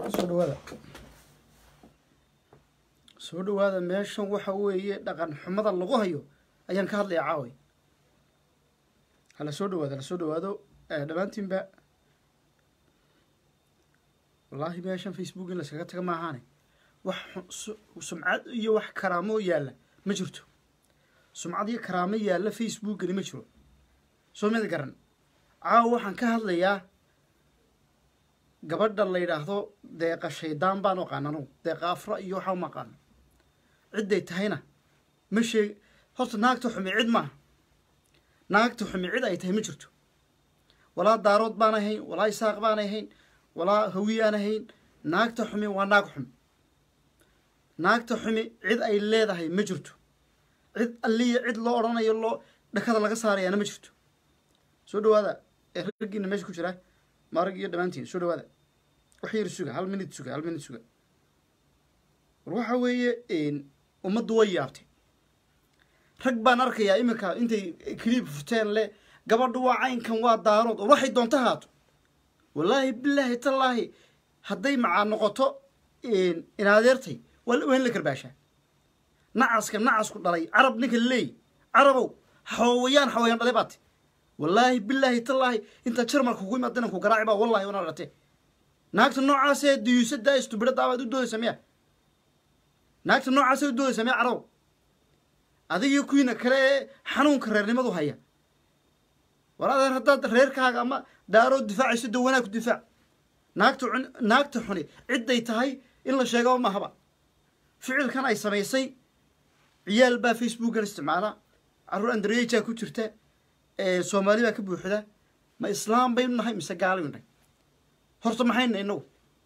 soo dhawaada soo dhawaada meeshan waxa weeye dhaqan xumada lagu hayo ayaan ka hadlaya caaway hala soo dhawaado hala soo dhawaado dhammaantiinba wallaahi meeshan facebook in laskaga taga maahaane wax sumcad iyo wax karaamo yaalla ma jirto sumcad iyo karaamo yaalla facebookani ma jiro soo mid garan caawa waxaan ka hadlayaa gabadha la yidhaahdo deeqa shaydaan baan aqaan anugu deeqa afra iyo waxaa uma aqaano cidday tahayna ma sheeg horta naagta xumi cid maaha naagta xumi cid ay tahay ma jirto walaa daarood baan ahayn walaa isaaq baan ahayn walaa hawi aan ahayn naagta xumi waa naag xumi naagta xumi cid ay leedahay ma jirto cid alliya cid loo odhanayo loo dhakada laga saarayaana ma jirto soo dhawaada ee raggiina meesha ku jira maarag iyo dhammaantiin soo dhawaada wax yar suga hal minute suga hal minute suga war waxa weeye ummaddu way yaabtay rag baan arkayaa iminka intay cliib furteen le gabadhu waa caynkan waa daarood oo waxay doonta haato wallaahi bilaahi tallaahi hadday macaa noqoto inadeertay waa waa in la karbaashaa nacaska nacasku dhalay carab ninka leey carabow xawayaan xawayaan dhalay baate wallaahi bilaahi tallaahi intaa jarmalka kugu imaad inanku garaaci baa wallahi wana dhate naagta noocaasee diyuusadaa istubidhadaabaad u doodaysa miya naagta noocaasee u doodaysa miya carabow adigii kuwiina kale ee xanuunka reernimadu haya war adeer haddaad reerkaaga ama daaroo difaacayso da wanaag ku difaac naagta naagta xuni cidday tahay in la sheegaba mahaba ficilkan ay samaysay ciyaal baa facebookan isticmaala carruur andareejaa ku jirta soomaali baa ka buuxda ma islaam baynu nahay mise gaalaynu nahay horta maxayna inagu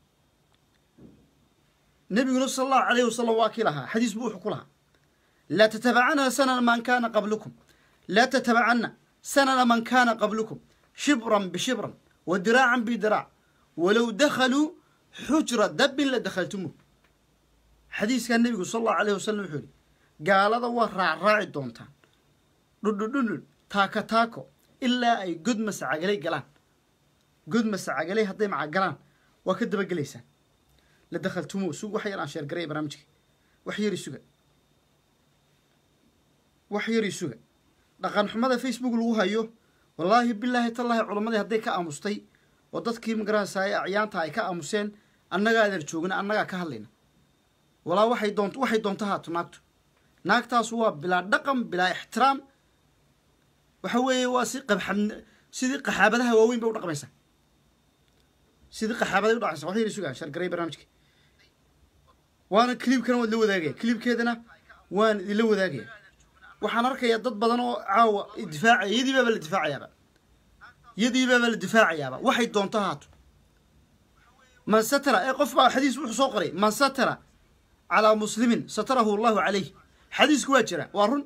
nabiguna sala allahu alayhi wasalam waa kii lahaa xadiis buu wuxuu ku lahaa laa tatabacana sanana man kana qablukum laa tatabacana sanana man kana qablukum shibran bishibran wa diraacan bidiraac walow dakhaluu xujra dabbin la dakhaltumuh xadiiskaa nebigu sala allahu alayhi wasalam wuxuu yihi gaalada waa raacraaci doontaan dhudhudhudhud taako taako ilaa ay god masacagalay galaan god masacagalay hadday maca galaan waa ka dabagelaysaan la dakhaltumu sug wax yar aan sheergaraya barnaamijka wax yari suga wax yari suga dhaqan xumada facebook lagu hayo wallaahi bilaahi tallaahi culammadii hadday ka aamustay oo dadkii magarahasaaye acyaanta ay ka aamuseen annagaa adan joogna annagaa ka hadlayna walaa waxay doont waxay doonta haato naagtu naagtaas waa bilaa dhaqan bilaa ixtiraam waxa weeye waa si qabxab sidii qaxaabadaha waaweyn bay u dhaqmaysaa sidii qaxaabaday u dhaqmaysaa wax yar sugaa shargaray barnaamijka waana cliibkana waad la wadaagaya cliibkeedana waan idinla wadaagaya waxaan arkayaa dad badan oo caawa difaacaya iyadii baaba la difaacayaaba iyadii baaba la difaacayaaba waxay doonto haato man satara ee qof baa xadiis wuxuu soo qoray man satara calaa muslimin satarahu allahu calayh xadiisku waa jira waa run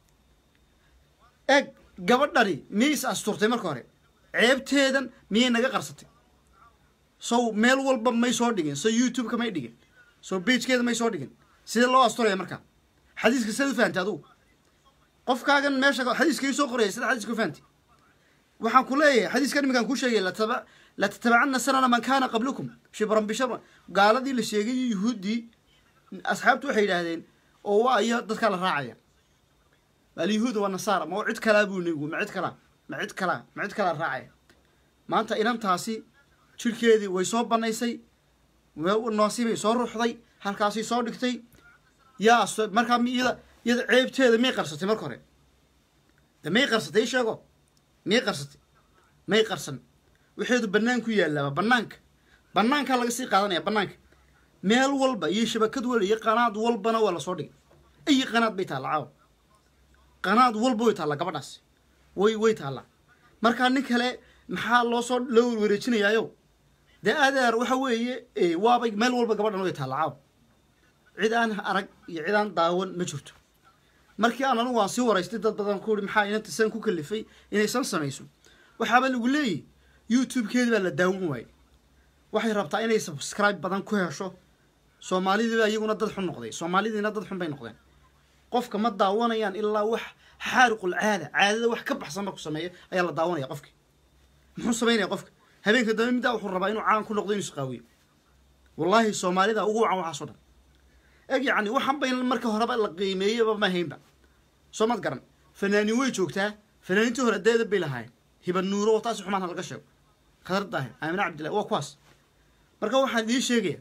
eeg gabadhani miyay is asturtay marka hore ceebteedan miyay naga qarsatay sow meel walba may soo dhigin so youtube-ka may dhigin so bagekeeda may soo dhigin sidee loo asturaya markaa xadiiska sidaad u fahantay adugu qofkaagan meesha xadiiska ii soo qoraya sida xadiiska u fahantay waxaan ku leeyahay xadiiskan iminkaan kuu sheegay la tatabacana sanana man kana qablukum shibran bishibran gaaladii la sheegay yuhuuddii asxaabtu waxay yidhaahdeen oo waa iyo dadkaa la raacaya alyahuuda waa nasaara ma cid kalaa buu nebigu ma cid kalaa ma cid kalaa ma cid kalaa raacaya maanta inantaasi jirhkeedii way soo banaysay noosibay soo ruuxday halkaasay soo dhigtay yaa markaa iyada iyada ceebteeda miyay qarsatay marka hore de may qarsatay i sheego miyay qarsatay may qarsan waxeedu banaanku yaalaaba banaanka banaankaa laga sii qaadanaya banaanka meel walba iyo shabakad walba iyo qanaad walbana waa lasoo dhigay ayi qanaad bay taalla caawa qanaad walba way taallaa gabadhaas way way taallaa markaa nin kale maxaa loo soo loo wareejinayaayo dee adeer waxa weeye waabay meel walba gabadhan way taallaa caawa cid aan arag iyo cid aan daawan ma jirto markii aan anigu aan sii waraystay dad badan ku uri maxaa inanta san ku kalifay inaysan samayso waxaaba lagu leeyahy youtube-keedi baa la daawan waayey waxay rabtaa inay subscribe badan ku hesho soomaalidiiba iyaguna dad xun noqday soomaalidiina dad xun bay noqdeen qofka ma daawanayaan ilaa wax xaariqul caada caadada wax ka baxsan marku sameeyo ayaa la daawanaya qofki muxuu samaynaya qofka habeenka dambe middaa wuxuu rabaa inuu caan ku noqdo inuu isqaawiyo wallaahi soomaalida ugu wacan waxaasoo dhan eg yacni waxaan ba in marka horeba la qiimeeyaba ma haynba soo mad garan fanaanin way joogtaa fanaaniintii hore deeda bay lahaayeen hiba nuuro oo taasi xumaanta laga sheego khadar daahir aamine cabdillahi waa kuwaas marka waxaan idiin sheegaya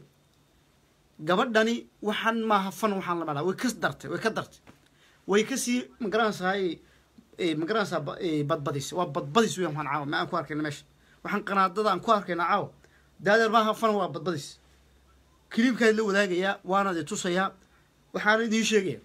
gabadhani waxaan maaha fan waxaan la malaa way ka dartay way ka dartay way kasii magaranaysaay magaranaysaa badbadis waa badbadis weyan waxaan caawa ma aan ku arkayna meesha waxaan qanaadada aan ku arkayna caawa daadeer maaha fan waa badbadis kiliibkaad la wadaagayaa waana di tusayaa waxaana idiin sheegaya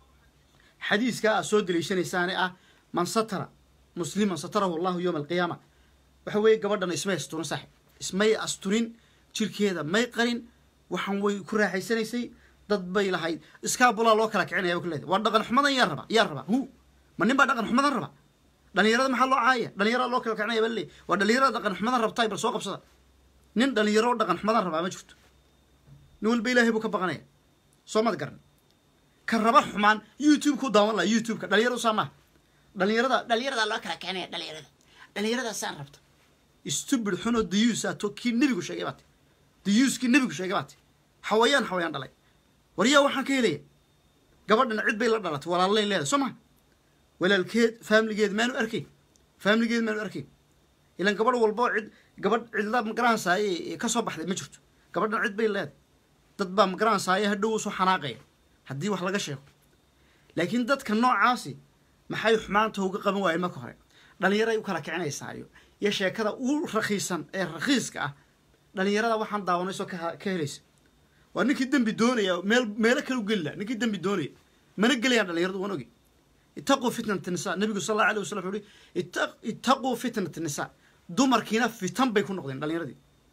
xadiiskaa aad soo daliishanaysaane ah man satara musliman satarahu allahu yowma alqiyaama waxa weeye gabadhan ismay asturin saaxib ismay asturin jirkeeda may qarin waxaan way ku raaxaysanaysay dad bay lahayd iskaabulaa loo kala kicinaya bay ku leedahay waa dhaqan xumadan yaa raba yaa raba hu ma nin baa dhaqan xumadan raba dhalinyarada maxaa loo caaya dhalinyarada loo kala kicinaya baa leeyahy waa dhalinyarada dhaqan xumadan rabtaay bal soo qabsada nin dhalinyaro dhaqan xumadan rabaa ma jirto nin walba ilaahay buu ka baqanaya soo mad garan ka raba xumaan youtube ku daawan laha youtube-ka dhalinyaradu saa maaha dhalinyarada dhalinyarada loo kala kicinaya dhalinyarada dhalinyarada saan rabta stupid xunoo dayuusa to kii nebigu sheegay baate dayuuskii nebigu sheegay baate xawayaan xawayaan dhalay waryaa waxaan ka helaya gabadhan cid bay la dhalatay walaalay leedahay soo maa walaalkeed faamiligeed maanu arkayn faamiligeed maanu arkayn ilan gabadh walbo cid gabadh cidla magaranaysaay ka soo baxday ma jirto gabadhan cid bay leedahay dad baa magaranaysaay hadhow soo xanaaqaya haddii wax laga sheego laakiin dadka noocaasi maxay xumaanta uga qaban waayeen marka hore dhallinyaray u kala kicinaysaayo iyo sheekada u rakiisan ee rakiiska ah dhalinyarada waxaan daawanayso ka helaysa waa ninkii dembi doonaya meel meelo kale u gelila ninkii dembi doonaya mana gelayaan dhalinyaradu waan ogi itaquu fitnat nisa nabigu sal allahu alay wasalam wuxuu uhi itaquu fitnat nisa dumarkiina fitan bay ku noqdeen dhalinyaradii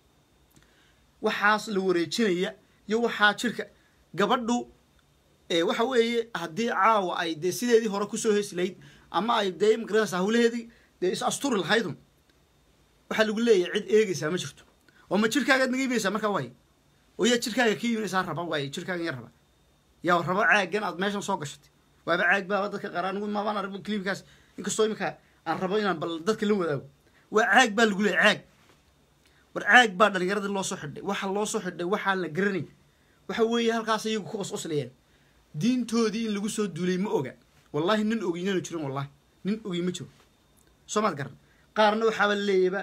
waxaas la wareejinaya iyo waxaa jirka gabadhu waxa weeye haddii caawa ay dee sideedii hore kusoo heesi lahayd ama ay dee magaranaysa hawlaheedii dee is asturi lahaydun waxaa lagu leeyahay cid eegaysaa ma jirto oo ma jirkaagaad naga imanaysaa markaa waay oo yaa jirkaaga ka imanaysaa raba waay jirkaagan ya raba yaa rabo caagan aad meeshan soo gashatay waaba caag baaba dadka qaar anigu maabaan arag cliibkaas inkastoo iminka aan rabo inaan bal dadka la wadaago waa caag baa lagu leeyahy caag war caag baa dhalinyaradii loo soo xidhay waxa loo soo xidhay waxaan la garanay waxa weeye halkaas iyagu ku qosqoslayaan diintoodii in lagu soo duulay ma oga wallahi nin ogi inanu jirin wallahi nin ogi ma jiro soo maad garan qaarna waxaaba leeyaba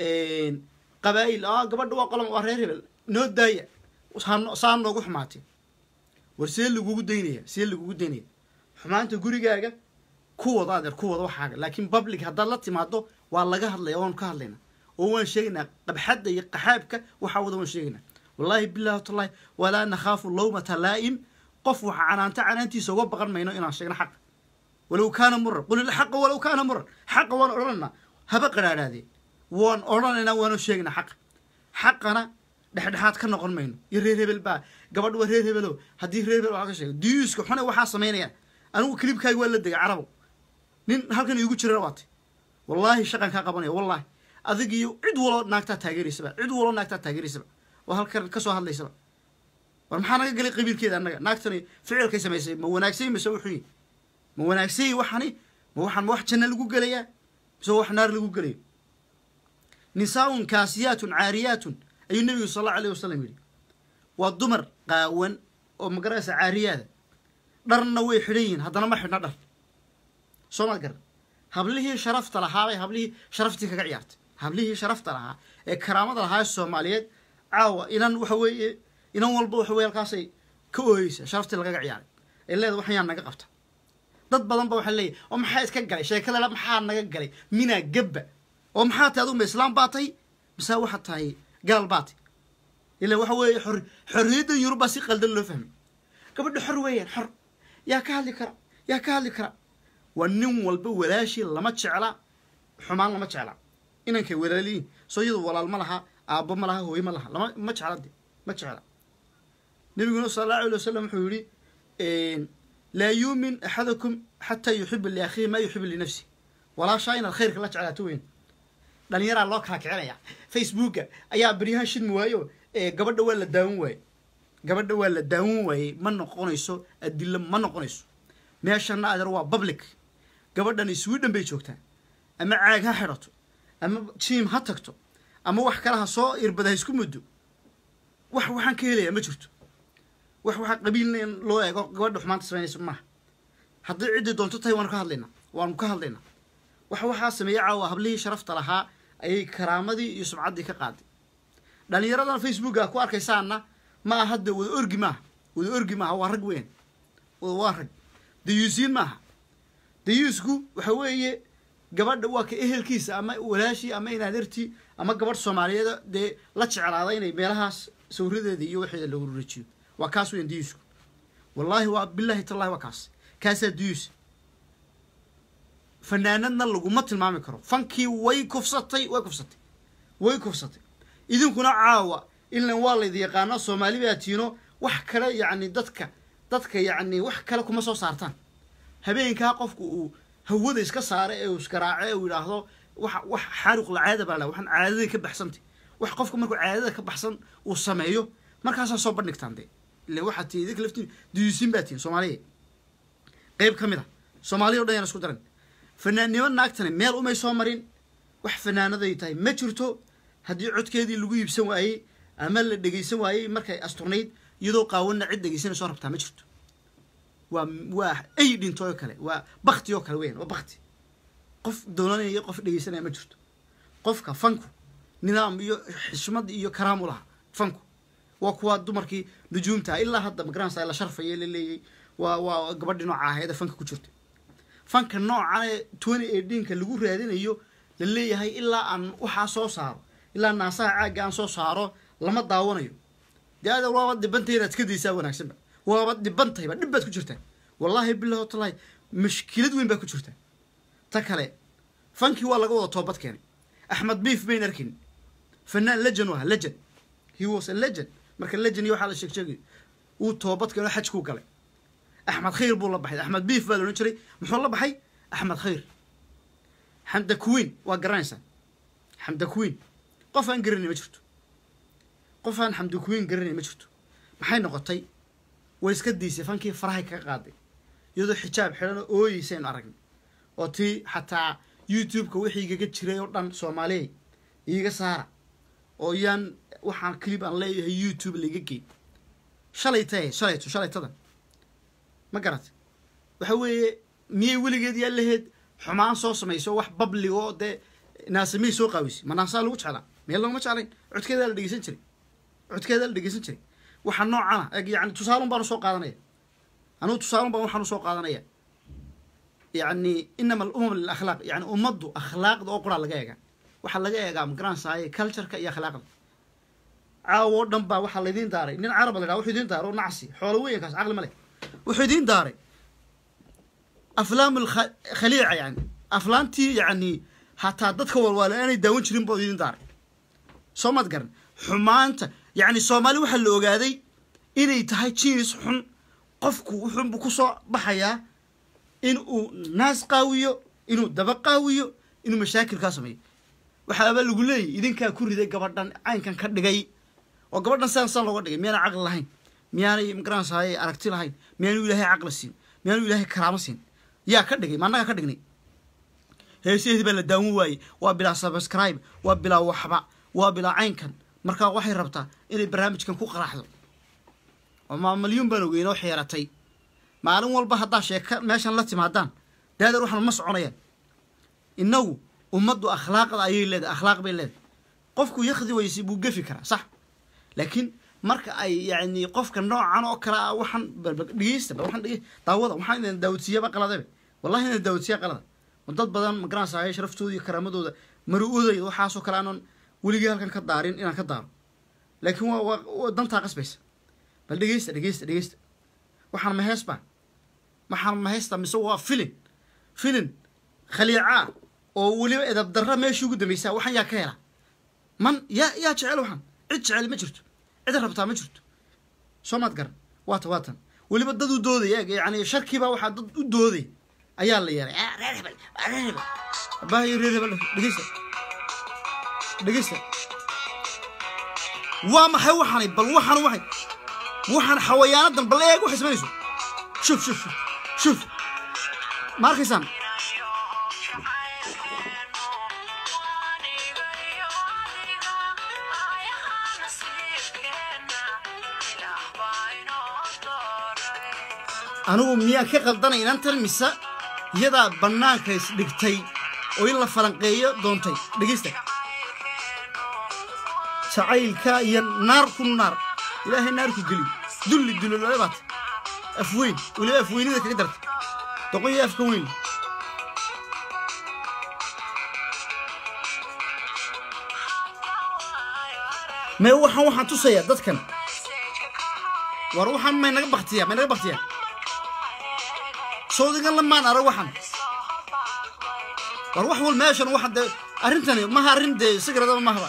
qabaa'il a gabadha waa qolam waa reer hebel noo daaya saa noogu xumaatay war see lagugu daynaya see lagugu daynaya xumaanta gurigaaga ku wada adeer ku wada waxaaga laakiin public haddaad la timaado waa laga hadlaya waanu ka hadlaynaa oo waan sheegaynaa qabxadda iyo qaxaabka waxaa wada waan sheegaynaa wallaahi billahi watallahi walaa nakhaafu lawmata laa'im qof waxa canaanta canaantiisa uga baqan mayno inaan sheegno xaqa walow kaana muran qul ilxaqa walow kaana muran xaqa waan odhanaynaa haba qaraadhaadeen waan odhanaynaa waanu sheegaynaa xaqa xaqana dhexdhexaad ka noqon mayno iyo reer hebel baa gabadh waa reer hebelo haddii reer hebel waa ka sheego diyuuska xune waxaa samaynayaan anigu kilibkaaga waa la degay carabow nin halkan iigu jirana waatay wallaahi shaqan kaa qabanaya wallaahi adig iyo cid waloo naagtaa taageeraysaba cid waloo naagtaa taageeraysaba oo halkan kasoo hadlaysaba war maxaa naga galay qabiilkeeda annaga naagtani ficilkay samaysay ma wanaagsay mise wuxuu yihi ma wanaagsay waxani ma waxaan ma wax janno lagu gelayaa mise wax naar lagu gelayo nisaaun kaasiyaatun caariyaatun ayuu nebigu sal allau alayh wasalam yidhi waa dumar qaawan oo magaraysa caariyaada dharna way xidhan yihiin haddana ma xidhna dhar soo maad garan hablihii sharafta lahaabay hablihii sharaftii kaga ciyaartay hablihii sharafta lahaa ee karaamada lahaa ee soomaaliyeed caawa inan waxa weeye inan walba waxa weye halkaasay ka ooyeysa sharaftii lagaga ciyaaray ee leeda waxyaa naga qabta dad badan ba waxaa leeyahy oo maxaa iska galay sheekadala maxaa naga galay minaa gabba oo maxaa tahay aduguma islaam baa tahay mise waxaad tahay gaal baa tahy ila waxa weeye xor xorriyaddan yurub baa si qaldan loo fahmay gabadha xor weeyaan xor yaa ka hadli kara yaa ka hadli kara waa nin walba walaashii lama jecla xumaan lama jecla inankay walaaliyiin soo iyadu walaal ma laha aabbo ma laha hooye ma laha lama ma jecla de ma jecla nabiguna sala allahu alay wasalam wuxuu yihi laa yuumin axadakum xataa yuxiba liakhiihi maa yuxibu linafsi walaashaa inaad khayrka la jeclaato weyn dhalinyaraa loo kala kicinaya facebooka ayaa beryahan shidmi waayo gabadha waa la daawan waaye gabadha waa la daawan waayey ma noqonayso adilo ma noqonayso meeshana adeer waa public gabadhan sweden bay joogtaa ama caag ha xidhato ama jiim ha tagto ama wax kale ha soo irbada ha isku muddo wax waxaan ka helayaa ma jirto wax waxaa qabiilna in loo eego gabadha xumaanta samaynaysa maaha haddii ciddii doonto tahay waanu ka hadlaynaa waanu ka hadlaynaa wax waxaa sameeyey caawa hablihii sharafta lahaa ayay karaamadii iyo sumcaddii ka qaaday dhallinyaradan facebooka ku arkaysaanna ma aha de wada orgi maaha wada orgi maaha waa rag weyn waa rag dayuusiin maaha dayuusku waxa weeye gabadha waa ka ehelkiisa ama walaashii ama inaadertii ama gabadh soomaaliyeed dee la jeclaada inay meelahaas sawiradeeda iyo waxeeda lagu rajiyo waa kaas weyn dayuusku wallaahi waa bilaahi tallahi waa kaas kaasaa dayuus fanaanadna laguma tilmaami karo fankii way kufsatay way kufsatay way kufsatay idinkuna caawa ilan waa laydi yaqaano soomaali baa tiino wax kale yacni dadka dadka yacni wax kale kuma soo saartaan habeenkaa qofku uu hawada iska saara ee uu isgaraaco ee uu yidhaahdo wax wax xaaruq lacaada baa la waxaan caadadii ka baxsantay wax qofku markuu caadada ka baxsan uu sameeyo markaasaa soo bandhigtaan dee ile waxaad tii idinka laftiin duyuusin baa tihin soomaaliya qeyb ka mid a soomaaliya o dhan yaan isku daran fanaannimo naagtani meel umay soo marin wax fanaanaday tahay ma jirto haddii codkeedii lagu iibsan waayey ama la dhegaysan waayey markay asturnayd iyadoo qaawanna cid dhegaysanayso rabtaa ma jirto waa waa ay dhinto oo kale waa bakti oo kale weyan waa bakti qof doolanaya qof dhegaysanaya ma jirto qofka fanku nidaam iyo xishmad iyo karaam u laha fanku waa kuwa dumarkii nujuumta ilaa hadda magaranaysa la sharfaya la leeyay waa waa gabadhii nooca ahayd ee fanka ku jirta fanka noocan ee twenty eighteenka lagu raadinayo la leeyahay ilaa aan waxaa soo saaro ilaa naasaha caagga aan soo saaro lama daawanayo dee ada waaba dhibantay inaad iska daysaa wanaagsanba waaba dhibantayba dhib baad ku jirtaa wallaahi bilahi watallahi mashkilad weyn baa ku jirta ta kale fankii waa laga wada toobad keenay axmed biif bayn arkin fanaan legend u ahaa legend he was a legend marka legend iyo waxaa la sheeg sheegay uu toobad keeno xajkuu galay axmed khayr buu la baxay axmed biif baa la odhan jiray muxuu la baxay axmed khayr xamda queen waa garanaysaa xamda queen qof aan garanay ma jirto qof aan xamda queen garanay ma jirto maxay noqotay way iska diisay fankii farahay kaga qaaday iyadoo xijaab xidhan oo ooyeysaynu aragnay oo tii xataa youtube-ka wixii igaga jiray oo dhan soomaaliya iiga saara oo iyaan waxaan clip aan leeyahay youtube laiga geey shalay tae shalayto shalaytadan ma garat waxa weeye miyay weligeed yaa laheyd xumaan soo samayso wax babligo dee naasamihii soo qaawisay ma naasaa lagu jeclaa meel laguma jeclayn codkeedaa la dhegeysan jiray codkeedaa la dhegeysan jiray waxa noocana eg yani tusaalun baan usoo qaadanaya anugu tusaalun baan waxaan usoo qaadanaya yani inama alumam lilakhlaaq yani ummaddu akhlaaqda oo quraa laga eegaa waxaa laga eegaa magaranaysaye cultureka iyo akhlaaqda caawo o dhan baa waxaa laydiin daaray nin caraba la dhaha wuxuu idiin daaray oo nacsi xoolo weyankaas caqli ma leh wuxuu idiin daaray aflaam khaliica yani aflaantii yani hataa dadka walwaala aanay daawan jirin boo idiin daaray soo maad garan xumaanta yani soomaali waxaa la ogaaday inay tahay jinis xun qofku wuxuunbu kusoo baxayaa in uu naas qaawiyo inuu daba qaawiyo inuu mashaakilkaa sameeyo waxaaba lagu leeyahy idinkaa ku riday gabadhan caynkan ka dhigay oo gabadhan sidan sidan looga dhigay miyaanay caqli lahayn miyaanay magaranaysaay aragti lahayn miyaanu ilaahay caqli siin miyaanu ilaahay karaamo siin yaa ka dhigay ma annaga ka dhignay heesaheedii baa la daawan waayey waa bilaa subscribe waa bilaa waxba waa bilaa caynkan markaa waxay rabtaa inay barnaamijkan ku qaraxdo oo ma malyuun baan ogeyn oo xeeratay maalin walba haddaa sheeka meeshan la timaadaan daadeer waxaan ma soconayaan innagu ummaddu akhlaaqda ayay leedahay akhlaaq bay leedahay qofku yakdi weyse buu gefi karaa sax laakiin marka ay yani qofka noocan oo kale ah waxaan dhegeysta waxaan dhege daawada waxaan idin daawodsiiyaba qaladebe wallahi idin daawodsiiya qalada dad badan magaranaysaay sharaftooda iyo karaamadooda maru-odaya waxaasoo kale aanan weligii halkan ka daarin inaan ka daaro laakiin waa waa dantaa qasbaysa bal dhegeysta dhegeysta dhegeysta waxaan mahees baa waxaan maheesta mise waa filin filin khaliicaa oo weliba edab darra meeshii ugu dambaysaa waxaan yaa ka helaa man yaa yaa jecel waxaan cid jecel ma jirto cid rabtaa ma jirto soo maad garan waata waatan weliba dad u doodaya eeg yani sharkiibaa waxaa dad u doodaya ayaa la yeelay reer hebel reer hebel abaahayo reer hebel dhegeysta dhegeysta waa maxay waxaanay bal waxaan waxay waxaan xawayaanadan bal eeg waxay samaynayso shuf shuf shuf shuf ma arkaysaan anigu miyaan ka qaldanay inantan mise iyadaa bannaanka isdhigtay oo in la falanqeeyo doontay dhegeysta jacaylka iyo naar ku naar ilaahay naar ku geli dulli dulolole baata afweyn weliba afweynida kaga darta doqon iyo afka weyn mee waxaan waxaan tusayaa dadkan war waxaan may naga baktiyaa may naga baktiyaa sawdigan lamaan arag waxaan war wax wal meeshan waxa dee arrintani maha arrin dee sigaradaba mahaba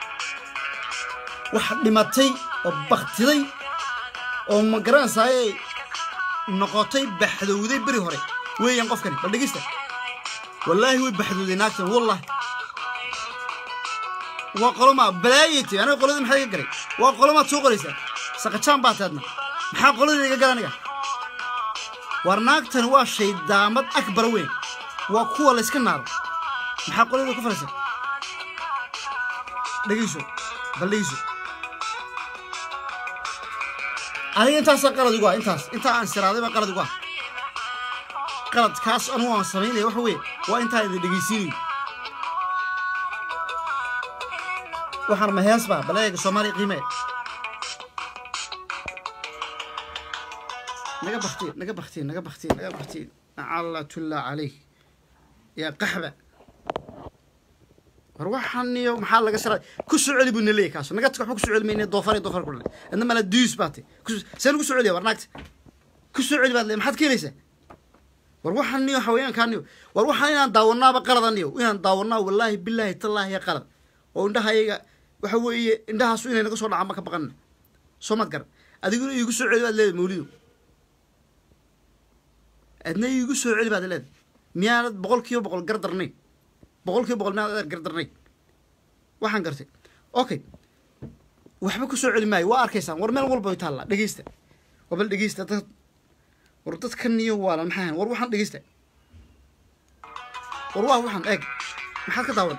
wax dhimatay oo baktiday oo ma garanaysaayey noqotay baxdowday beri hore weeyaan qofkani bal dhegeysta wallaahi way baxdowday naagtan wallahi waa qoloma balaayati aniga qoladii maxaa iga galay waa qolomaad soo qoraysaa saqajaan baa taadna maxaa qoladii iga gala aniga war naagtani waa shaydaamad akbar weyn waa kuwa layska naaro maxaa qoladii ku falaysa dhegeyso bal dhegeyso aniga intaasaa qalad igu ah intaas intaa aan siraaday baa qalad igu ah qaladkaas anugu aan samaynaya waxa weeye waa intaa idin dhegeysiinayo waxaan ma hees baa baleega soomaaliya qiimee naga baktiin naga baktiin naga baktiin naga baktiin nacalatulla calayh yaa qaxba war waxaan iyo maxaa laga sara ku soo celi buu na leeyahy kaas naga waxba ku soo celi mayne doofar iyo doofar ku dhalay adna mala duus baa tay see lagu soo celiya war naagta ku soo celi baad le maxaad keenaysaa war waxaan niyo haweenkaan niyo war waxaan inaan daawanaaba qalada niyo inaan daawanaa wallaahi bilaahi tallaahi ya qalad oo indhaha ayaga waxa weeye indhahaasu inay naga soo dhacaan ma ka baqanna soo mad garan adiguna iigu soo celi baad leedahay mawlido adna iigu soo celi baad leedahay miyaanad boqol kiiba boqol gardarnayn boqol kiiba boqol miyaanad gardarnayn waxaan gartay okay waxba ku soo celi maayo waa arkaysaan war meel walba way taallaa dhegeysta waa bal dhegeysta dad war dadkan iyo waalan maxaa ahayn war waxaan dhegeysta war waa waxaan eeg maxaad ka daawan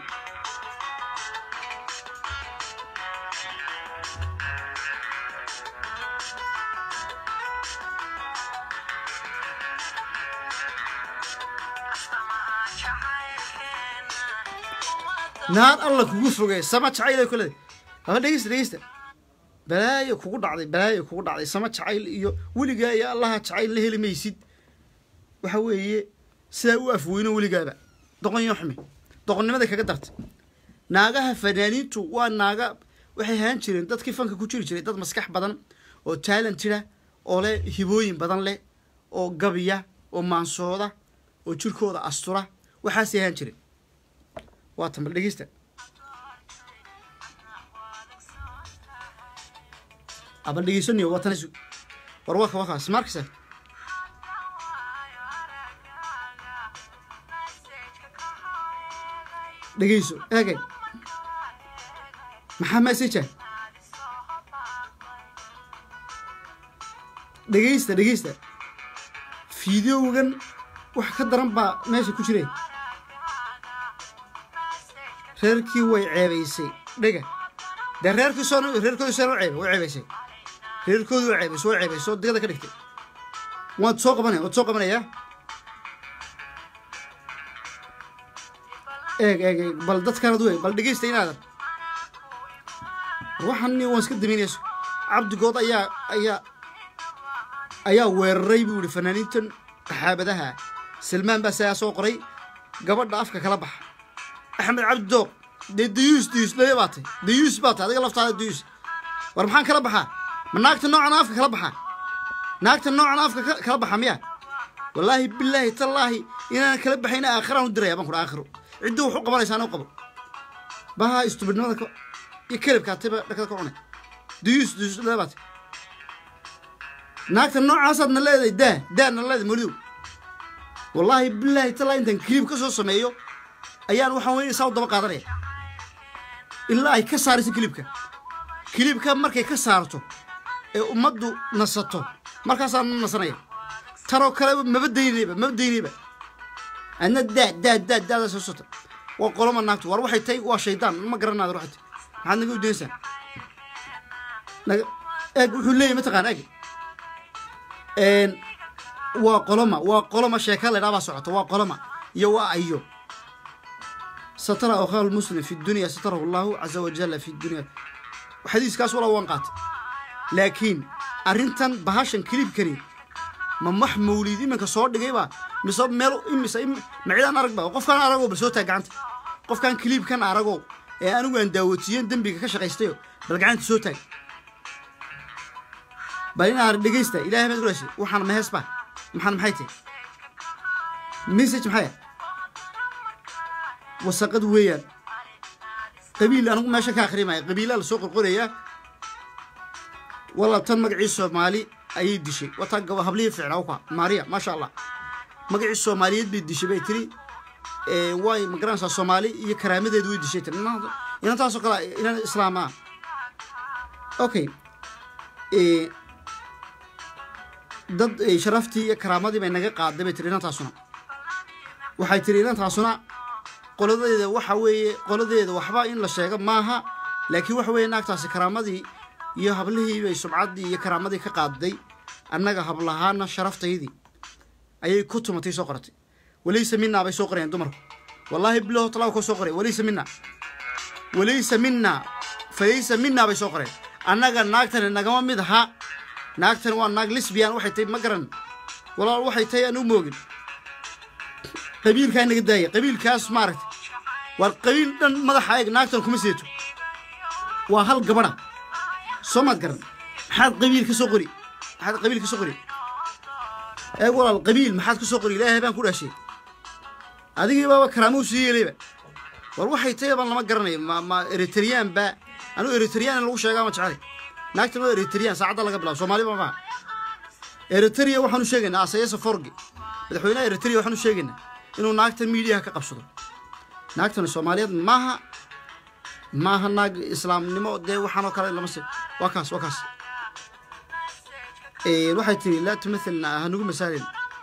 naar alla kugu fogey sama jacayl ay ku leedahay haba dhegeysta dhegeysta balaayo kugu dhacday balaayo kugu dhacday sama jacayl iyo weligaa iyo allaha jacayl la heli maysid waxa weeye sidaa u afweyno weligaaba doqon yo xumi doqonnimada kaga darta naagaha fanaaniintu waa naaga waxay ahaan jireen dadkii fanka ku jiri jiray dad maskax badan oo taalentida oo leh hibooyin badan leh oo gabiya oo maansooda oo jirkooda astura waxaasay ahaan jireen waa tan bal dhegeysta abal dhegeysanayo waa tanis war waa ka waa kaas markasa dhegeyso eegay maxaa message dhegeysta dhegeysta fideogan wax ka daran baa meesha ku jiray reerkii way ceebaysay dhega dee reerkii soo reerkoodii soo ceebay way ceebaysay reerkoodii way ceebaysay way ceebaysay oo digada ka dhigtay waad soo qabanaya waad soo qabanaya eeg eeg eeg bal dadkanad wey bal dhegeysta inaadan waxaan waan iska daminayso cabdigood ayaa ayaa ayaa weeraray buu yihi fanaaniintan qaxaabadaha salmaan baa sidaa soo qoray gabadha afka kala baxa axmed cabdi dooq dee dayuus dayuus dhabe baa tay dayuus baa tay adiga laftaada dayuus war maxaan kala baxaa ma naagta noocan afka kala baxaa naagta noocan afka kala baxa miya wallaahi bilaahi tallaahi inaan kala baxayna aakhiraan u diraya baan kudha aakhiro ciddi wax u qabanaysa anuu qabo baha istubidnimada iyo kelibkaatayba dhakada ka cunay dayuus dayuus dhabe baa tay naagta noocaasaad na leedahay daa daa na leedahay molidow wallaahi bilaahi tallaahi intaan kiliib ka soo sameeyo ayaan waxaan weyn saa u daba qaadanaya ilaa ay ka saarayso kilibka kilibka markay ka saarto ee ummaddu nasato markaasaan na nasanaya tanoo kale maba daynayba maba daynayba adna daa daa daa daada soo sota waa qoloma naagtu war waxay tahay waa shaydaan ma garanaada waxay tahay maxaad naga udaynaysaa naga eeg wuxuu leeyahy mataqaan eeg waa qoloma waa qoloma sheeka la baa socoto waa qoloma iyo waa ayo satara akhaa lmuslim fi dunya satarahu allahu caza wajalla fi dunya xadiiskaas walaa waan qaatay laakiin arrintan bahashan kilibkani ma max mawlid iminka soo dhigayba mise meel imise macidaan aragba qofkaan aragow bal soo taag gacanta qofkaan kiliibkan aragow ee anigu aan daawatiyen dembiga ka shaqaystayo bal gacanta soo taag bal in aan dhegaysta ilahay baad gulaashay waxaan mahees ba maxaan maxay tahay message maxay wasaqad weeyaan qabiil anigu meesha ka akhrimaya qabiilaa lasoo qorqorayaa walaal tan magacii soomaali ayay dishay wataa gaba hablihii ficnaa ka maariya maasha allah magacii soomaaliyeed bay dishay bay tiri way magaranaysaa soomaali iyo karaamadeedu way dishay tiri inantaasoo kale inan islaam ah okay dad sharaftii iyo karaamadii bay naga qaaday bay tiri inantaasuna waxay tiri inantaasuna qoladeeda waxa weeye qoladeeda waxba in la sheego maaha laakiin waxa weeye naagtaasi karaamadii iyo hablihii bay subcaddii iyo karaamadii ka qaaday annaga hablahaana sharaftayadii ayay ku tumatay soo qoratay walaysa minaa bay soo qorayaan dumarku wallaahi bilaho talaa koo soo qoray walaysa minaa walaysa minaa falaysa minaa bay soo qoreen annaga naagtani nagama mid aha naagtani waa naag lisbian waxay tahay ma garan walaal waxay tahay aan u moogin qabiilkaa naga daaya qabiilkaas maaragtay waar qabiil dhan madaxa eeg naagtan kuma seeto waa hal gabadha soo maad garan maxaad qabiil ka soo qori maxaad qabiil ka soo qori eeg walaal qabiil maxaad ka soo qori ilaahay baan ku dhaashay adigii baaba karaamo u sii yeelayba war waxay tahay baan lama garanayo ma ma eritreyaan ba anigu eritreyaan in lagu sheegaa ma jecelay naagtan waa eritreyaan saacadda laga bilaabo soomaaliba maaha eritrea waxaan u sheegaynaa asayasa forgi madaxweynaha eritrea waxaan u sheegaynaa inuu naagtan miidiyaha ka qabsado naagtani soomaaliyeed maaha maaha naag islaamnimo dee waxaanoo kale lama se waa kaas waa kaas waxay tiri laa tumathilna hanugu masaalin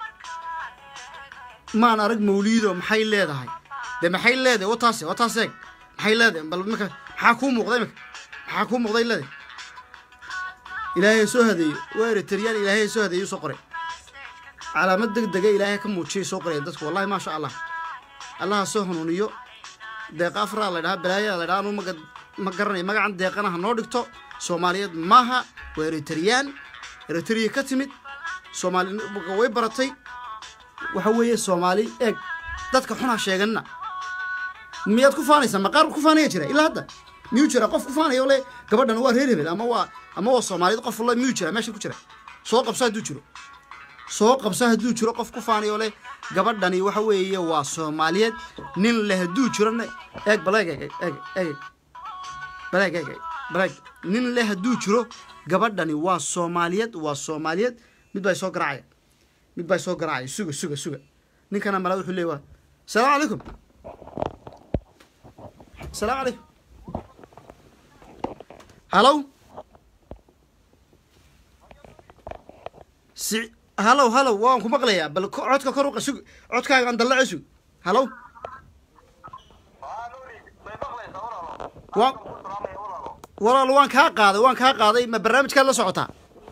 maan arag mawliido maxay leedahay dee maxay leedahay wataase wataas eeg maxay leedahay bal imika maxaa kuu muuqda imika maxaa kuu muuqday leedahay ilaahay soo hadeeyo waa eritreyaan ilaahay soo hadeeyo soo qoray calaamad deg dega ilaahay ka muujiyay soo qoraya dadku wallahi maasha allah allaha soo hanuuniyo deeqa afraa la dhahaa balaayaa la dhahaa anu maga ma garanaya magacan deeqana ha noo dhigto soomaaliyeed maaha waa eritreyaan eritrea ka timid soomaali way baratay waxa weeye soomaali eeg dadka xunha sheeganina miyaad ku faanaysaa maqaar ku faanaya jira ilaa hadda miyuu jira qof ku faanaya ole gabadhan waa reer hebel ama waa ama waa soomaaliyeed qof la miyuu jira meesha ku jira soo qabso hadduu jiro soo qabso hadduu jiro qof ku faanayo leh gabadhani waxa weeye waa soomaaliyeed nin leh hadduu jirona eeg baleeg eeg eeg eeg baleeg eeg baleeg nin leh hadduu jiro gabadhani waa soomaaliyeed waa soomaaliyeed mid baa soo garaacaya mid baa soo garaacaya suga suga suga ninkana mala wuxuu leeyahay salaamu calaykum salaamu calaykum halow si halow halow waan ku maqlayaa bal codka kor uqa sug codkaaga aan dallace sug halow waan walaal waan kaa qaaday waan kaa qaaday ma barnaamijkaad la socotaa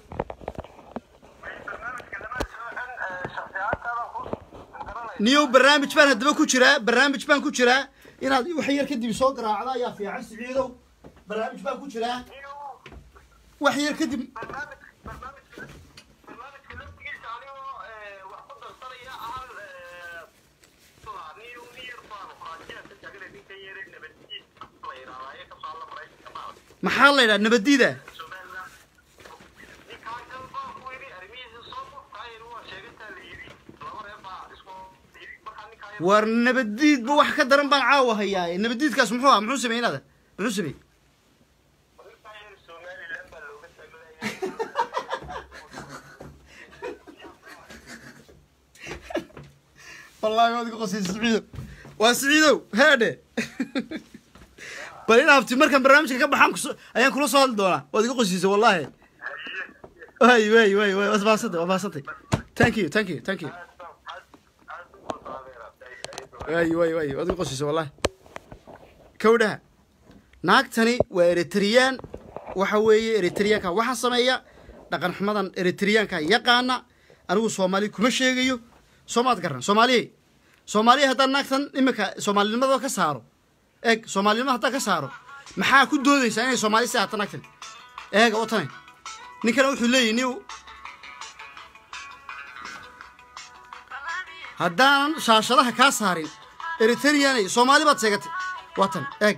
niyow barnaamij baan haddaba ku jiraa barnaamij baan ku jiraa inaad wax yar kadib soo garaacda ayaa fiican siciidow barnaamij baan ku jiraa wax yar kadib maxaa la yidhaha nabaddiida war nabaddiidba wax ka daran baan caawa hayaa nabaddiidkaas muxuu ah muxuu sameeyey inaada muxuu sameeyey wallahi waad iga qosaysa siciidow waa siciidow heedhe bal in habti markaan barnaamijka ka baxaan kus ayaan kula soo hadli doonaa waad iga qosiisay wallahi way way way way waad baasantay waad baasantay thank you thank you thank you way way way waad iga qosiisay wallahi kawdhaha naagtani waa eritreyaan waxa weeye eritriyaanka waxaa sameeya dhaqan xumadan eritriyaanka yaqaana anigu soomaali kuma sheegayo soomaad garan soomaaliye soomaaliya haddaan naagtan iminka soomaalinimada ka saaro eeg soomaalinimada haddaan ka saaro maxaa ku doodaysaa inay soomaali si hata naagtan eega oo tane ninkana wuxuu leeyahy ni haddaanan shaashadaha kaa saarin eritreanay soomaali baad sheegatay waa tan eeg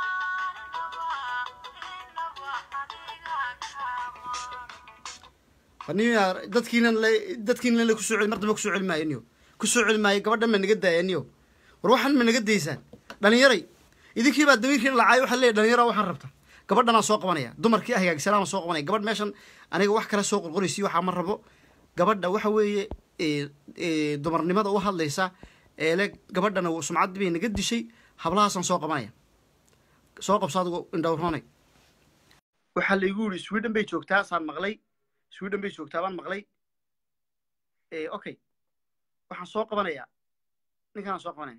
aniyo dadkiinan la dadkiinan la kusoo celi mar dambe kusoo celi maayo niyo kusoo celi maayo gabadhan ma naga daaya niyo war waxaan ma naga daysaan dhalinyaray idinkii baa damiirkiina lacaayo waxaa leeyahy dhalinyaro waxaan rabta gabadhanaan soo qabanaya dumarkii hagaagsanaan soo qabanaya gabadh meeshan aniga wax kale soo qorqoraysi waxaa ma rabo gabadha waxa weeye dumarnimada u hadlaysa eele gabadhana sumcad bay naga dishay hablahaasaan soo qabanaya soo qabso adigu indhowroonay waxaa laigu yidhi sweden bay joogtaa saan maqlay sweden bay joogtaa baan maqlay okay waxaan soo qabanayaa ninkanaan soo qabanaya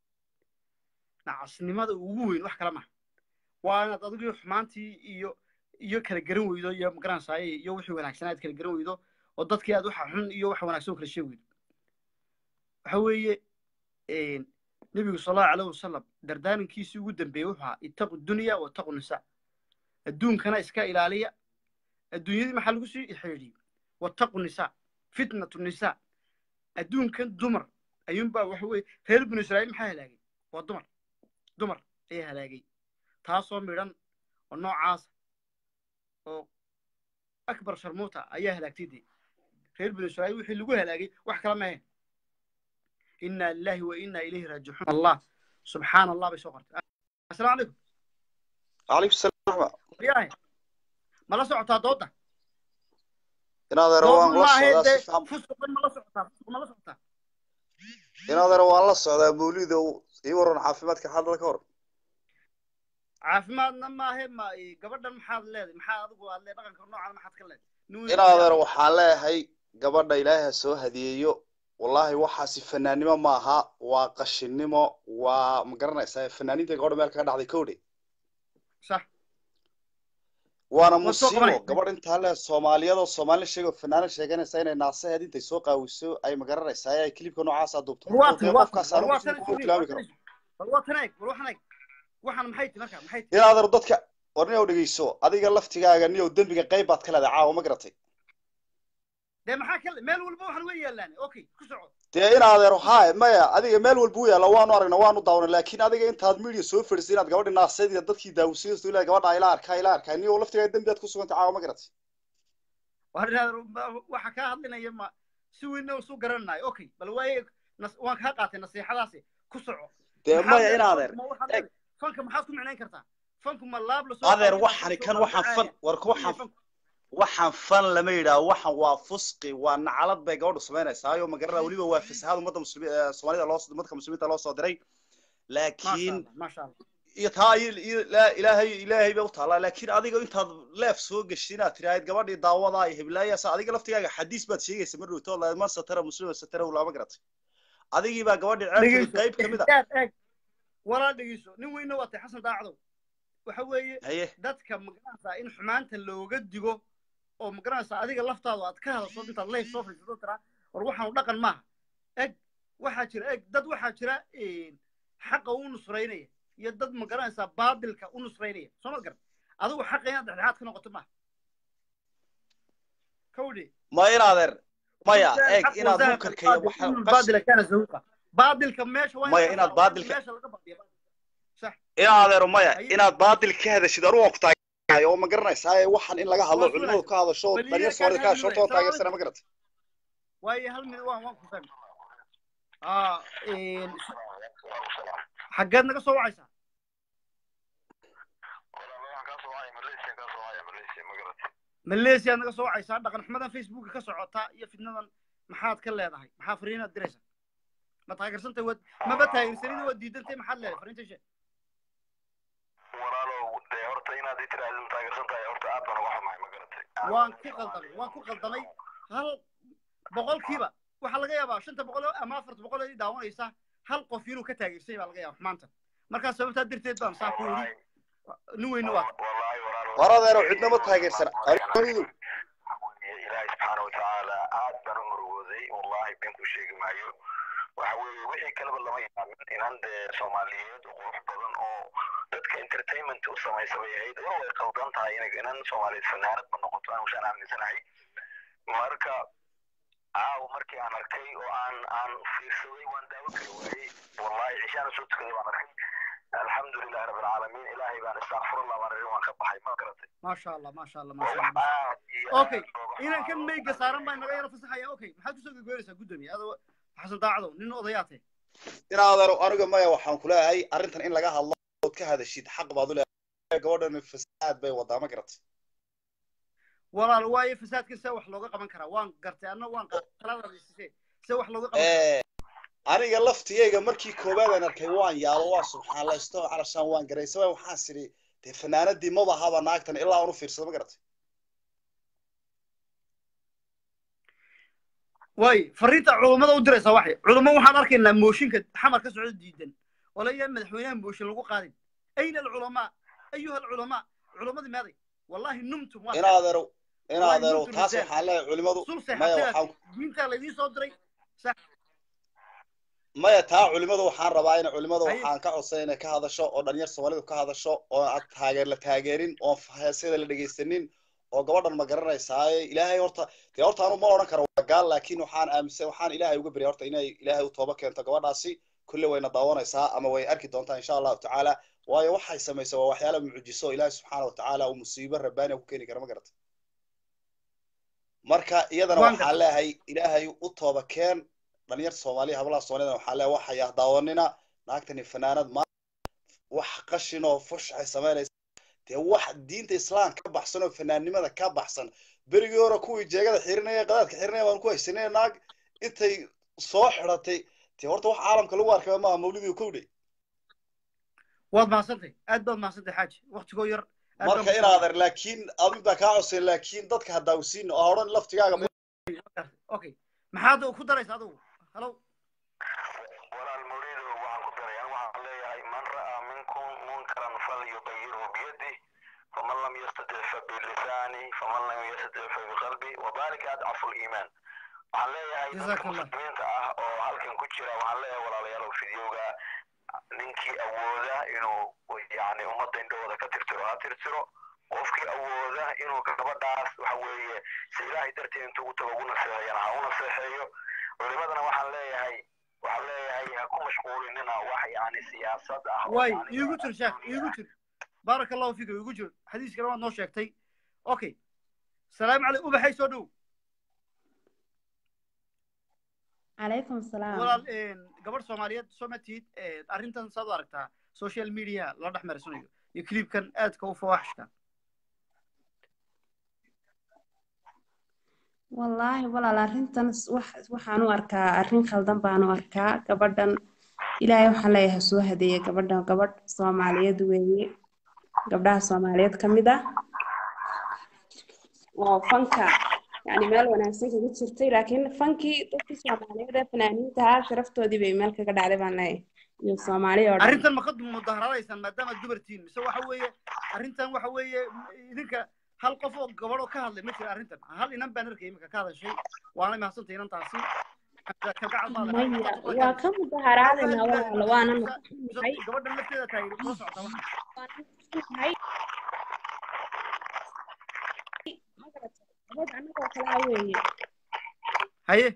nacasnimada ugu weyn wax kala maha waa inaad adigu xumaantii iyo iyo kala garan weydo iyo magaranaysaay iyo wixii wanaagsanaa aad kala garan weydo oo dadkii aad waxa xun iyo waxa wanaagsan oo kala sheegi weydo waxa weeye nebigu sal allahu alayh wasalam dardaarankiisii ugu dambeeyey wuxuu ahaa ittaqu dunya wa ittaqu nisa adduunkana iska ilaaliya adduunyadii maxaa lagu sii xidhiidhiyey wattaqu nisa fitnatu nisa adduunkan dumar ayuunbaa waxa weeye reer binu israa'iil maxaa halaagay waa dumar dumar ayaa halaagay taasoo midhan oo noocaasa oo akbar sharmuuta ayaa halaagtay dee reer binu israa'iil wixii lagu halaagay wax kala mahayn inna lillahi wa inna ilayhi raajicuun allah subxaana allah bay soo qortay assalaamu calaykum calaykum salaam yahay ma la socotaa dooda inadeero waan la socdaa si fiican fusuqan ma la socotaa fusuq ma la socotaa inadeero waan la socdaa mawlida ii waran caafimaadka xaadada ka hor caafimaadna maahe ma gabadhan maxaad leedahay maxaa adigu aad leedahay dhaqanka noocan maxaad ka leedahay inadeero waxaan leeyahay gabadha ilaahay ha soo hadiyeeyo wallahi waxaasi fanaannimo maaha waa qashinnimo waa ma garanaysaa fanaaniinta gabadha meel kaga dhacday kowdhe sax waana Waa soo musiibo qabanaya. gabadh intaa le soomaaliyadoo soomaali sheego fanaana sheeganaysa inay naasaheed intay soo qaawiso ay ma garanaysaa ay kilibka noocaasa duubto war waa tan waa tan qofkaas war anigu waa si tan ku tilmaami karo war waa tan eeg war waxan eeg waxan maxay ti marka maxay ti inaadar dadka war nin ow dhegeyso adiga laftigaaga niyow dembiga qayb baad ka leedahay caawa ma garatay dee maxaa ka meel walba waxan way yaalaan okay ku soco dee inaadeero haay maya adiga meel walba u yaalla waanu aragnaa waanu daawanay laakiin adiga intaad media soo fadhisay inaad gabadhi naaseediya dadkii daawusiyaysto ilaa gabadha ila arkaa ila arkaa niyow laftigaaga dembiyaad ku sugantay caawa ma garatay war waxa kaa hadlinaya ma si weynna isu garanayo okay bal waaye nas- waan kaa qaatay nasiixadaasi ku soco dee Maxaad maya leedahay? inaadeer Ma waxaad eeg. leedahay? fanka maxaad ku micnayn kartaa fanku ma laab lasoo adeer qaadaya, waxani lasoo kan waxaan qaadaya? fan war waxaan Fanku- waxaan fan lama yidhaah waxan waa fusqi waa nacalad bay gabadhu samaynaysaa ma garana weliba waa fasahaad ummadda muslimi ee soomaalida loo dadka muslimiinta loo soo diray maasha laakiin allah maasha allah iyo taa iyo- iyo ilaa- ilaahay ilaahay bay u taallaa laakiin adiga intaad leef soo geshay inaad tiraahid gabadhii daawadaa iyo heblaayasa adiga laftigaaga xadiis baad sheegaysa mar dhowto la man satara muslima satara lama garatay adigii baa gabadhii ceebteeda dhegeyso qayb ka mid a eeg eeg walaa dhegeyso nin weynna waa tay xasan daacdow waxa weeye haye dadka magaranaysaa in xumaanta looga digo oo magaranaysaa adiga laftaadu aad ka hadasho intaad leyf soo fadhiisato tiraa war waxaanu dhaqan maaha eg waxaa jira eg dad waxaa jira xaqa u nusraynaya iyo dad magaranaysaa baadilka u nusraynaya soo ma garan adigu xaqa inaad dhexdhexaad ka noqoto maaha kawdhe ma inaadeer maya Wazaan eeg xaq inaad wazaan munkarka iyo albaadil, waxa inuu qas- baadila kaana zahuuqa baadilka meesha waa Maya, ka inaad saaraa, waa in baadilka- meesha laga badiya sax inaadeero maya Haye. inaad baadil ka hadashid anugu waan ku taagay oo ma garanaysaa ee waxan in laga hadlo Waa culimadu su'aal. ka hadasho Bal dhalinyar iyaga soomaalida ka kaa hadasho horta waan hadlaya. taageersana ma garatay waayo hal mid waan waan ku fahmay ah xaggeed naga soo wacaysaa malaysia naga soo wacaysaa dhaqan xumadan facebooka ka socota iyo fitnadan maxaad ka leedahay maxaa fariinaad diraysaa ma taageersantay waad maba taageersanida waad diidantay maxaad leedahay fariinta sheeg waan ku qaldamay waan ku qaldamay hal boqolkiiba waxaa laga yaabaa shanta boqol ama afarta boqol ee daawanaysa hal qof inuu ka taageersay baa laga yaaba xumaanta markaa sababtaa darteed baan saa ku yidhi nin weyne waa war adeero cidnama taageersana anigu ilaahay subxaana watacaala aad baan u murugooday ku sheegi maayo waxa weeye wixii kaleba lama yaamin inan dee soomaaliyeed oo qurux badan oo dadka entertainment u samaysa bay ahayd war way qaldan tahay inay inan soomaaliyeed fanaanad ma noqoto aan ushaan aaminsanahay marka caawa markii aan arkay oo aan aan fiirsaday waan daawo kala waayey wallahi cishaana soo tukaday baan arkay alxamdulilahi rabbi alcaalamiin ilaahay baan istakfirullah baan irin waan ka baxay ma garatay maasha allah maasha allah waa maasha wax allah aad iyo okay aad looga inaan kan xumaado. meyga saaran baa naga yaro fasaxaya okay maxaad kusoo gagooynaysaa guddoomiye adoo xasan daacadow nin odayaate inaadeero aniga maya waxaan ku leeyahay arrintan in laga hadlo ood ka hadashid xaq baad u leeyahay gabadhan fasaad bay wadaa ma garatay walaal waaye fasaadkan see wax looga qaban karaa waan gartay anna waan qaladadisise see wax looga qaban karaa Eh, aniga laftigayga markii koowaad aan arkay waan yaalo waan subxaanlaysto calashaan waan garaysaba waxaan sidhi dee fanaanadii maba haba naagtan ilaa aan u fiirsado ma garatay waaye fariinta culummada u diraysaa waxay culummo waxaan arkaynaa mooshinka xamar ka socda diidan oo layaa madaxweynaha mooshin lagu qaadin ayna alculamaa ayuha alculamaa culammadii meeday wallahi numtum waa inaadeero inaadeero Wallahi taas runtu waxaan leeyahay culimadu sulse maya xataa waxaan diintaa laydiin soo diray maya taa culimadu waxaan rabaa in culimadu Haye. waxaan ka codsan inay ka hadasho oo dhalinyar soomaalidu ka hadasho oo aan taageer la taageerin oo heesyada la dhegaysanin oo gabadhan ma garanaysaaye ilaahay horta dee horta anu ma odhan karo waa gaal laakiin waxaan aaminsan waxaan ilaahay uga berya horta inay ilaahay u tooba keento gabadhaasi kulle wayna daawanaysaa ama way arki doontaa insha allahu tacaala waayo waxay samaysa waa waxyaala mucjiso ilaahay subxaana watacaala uu musiibo rabbaaniya ku keeni kara ma garata marka iyadana Waan waxaan leeyahay ilaahay u tooba keen dhalinyar soomaaliya hablaha soomaaliyada waxaan leeyahay waxaya daawanina naagtani fanaanad ma wax qashin oo fush ay samaynaysa dee wax diinta islaam ka baxsan oo fanaannimada ka baxsan berigii hore kuwii jeegada xirinaya qadaadka xirinaya waan ku haysanay naag intay soo xidhatay dee horta wax caalamka lagu arkay maaha mawlidii kowdhe waad mahadsantay aad baad mahadsantay xaaji waktigoo yar aad marka baan inaader laakiin adin baa kaa codsan laakiin dadka ha daawisiin oo ha odhan laftigaaga ku- okay maxaad ku daraysa adigu halo walaal mawlido waxaan ku daray anigu waxaan leeyahay man ra'aa minkum munkaran falyugayirhu biyadih faman lam yastatic fabilisaani faman lam yastatic fabiqalbi wadalika adcafu liimaan waxaan leeyahay dadka Jazakallah. muslimiinta ah oo halkan ku jira waxaan leeyahay walaalayaalow fidyowga ninkii awooda inuu yani ummadda indhahooda ka tirtiro ha tirtiro qofkii awooda inuu gabadhaas waxa weeye si ilaahay darteed intuu ugu tago ugu naseexeeyana ha u naseexeeyo culimadana waxaan leeyahay waxaan leeyahay ha ku mashquulinina wax yani siyaasad ah oo waay yani iigu jir sheekh iigu jir baaraka allahu fiika iigu jir xadiiskana waad noo sheegtay okay salaamu calaykum ubaxay soo dhow calaykum salaam walaal gabadh soomaaliyeed soo ma tihid arrintan saad u aragtaa social media la dhex marsanayo iyo clipkan aadka u fawaaxishka wallaahi walaal arrintan s- wax waxaan u arkaa arrin khaldan baan u arkaa gabadhan ilaahay waxaan leeyahay soo hadeeye gabadhan gabadh soomaaliyeed weeye gabdhaha soomaaliyeed ka mid ah oo fanka yani meel wanaagsan kaga jirtay laakiin fankii dadkii soomaaliyeed ee fanaaniinta ahaa sharaftoodii bay meel kaga dhacday baan leeyahay iyo soomaali oo dhan arrintan ma ka mudaharadaysaan maadaama dumartiin mise waxa weeye arrintan waxa weeye idinka hal qof oo gabadh oo ka hadlay ma jira arrintan hal inan baan arkay imika ka hadashay waana mahadsantay inantaasi kalgacal maada maya waa ka mudaharaadayna walaalo waana nahay gabadhan lafteeda taagir kula socota waxa nahay gabadh annagoo kalaa weeye haye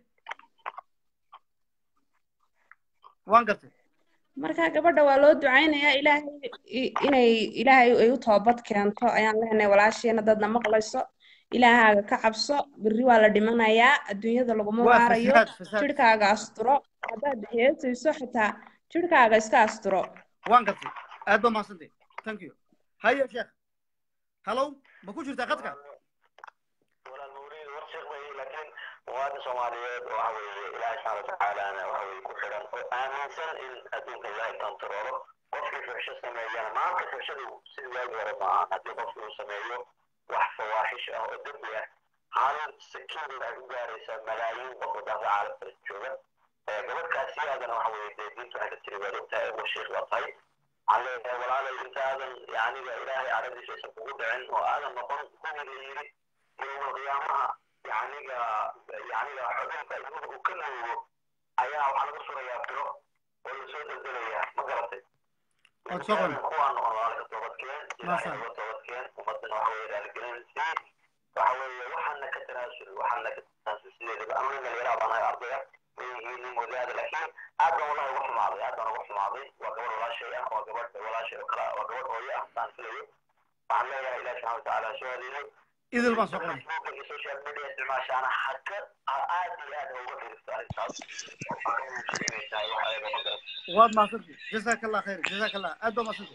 waan gartay marka gabadha waa loo ducaynayaa ilaahay i- inay ilaahay ay u toobad keento ayaan leenahay walaasheena dadna maqlayso ilaahaaga ka cabso berri waa la dhimanayaa adduunyada laguma waa waarayo fasaad fasaad jirhkaaga asturo haddaad heesayso xitaa jirhkaaga iska asturo waan gartay aad baa mahadsantay thank you haye sheekh hallow ma ku jirtaa khadka walaal mawliid war sheekh bay laakiin muwaadin soomaaliyeed oo waxa weeye ilaahay subxaana watacaalana waxa weeye ku xidhan oo aaminsan in adduunka ilaahay kontaroolo qofkii fuxsho sameeyana maanta fuxshadu sidii waagi hore ma ahan haddii qofkii uu sameeyo wax fawaaxish ah oo dembi ah hal sakiin ay u gaaraysaa malaayiin qof oo dhanka caalamka jooga ee gabadhkaasi aadana waxa weeye dee diintu waxay ka tiri waad ogtahay oo sheekh baa tahay waxaan leeyahay walaalay intaadan yaniga ilaahay caradiisa aysan kugu dhicin oo aadan noqon kuwii la yidhi yowma qiyaamaha yacniga yacniga xubinta ilmuhu uu ka nuugo ayaa waxaa laga surayaa biro oo lasoo deldelayaa ma garatay Waad soo qoran. kuwaa noqon walaalka toobadkeen Maasha ilaahay uga toobadkeen ummadana waxa weeye raaligelin sii waxa weeye waxaana ka tanaasul waxaana ka tanaasul sideedaba ama nin dhalinyara baan ahay ardaya way yihiin nin wadaada laakiin aad baan wallahi uga xumaaday aad baan uga xumaaday waa gabadh walaashay ah waa gabadh walaashay oo kale ah, waa gabadh hooyo ah saan filayo waxaan leeyahay ilaah subxana watacaala soo hadiyo idil baan soo qoran Facebook iyo social media isticmaashaana haka aad iyo aad uga fiirsato arrintaas waxay sheegaysaa waxa ay ma garatay waad mahadsantay jazaaka allah khayr jazaaka allah aad baa mahadsantay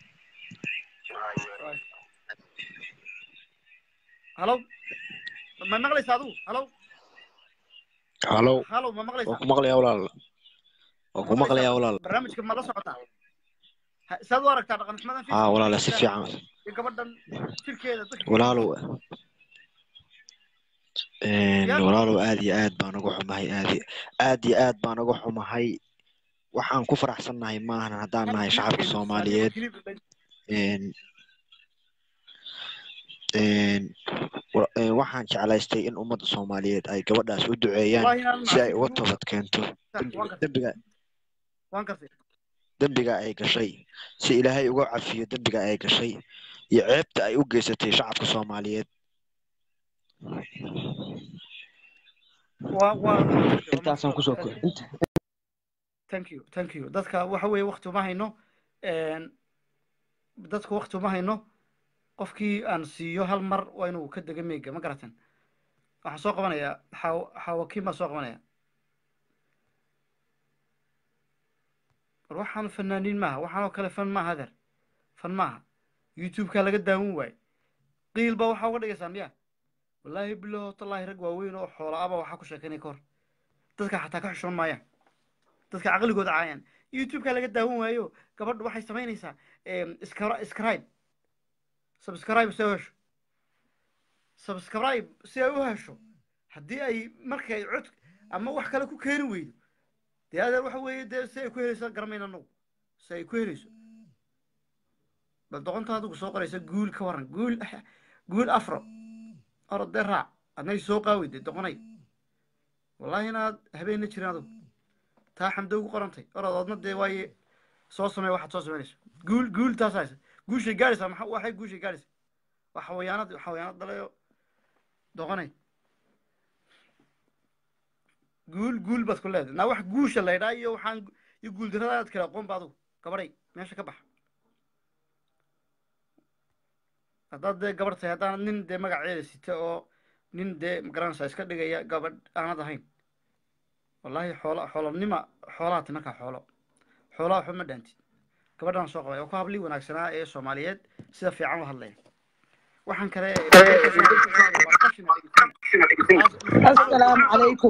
halow ma maqlaysa adigu halow halow halow ma waan maqlaysaa ku maqlayaa walaal waan ku maqlayaa walaal barnaamijka ma la socotaa Ha- saad u aragtaa dhaqan xumadan haa walaal si fiican iyo gabadhan jirkeeda dadka walaalow een, walaalow aad iyo aad baan uga xumahay aad iyo- aad iyo aad baan uga xumahay waxaan ku faraxsannahay maahan haddaan nahay shacabka soomaaliyeed een, een, wa- een, waxaan jeclaystay in ummadda soomaaliyeed ay gabadhaas u duceeyaan Wallahi inaan si ay uga macsiin toobad keento waan gartay dembiga waan gartay dembiga ay gashay si ilaahay uga cafiyo dembiga ay gashay iyo ceebta ay u geysatay shacabka soomaaliyeed waa waa intaasaan kusoo ko inta thank you thank you dadka waxa weeye wakti uma hayno een, dadka wakti uma hayno qofkii aan siiyo hal mar waa inuu ka dega meega ma garatan waxaan soo qabanayaa xaw xawakiin baan soo qabanaya war waxaan fanaaniin maaha waxaan oo kale fan maaha adeer fan maaha youtube-kaa laga daawan waaye qiil baa waxaa uga dhigaysaan miya wallaahi bilaho tallaahi rag waaweyn oo xoola aba waxaa ku sheekanaya ka hor dadka xataa ka xishoon maayaan dadka caqligooda caayaan youtube-kaa laga daawan waayo gabadha waxay samaynaysaa iskra- scribe subscribe si ay u hesho subscribe si ay u hesho haddii ay markay cod ama wax kale ku keeni weydo dee adeer waxa weeye dee si ay ku helayso garamayna anagu si ay ku helayso bal doqonta adigu soo qoraysa guul ka waran guul guul afro orod dee raac adnay soo qaawey dee doqonay wallaahi inaad habeenna jirin adigu taa xamdo ugu qorantay orod adna dee waaye soo samey waxaad soo samaynayso guul guul taas haysa guushay gaadhaysaa maxa waxay guushay gaadhaysaa waa xawayaanad xawayaanad dalayo doqonay guul guul baad ku leedahay naa wax guusha la ydhaa iyo waxaan iyo guuldaradaad kala aqoon ba adigu gabadhay meesha ka baxa haddaad dee gabadh tahay haddaan nin dee magaceeda sita oo nin dee magaranaysaa iska dhigaya gabadh aanad ahayn wallaahi xoola xoolanima xoolaha ti markaa xoolo xoolaha waxba ma dhaantid gabadhaan soo qabay oo ku hablii wanaagsanaa ee soomaaliyeed sida fiican u hadlaya waxaan kale السلام عليكم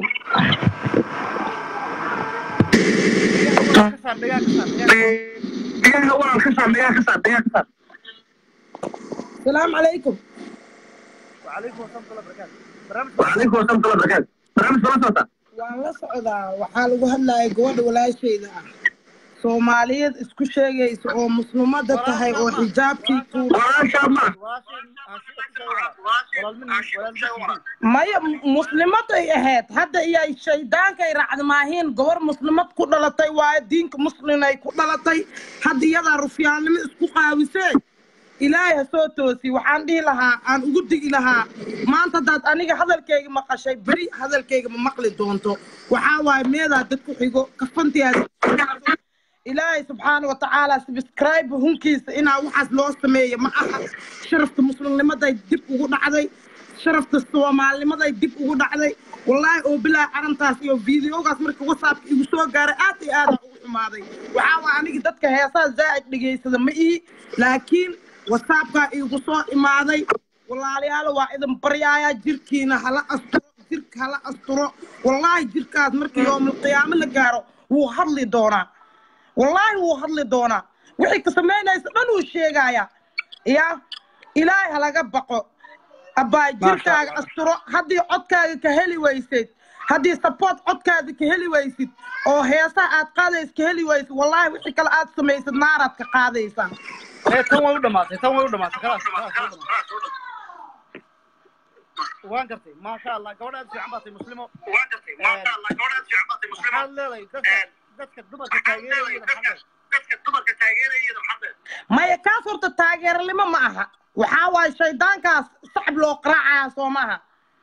السلام عليكم وعليكم السلام ورحمة الله وبركاته برنامج waan la socdaa waxaa lagu hadlayay gabadha walaashayda ah soomaaliyeed isku sheegaysa oo muslimada tahay oo xijaabkii tuur maya muslimaday ahayd hadda iyay shaydaankay raacda maahiin gabar muslimad ku dhalatay waayo diinka muslinay ku dhalatay hadda iyadaa rufyaannimo isku qaawisee ilaahay ha soo toosi waxaan dhihi lahaa aan ugu digi lahaa maanta haddaad aniga hadalkayga maqashay beri hadalkayga ma maqli doonto waxaa waaye meedaa dad ku xigo kafantiyaas ilaahay subxaana watacaala subscribe hunkiisa inaa waxaas loo sameeyo ma aha sharafta muslimnimaday dib ugu dhacday sharafta soomaalinimaday dib ugu dhacday wallaahi oo bilaa arrintaas iyo fiidiyogaas marka whatsappka igu soo gaaray aad iyo aadaan ugu xumaaday waxaa waa aniga dadka heesaha zaa'id dhegaysada ma ihi laakiin whatsappkaa igu soo imaaday walaalayaal waa idin baryaaya jirkiina hala asturo jirka hala asturo wallaahi jirkaas markii yoomulqiyaamo la gaaro wuu hadli doonaa wallaahi wuu hadli doonaa wixii ka samaynaysa dhan uu sheegaya ya ilaahay halaga baqo abbaa jirkaaga asturo haddii codkaaga ka heli waysid haddii support codkaada ka heli waysid oo heesaha aad qaadays ka heli waysid wallaahi wixii kale aad samaysid naaraad ka qaadaysaa tan way u dhamaatay tan way u dhamaatay khalaas khalaas way u dhamaatay waan gartay maasha allah gabadh aad fiican baa tahay muslimo waan gartay maasha allah gabadh aad fiican baa tahay muslimo maxaad leedahay dadka dadka dumarka taageerayada maxamed dadka dumarka taageerayada maxamed maya kaas horta taageernimo ma aha waxaa waaye shaydaankaas sacab loo qaraacaya soo maaha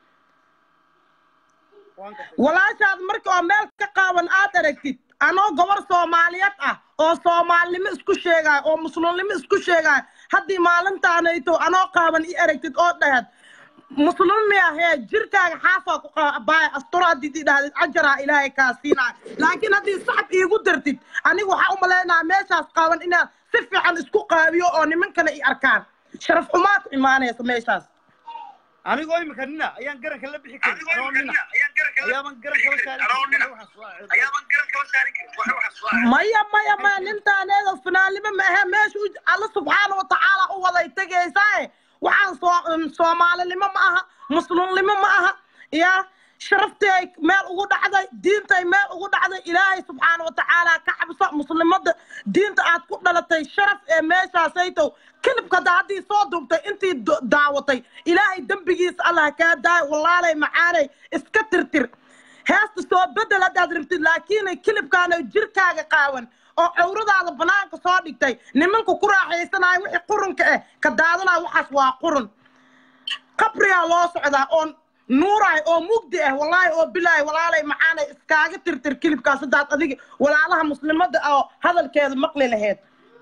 waan gartay walaashaad marka oo meel ka qaawan aad aragtid anoo gabar soomaaliyeed ah oo soomaalinimo isku sheegaayo oo muslimnimo isku sheegaayo haddii maalintaanayto anoo qaaban i aragtid oo dhahed muslimi ahee jirkaaga xaafaa ku qabaaya asturo haddii idhahdid ajaraa ilaahay kaa siinaayo laakiin haddii sacab iigu dartid aniga waxaa u malaynayaa meeshaas qaaban inaan si fiican isku qaabiyo oo nimankana i arkaan sharaf xumaa ku imaanaysa meeshaas anigoo imika nina ayaan garanka la bixi karin anoo nina ayaaban garanka la saarin karin waxaas waa ceeb. ayaaban garan kala saari karin wax waxaas waa maya maya maya nintaaneeda finaalnimo maahe meesha u alla subxaana watacaala u waday tegaysaaye waxaan soo um, soomaalinimo ma aha muslimnimo ma aha ya sharaftay meel ugu dhacday diintay meel ugu dhacday ilaahay subxaana watacaala ka cabso muslimada diinta aad ku dhalatay sharaf ee meeshaasaytow kilibka hadda haddii soo duubtay intii do- daawatay ilaahay dembigiisa allah kaa daayo walaalay macaanay iska tirtir heesta soo bedel haddaad rabtid laakiin kilibkaana jirkaaga qaawan oo cawradaada banaanka soo dhigtay nimanka ku raaxaysanayo wixii qurunka ah ka daadanaya waxaas waa qurun qabrigaa loo socdaa oo nuuraay oo mugdi ah wallaahi oo bilaahi walaalay macaanay iskaaga tirtir kilibkaas haddaad adiga walaalaha muslimada oo hadalkeeda maqli laheyd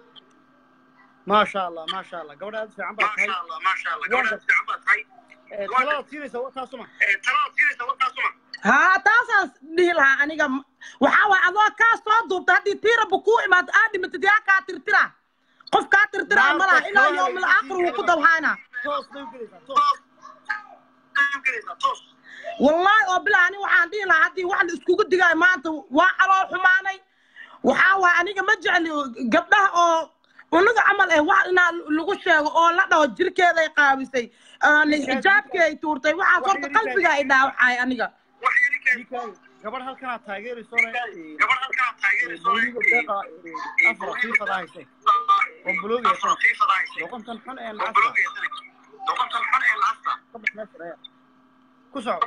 maasha allah maasha allah gabadh aad fiican baa tahay maasha allah maasha allah gabadh aad fiican baa tahay Eh, taladaad siinaysa waa taasuma ee talaad siinaysa warkaasuma haa taasaan dhihi lahaa aniga waxaa waay adoo kaa soo duubta haddii tiiraba kuu imaado aad dhimatid yaa kaa tirtira qof kaa tirtiraa Maanta malaha ilaa soo yowmil haysa aakhir wuu ku dabhaana toos bay u gelaysaa toos gelaysaa toos wallaahi oo bilaa ani waxaan dhihi lahaa haddii wax la iskugu digaayo maanta waa calool xumaanay waxaa waay aniga ma jecli gabdhaha oo unaga camal eh wax inaa lagu sheego oo la dhaho jirkeeday qaabisay aan xijaabkii ay tuurtay waxaas horta qalbiga ay dhaawacay aniga wax yari keen Wiilkaaga, gabadh halkanaa taageerayso le gabadh halkaa taageerayso boliga deeqa eh, afar fiifada hayse oo buloogi haysan doqontan xun ee lacagta doqontan xun ee lacagta ka bax meesha reer ku soco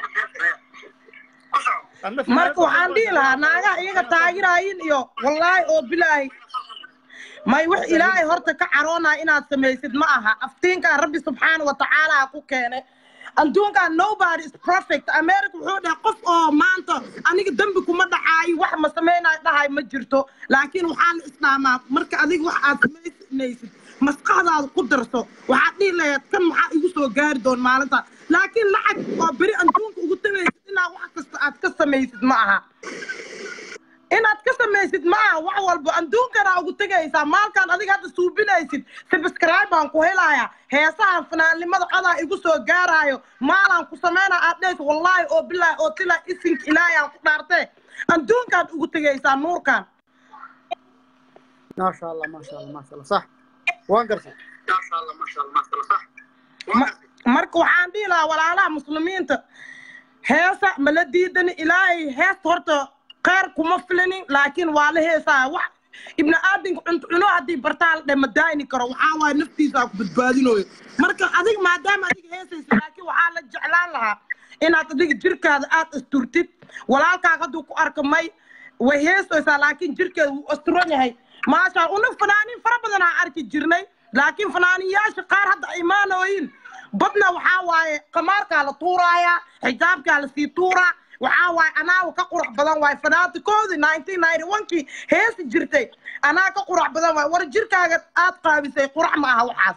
ku soco adna marka waxaan dhihi lahaa naagaha iyaga taageeraayin iyo wallaahi oo bilaahi may wax ilaahay horta ka caroonaya inaad samaysid ma aha aftiinkaa rabbi subxaana watacaala ku keenay adduunkan nobody is perfect america wuxuu dhahay qof oo maanta aniga dembi kuma dhacaayo wax ma samaynayo dhahay ma jirto laakiin waxaa la isdhaamaa marka adiga wax aad samaynaysid maskaxdaada ku darso waxaad dhihi lahayd kan maxaa igu soo gaari doon maalinta laakiin lacag oo beri adduunka ugu tagaysid inaad wax kasta aad ka samaysid ma aha inaad ka samaysid ma aha wax walba adduunkana ugu tegaysaa maalkaan adiga hadda suubinaysid subscribe baan ku helaaya heesahan fanaannimada codaa igu soo gaaraayo maalaan ku sameynaa aad dhehaysa wallaahi oo bilaahi oo tilaa isinka ilaahay aan ku dhaartee adduunkaad ugu tegaysaa nuurkan maasha allah maasha allah maasha allah sax waan gartay maasha allah maasha allah maasha allah sax Ma- marka waxaan dhihi lahaa walaalaha muslimiinta heesa mala diidani ilaahay heesta horta kheyr kuma filanin laakiin waa la heesaa wax ibni aadamka cunto cuno haddii bartaa la dhe ma daayni karo waxaa waaye naftiisaa ku badbaadinooyo marka adiga maadaama adiga heesaysa laakiin waxaa la jeclaan lahaa inaad adiga jirkaada aad asturtid walaalkaaga hadduu ku arka may way heesaysaa laakiin jirkeeda wuu asturan yahay maasha una fanaaniin fara badan aan arki jirnay laakiin fanaaniyaasha qaar hadda ay imaanooyin badna waxaa waaye qamaarkaa la tuuraaya xijaabkaa lasii tuuraa waxaa waaye anaa ka qurux badan waaye fanaatikoodii nineteen ninety one-kii heesi jirtay anaa ka qurux badan waaye war jirkaaga aad qaabisay qurux ma aha waxaas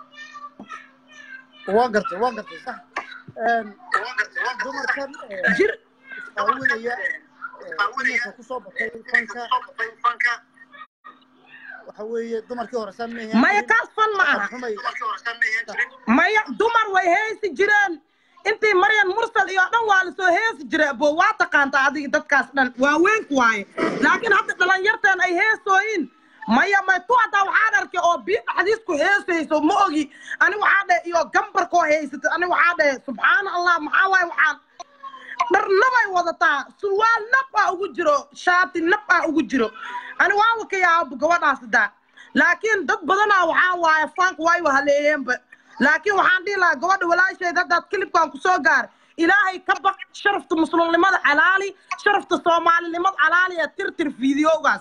waan gartay waan gartay sax Een, dumarkan eh, jir isqaawinaya eh, iminka kusoo batay fanka waxa weeye dumarkii hore saan mehe maya kaas fan ma aha xumay maya dumar way heesi jireen intii maryan mursal iyo dhan waa lasoo heesi jiray bo waa taqaantaa adiga dadkaas dhan waaweynku waaye laakiin hadda dhalinyarteen ay heesooyin maya may tu haddaa waxaan arkay oo biyo dhaxdiis ku heesayso ma ogi ani waxaa dhahe iyo gambarkoo haysata ani waxaa dhahe subxaana allah maxaa waaye waxaan dhar nabay wadataa surwaal nab aa ugu jiro shaati nab aa ugu jiro ani waaba ka yaaba gabadhaas daa laakiin dad badanaa waxaa waaye faanka way wahaleeyeenba laakiin waxaan dhihi lahaa gabadha walaasheed haddaad kilibkan kusoo gaar ilaahay ka baq sharafta muslimnimada calaali sharafta soomaalinimada calaali ee tirtir fiidiyowgaas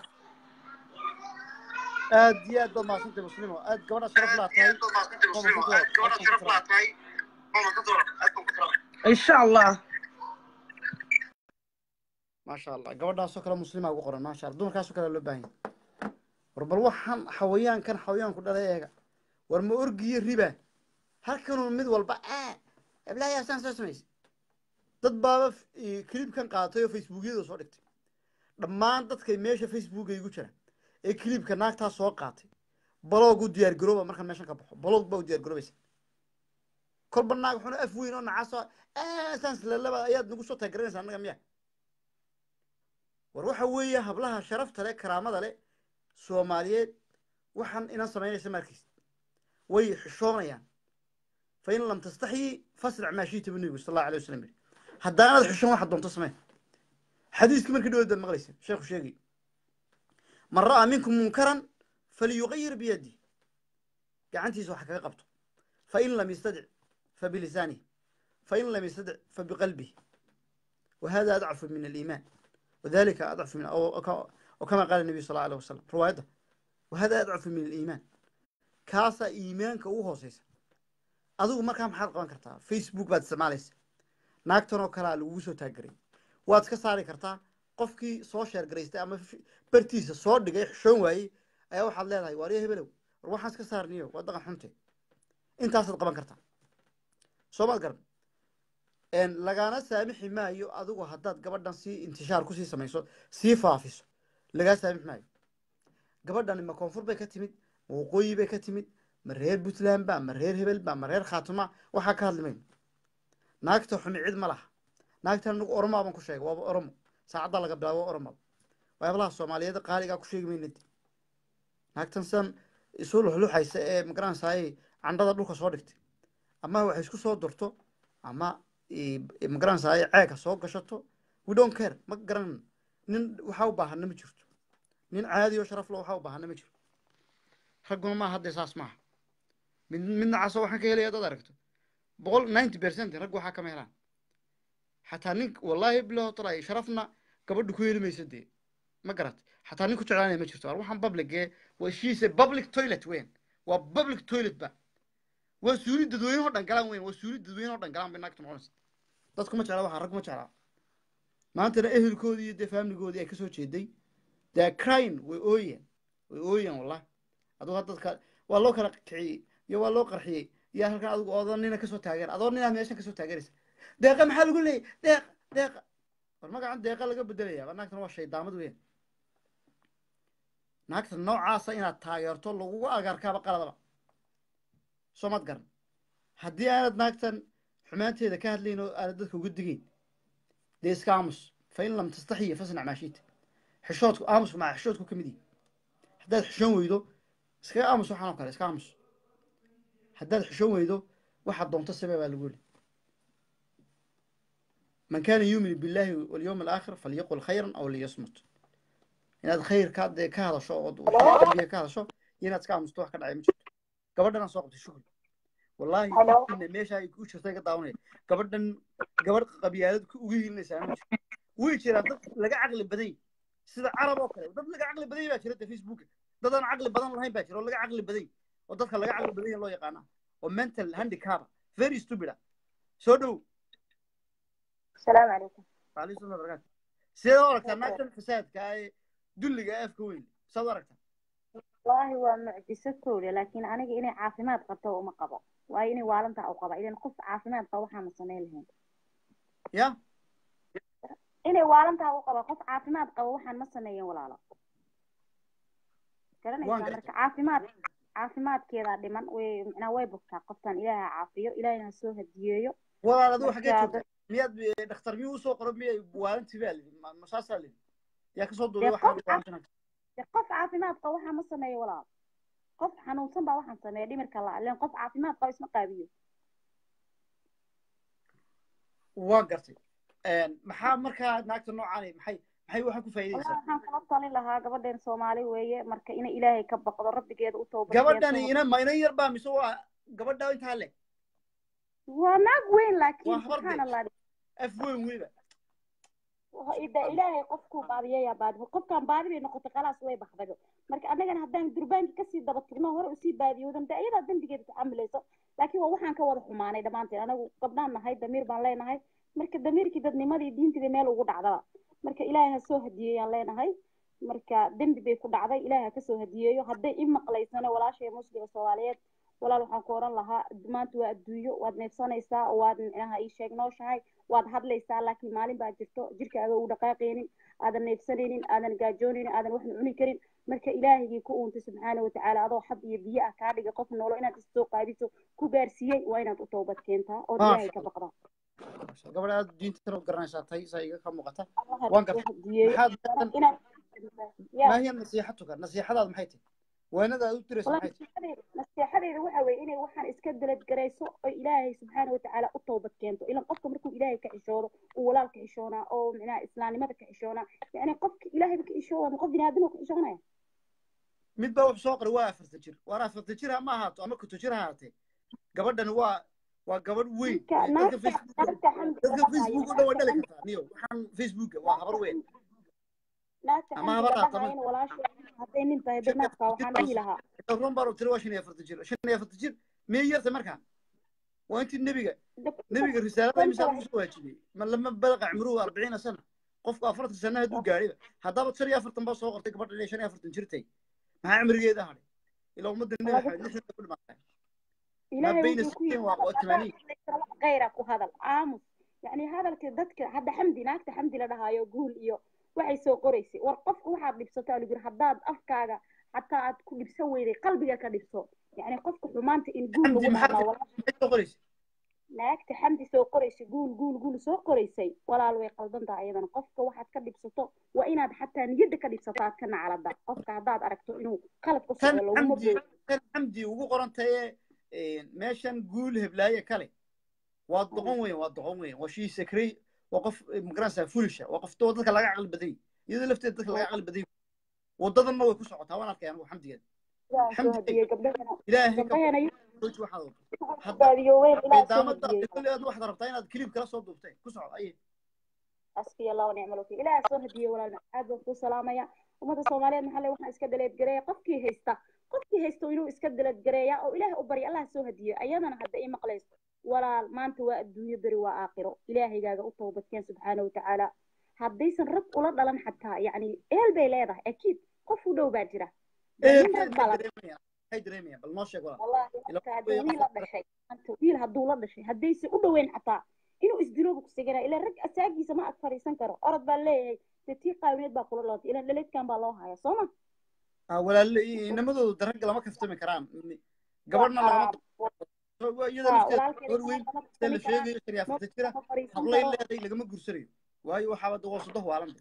aad iyo aad baad mahadsantay muslimo aad gabadha sharaf laa tahay insha allah maasha allah gabadhaasoo kale muslima ugu qoran maasha allah dumarkaasoo kale loo baahan yahay war bal waxaan xawayaankan xawayaanku dhalay eega war ma orgiyo riba halkanuu mid walba aa ablaaya saan soo samaysay dad baaba kilibkan qaatay oo facebookyada soo dhigtay dhammaan dadkay meesha facebooka igu jira ee kilibka naagtaa soo qaatay baloog u diyaar garooba markaan meeshan ka baxo baloog baa u diyaar garoobaysa kolba naag xuna af weyn oo nacaasoo saan silalaba ayaad nagu soo taagaranaysaa annaga miya war waxa weeye hablaha sharafta leh karaamada leh soomaaliyeed waxaan inan samaynaysa markiis way xishoonayaan fa in lam tastaxyi fasric maa shiita bu nebigu sal allahu alay wasalam yidhi haddaanad xishoon waxaad doonto samee xadiiskii markii dhawood baad maqlaysa sheekhu sheegay man ra'aa minkum munkaran falyuqayir biyadi gacantiisa wax kaga qabto fain lam yastadic fabilisaanihi fain lam yastadic fabiqalbihi wahada adcafu min aliimaan وذلك أضعف من أو, أو كما قال النبي صلى الله عليه وسلم روايته وهذا أضعف من الإيمان كاسا إيمانك وهو سيسا أدوك مركا محاد قوان كرتا فيسبوك بعد سماليس ناكتون وكلا لوسو تاقري واد كساري كرتا قفكي سوشيال جريستا أما برتيسا صور دقاي حشون واي أيا واحد ليلة واريه هبلو روحان كسار نيو وادقا حمتي انت أصد قوان كرتا سومال قرب lagaana saamixi maayo adigu haddaad gabadhan sii intishaar kusii samayso sii faafiso lagaa saamixi maayo gabadhani ma koonfur bay ka timid ma waqooyi bay ka timid ma reer puntland ba ma reer hebel ba ma reer khaatuma waxaa ka hadli mayno naagta xumi cid ma laha naagtan anigu oromaa baan ku sheegay waaba oromo saacadda laga bilaabo waa oromo waa hablaha soomaaliyeed qaaligaa ku sheegi mayna naagtan sidan isu luxluxaysa ee magaranaysaay candhada dhulka soo dhigtay ama waxay isku soo durto ama magaranaysaay ceega soo gashato we don't care ma garan nin waxaa u baahana ma jirto nin caadi oo sharaf lo waxaa u baahana ma jiro ragguna maaha haddee saas maaha mid midna caso waxaan ka helaya dad aragto boqol ninety percent rag waxaa kama helaan xataa nin wallahi bilaho talay sharafna gabadha ku heli maysa dee ma garat xataa nin ku jeclaanaya ma jirto waxaan public ee waa shiise public toilet weyn waa public toilet ba waa suuli dadweyne oo dhan galaan weyn waa suuli dadweyne oo dhan galaan bay naagta noqonaysa dadku ma jecla waxaa rag ma jeclaa maantana ehelkoodii iyo dee faamiligoodii ay kasoo jeeday dee crime way ooyeen way ooyeen wallah adugu dadka waa loo kala kiciyey iyo waa loo qarxiyey iyo halkan adigu odoo nina kasoo taageer adoo ninaa meeshan kasoo taageeraysa deeqa maxaa lagu leeyay deeq deeqa war magacan deeqa laga bedelaya naagtan waa shaydaamad weyn naagta noocaasa inaad taageerto lagugu agaarkaaba qaladaba soo mad garan haddii aanad naagtan xumaanteeda ka hadlayn oo aanad dadka uga digayn dee iska aamus fa in lam tastaxiya fasnac maashiita xishoodku aamusku maa xishoodku ka mid yihi haddaad xishoon weydo iskaga aamus waxaan oo kale iska aamus haddaad xishoon weydo waxaad doonto samee baa lagu yidhi man kaana yuuminu billahi walyawmi alaakhir falyaqul khayran aw liyasmut inaad khayr ka dee ka hadasho oo qalbiga ka hadasho iyo inaad iska aamusto wax ka dhacay ma jirto gabadhanaan soo qabtay shukri wallahi ina meesha ay ku jirta iga daawanaya gabadhan gabadh qabyaalad uga hilinaysaa ma jirto way jiraan dad laga caqli badan yahy sida carab oo kale dad laga caqli badan yahy baa jira de facebooka dad aan caqli badan lahayn baa jira oo laga caqli badan yahy oo dadka laga caqli badan yahy loo yaqaana oo mental handicapa very stupid ah soo dhow السلام عليكم وعليكم السلام وبركاته سيدا ورقتا ناكتن فساد كاي دلقا افك وين سيدا ورقتا والله هو معجزة كوري لكن أنا إني عافمات قبته وما قبا وأي إني والنتا أو قبا إذا قف عافمات قوحة مسنين لهم يا إني والنتا أو قبا قف عافمات قوحة مسنين ولا لا كلنا وان يسامرك عافمات عافمات كذا دمان ومعنا ويبكتا قفتان إلهي عافية إلهي نسوه الديو walaal aduu xagee marka joogta miyaad dhakhtar miyuu usoo qoro miyay waalantii baa lidi masaasaa lidi yaa kasoo duulay dee waxaa qof waalantina dee qof caafimaad qaba waxaa ma sameeyo walaal qof xanuunsan baa waxaan sameeya dhimirka la leen qof caafimaad qaba isma qaabiyo waa gartay maxaa markaa naagta noocaani maxay maxay waxa ku والله faa'iidaysaa waxaan kala talin lahaa gabadheen soomaali weeye marka inay ilaahay ka baqdo rabbigeeda u tooba gabadhani ina ma inan yar baa mise waa gabadha intaa le waa naag weyn waa laakiin habar subxaan de allah af weyn weyba ida ilaahay qofkuu baadiyayaa baadibo qofkaan baadi bay noqotay khalaas way baxdago marka annagana haddaan durbaanki kasii daba tagno hore usii baadiyoodan de iyadaa dembigeeda taxamilayso laakiin waa waxaan ka wada xumaanay dhammaanteen anagu gabdhaan nahay damiir baan leenahay marka damiirkii dadnimadii diintiiba meel ugu dhacdaba marka ilaahay ha soo hadiyeeyaan leenahay marka dembi bay ku dhacday ilaahay ha kasoo hadiyeeyo hadday i maqlaysano walaashay musliga soomaaliyeed walaal waxaan ku oran lahaa maanta waa adduunyo waad neefsanaysaa waad micnaha ii sheeg nooshahay waad hadlaysaa laakiin maalin baa jirto jirkaaga u dhaqaaqaynin aadan neefsanaynin aadan gaajoonaynin aadan waxna cuni karin marka ilaahigii ku uuntay subxaana watacaala adoo xab iyo biyo ah kaa dhiga qof noolo inaad isoo qaadiso ku gaarsiiyey waa inaad u toobad keentaa ood ilaahay ka baqdaa gabadha aad diinta u garanaysaa tay saa iga ka muuqata allaha waan soo gartay hadiyeeyo maxaad inaad ya maahiya nasiixatuka nasiixadaad maxay tahay waanada aad u diraysa والله maxay tahay نصيحتي نصيحتي waxa weeye inay waxaan iska dalad garayso oo ilaahay subxaana watacaala u toobad keento ilan qofka markuu ilaahay ka xishoodo uu walaal ka xishoonaa oo micnaha islaamnimada ka xishoonaa yani qofka ilaahayba ka xishooda ma qof biniaadam ka xishoonaya mid baa wuxuu soo qoray waa afarta jir waar afarta jir ha ma ahaato ama kuto jir ha ahaatee gabadhan waa waa gabadh weyn ninka dadka naagta facebook naagta xamdi dadka facebook oo dhan way dhali naagta kartaa niyo waxaan facebooka waa habar weyn naagta ama xamdi habar la ahaata dhahaayana walaashay hadday nin tahay banaadka waxaan dhihi lahaa run baa tiri waa shan iyo afarta jir shan iyo afarta jir miyay yartay markaa waa intii nebiga nebiga risaalada imisaa lagu soo waajibiyey ma lama balaqa cimruhu arbaciina sana qofku afartan sana hadduu gaadhiba haddaba shan iyo afartan baa soo qortay gabadha inay shan iyo afartan jirtay maxaa cimrigeeda hadhay ilaa ummadda nebi maxamed lixdan ku dhimaatay ilaahay بين wuxuu ku الستين yidhi و- وثمانين kayra ku hadal aamus yani hadalka dadka hadda xamdi naagta xamdi la dhahaayo guul iyo waxay soo qoraysay war qofka waxaad dhibsataa lagu yiri haddaad afkaaga xataa aad ku dhibsan weyday qalbiga ka dhibso yani qofka xumaanta in guul xamdi lagu maxaa dhahnaa walaal maxay soo qoraysa naagta xamdi soo qoraysay guul guul guul soo qoraysay walaal way qaldan tahay iyadana qofka waxaad ka dhibsato waa inaad xataa niyadda ka dhibsato aad ka nacalada qofka haddaad aragto inuu qalad ku tan socdo laguma xamdi boodo tan xamdi ugu qoran taye meeshan guul heblaaye kale waa doqon weyn waa doqon weyn waa shii sakray waa qof magaranaysaa fulisha waa qof doo dadka laga caqli badan yahay iyadoo lafteeda dadka laga caqli badan yahay wadadanna way ku socotaa waan arkay anigu xamdigeeda ilaaha soo xamdi hadiyey gabdhahana ilaahay ka gabdhahana jooji waxaad wado hadda baadiyo weyn ilaaha soo daamada hadiyey kulli aad waxaad rabtaa inaad kilib kala soo duubtay ku soco aye حسبي الله ونعم الوكيل إلى سون هدية ولا عاد بكو سلامة يا ومدى الصومالية محلي وحنا إسكا دليت جريا قفكي هيستا قفكي هيستو إنو إسكا دليت جريا أو إله أبري الله سو هدية أيضا حتى إيه مقليس ولا ما أنت الدنيا بري وآخره إلهي جاga أطوبة كان سبحانه وتعالى haddaysan rag ula dhalan xataa yani eel bay leedahay akiid qof u dhow baa jira nin rag baa la maxay dareemayaan bal noo sheeg walaal wallahi Ila marka way hadduu wiil la dhashay maanta wiil hadduu la dhashay haddaysan u dhoweyn xataa inuu isdiloobu ku sigana ilaa rag asaagiisa ma ag fadhiisan karo orod baa leeyahay dee tii qaawineed baa kula lootay ilaa dhaleedkan baa loo haya soo ma ah walaal inamadoodu daragga lama kaftami karaan gabadhna lagama iyada haa lafteeda walaalkeeda gabar weyn lama sida la kaftami karaan sheegayo shan iyo afartan jira ma fadhiisan hablay karo leeday lagama gursanayo waayo waxaaba dawoo sodoh waalan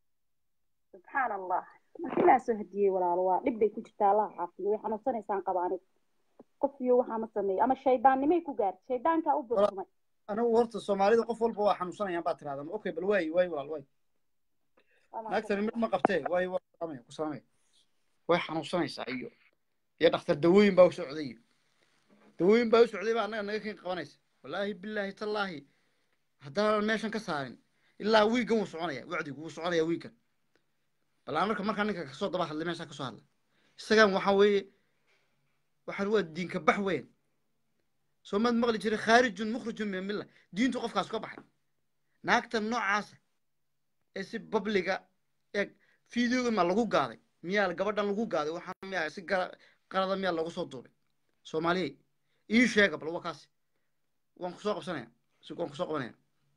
subxaan allah marka ilaa soo hadiyey walaalo waa dhib bay ku jirtaa allah caafiyo way xanuunsanaysaan qaba aniga qof iyo waxaa ma sameeyo ama shaydaannimay ku gaartay shaydaankaa u burtumay anigu horta soomaalida qof walba waa xanuunsanayaan baa tiraahdaa okay bal waay waay walaal waay naagtani mid ma qabtee waay waa salaamaya ku salaamaya way xanuunsanaysaa iyo iyo dhakhtar dawooyin baa u socday iyo dawooyin baa u socday baa annaga naga kin qabanaysa wallaahi bilaahi tallaahi haddaanan meeshan ka saarin ilaa wiigan wuu soconaya wacdigu wuu soconaya wiigan bal aan marka markaa ninka kasoo daba hadlay meeshaa kasoo hadlay isagan waxaa weeye waxaan waa diinka bax weyn soo maad maqli jiray khaarijun mukhrijun min milla diintu qofkaas ka baxay naagta noocaasa ee si babliga eeg fideoga ma lagu gaaday miyaa gabadhan lagu gaaday waxaa miyaa si gara qalada miyaa loogu soo duubay soomaaliyey ii sheega bal waa kaasi waan kusoo qabsanaya si waan kusoo qabanaya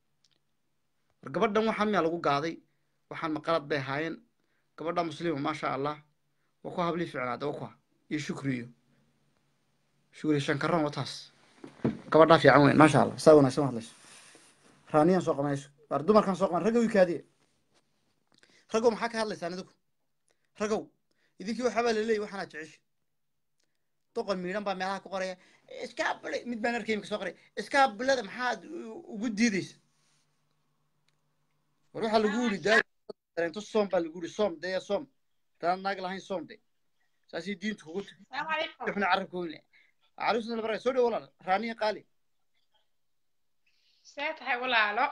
war gabadhan waxaan miyaa lagu gaaday waxaan ma qalad bay ahaayeen gabadha muslima maasha allah waa ku hablii ficnaada waa ku iyo shukriyo shukriyo shankaroon wataas gabadhaa fiican weyn maasha allah saa wanaagsan u hadlayso raaniyaan soo qabanayso waar dumarkan soo qaban ragga wikaadiye ragow maxaa ka hadlaysaan idinku ragow idinkii waxaa baa laleeyahy waxaanaa jecesha doqon miidhan baa meelaha ku qoraya iskaabule mid baan arkay imika soo qoray iskaabulada maxaad ugu diidaysa war waxaa lagu yidhi dareento soom baa lagu yidhi soom dee soom hadaan naag lahayn soom de saasii diintu kugu tiri xuna carabka weyn caruusna labara soo dhow walaal raaniya qaali see tahay walaalo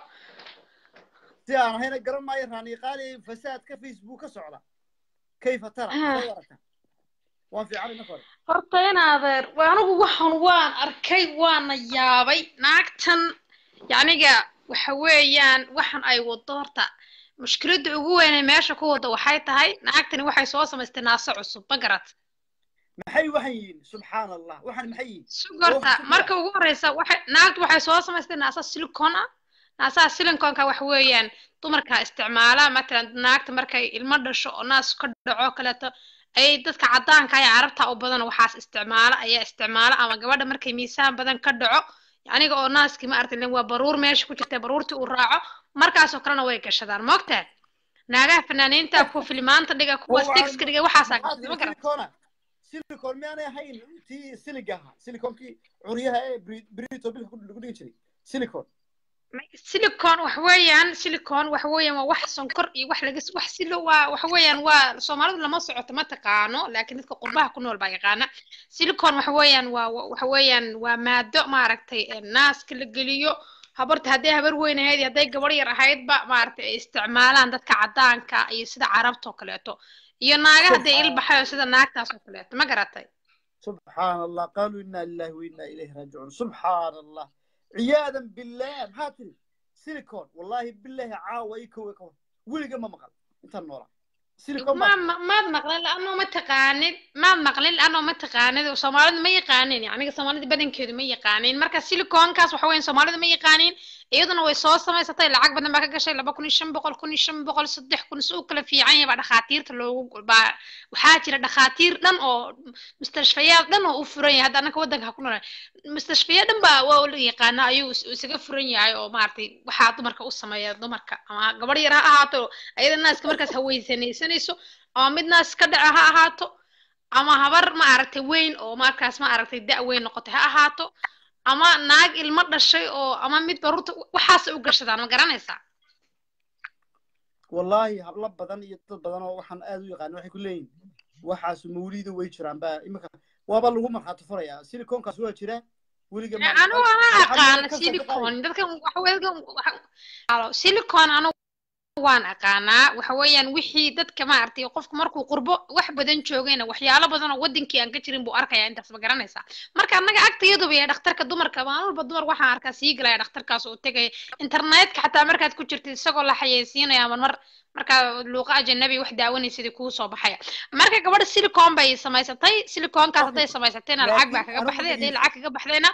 si aan ahayna garan maayo raaniya qaali fasaadka facebook ka socda kayfa tara Ah. soo warata waan fiican inaka hore horta in adeer waa anigu waxan waan arkay waana yaabay naagtan yaniga waxa weeyaan waxan ay wado horta mushkiladda ugu weyn ee meesha ku wado waxay tahay naagtani waxay soo samaystay naaso cusub ma garat maxay waxan yihiin subxaan allah waxan maxay yihiin sugorta marka ugu horeysa waxay naagtu waxay soo samaystay naasa silicon ah naasaha siliconka wax weeyaan dumarka isticmaala matalan naagta markay ilmo dhasho oo naas ka dhaco kaleeto ay dadka caddaanka ee carabta u badan waxaas isticmaala ayaa isticmaala ama gabadha markay miisaan badan ka dhaco aniga oo naaskii ma aragtay waa baruur meesha ku jirta baruurtii uu raaco markaasoo kalena way gashadaan moogtaa naagaha fanaaniinta kuwa filimaanta dhiga kuwa stigska dhiga waxaasaa gashada ma garan silicona silicon miyaanay ahayn tii siliga ahaa siliconkii curyaha ee bri- brito bilka lagu dhigi jiray silicon silicon wax weeyaan silicon wax weeyaan waa wax sonkor iyo wax laga wax silo waa wax weeyaan waa soomaalidu lama socoto ma taqaano laakiin dadka qurbaha ku nool baa yaqaana silicon wax weeyaan waa wax weeyaan waa maado maaragtay ee naaska la geliyo habarta hadday habar weyn ahayd iyo hadday gabar yar ahaydba maaragtay ay isticmaalaan dadka caddaanka iyo sida carabta oo kaleeto iyo naaga hadday ilbaxayo sida naagtaas oo kaleeto ma garatay subxaan allah qaaluu inaa lillahi wa inaa ilayhi raajicuun subxaan allah ciyaadan billah maxaa tiri silicon wallahi billahi caawa i kowe kawa weliga ma maqal intaan noolaa silicon ma ma maad maqlin laanoo ma taqaanid maad maqlin laanoo ma taqaanid soomaalidu ma yaqaanin aniga soomaalida badankeedu ma yaqaanin marka siliconkaas waxa weyan soomaalidu ma yaqaanin iyaduna way soo samaysatay lacag badan baa ka gashay laba kun iyo shan boqol kun iyo shan boqol saddex kun si u kala fiican yahay baa dhakhaatiirta loogu baa waxaa jira dhakhaatiir dhan oo mustashfayaad dhan oo u furan yahay hadda annaka waddanka ha ku noolaa mustashfayaad dhan baa waa la yaqaana ayuu is- isaga furan yahay oo maaragtay waxaa dumarka u sameeya dumarka ama gabadh yar ha ahaato ayada naaska markaas haweysanaysanayso ama mid naas ka dhaca ha ahaato ama habar ma aragtay weyn oo markaas ma aragtay da' weyn noqotay ha ahaato ama naag ilmo dhashay oo ama mid baruurta waxaasay u gashadaan ma garanaysaa wallahi hablo badan iyo dad badan oo waxaan aad u yaqaan waxay ku leeyihin waxaas mawliida way jiraan baa imika waaba lagu markhaati furayaa siliconkaas waa jira weliga ma anigu anaa aqaana silicon dadkan waxa silicon anigu waan aqaanaa waxa weeyaan wixii dadka maaragtay qofku markuu qurbo wax badan joogayna waxyaalo badan oo wadankii aan ka jirin buu arkayaa intaas ma garanaysaa marka annaga agtayaduba ee dhakhtarka dumarka maalin walba dumar waxaan arkaa sii galaya dhakhtarkaas oo tegaya internetka xataa markaad ku jirtid isagoo la xayeysiinaya marmar markaa luuqa ajanabi wax daawanaysidii kuu soo baxaya marka gabadha silicon bay samaysatay siliconkaas hadday samaysatayna lacag baa kaga baxday hadday lacag kaga baxdayna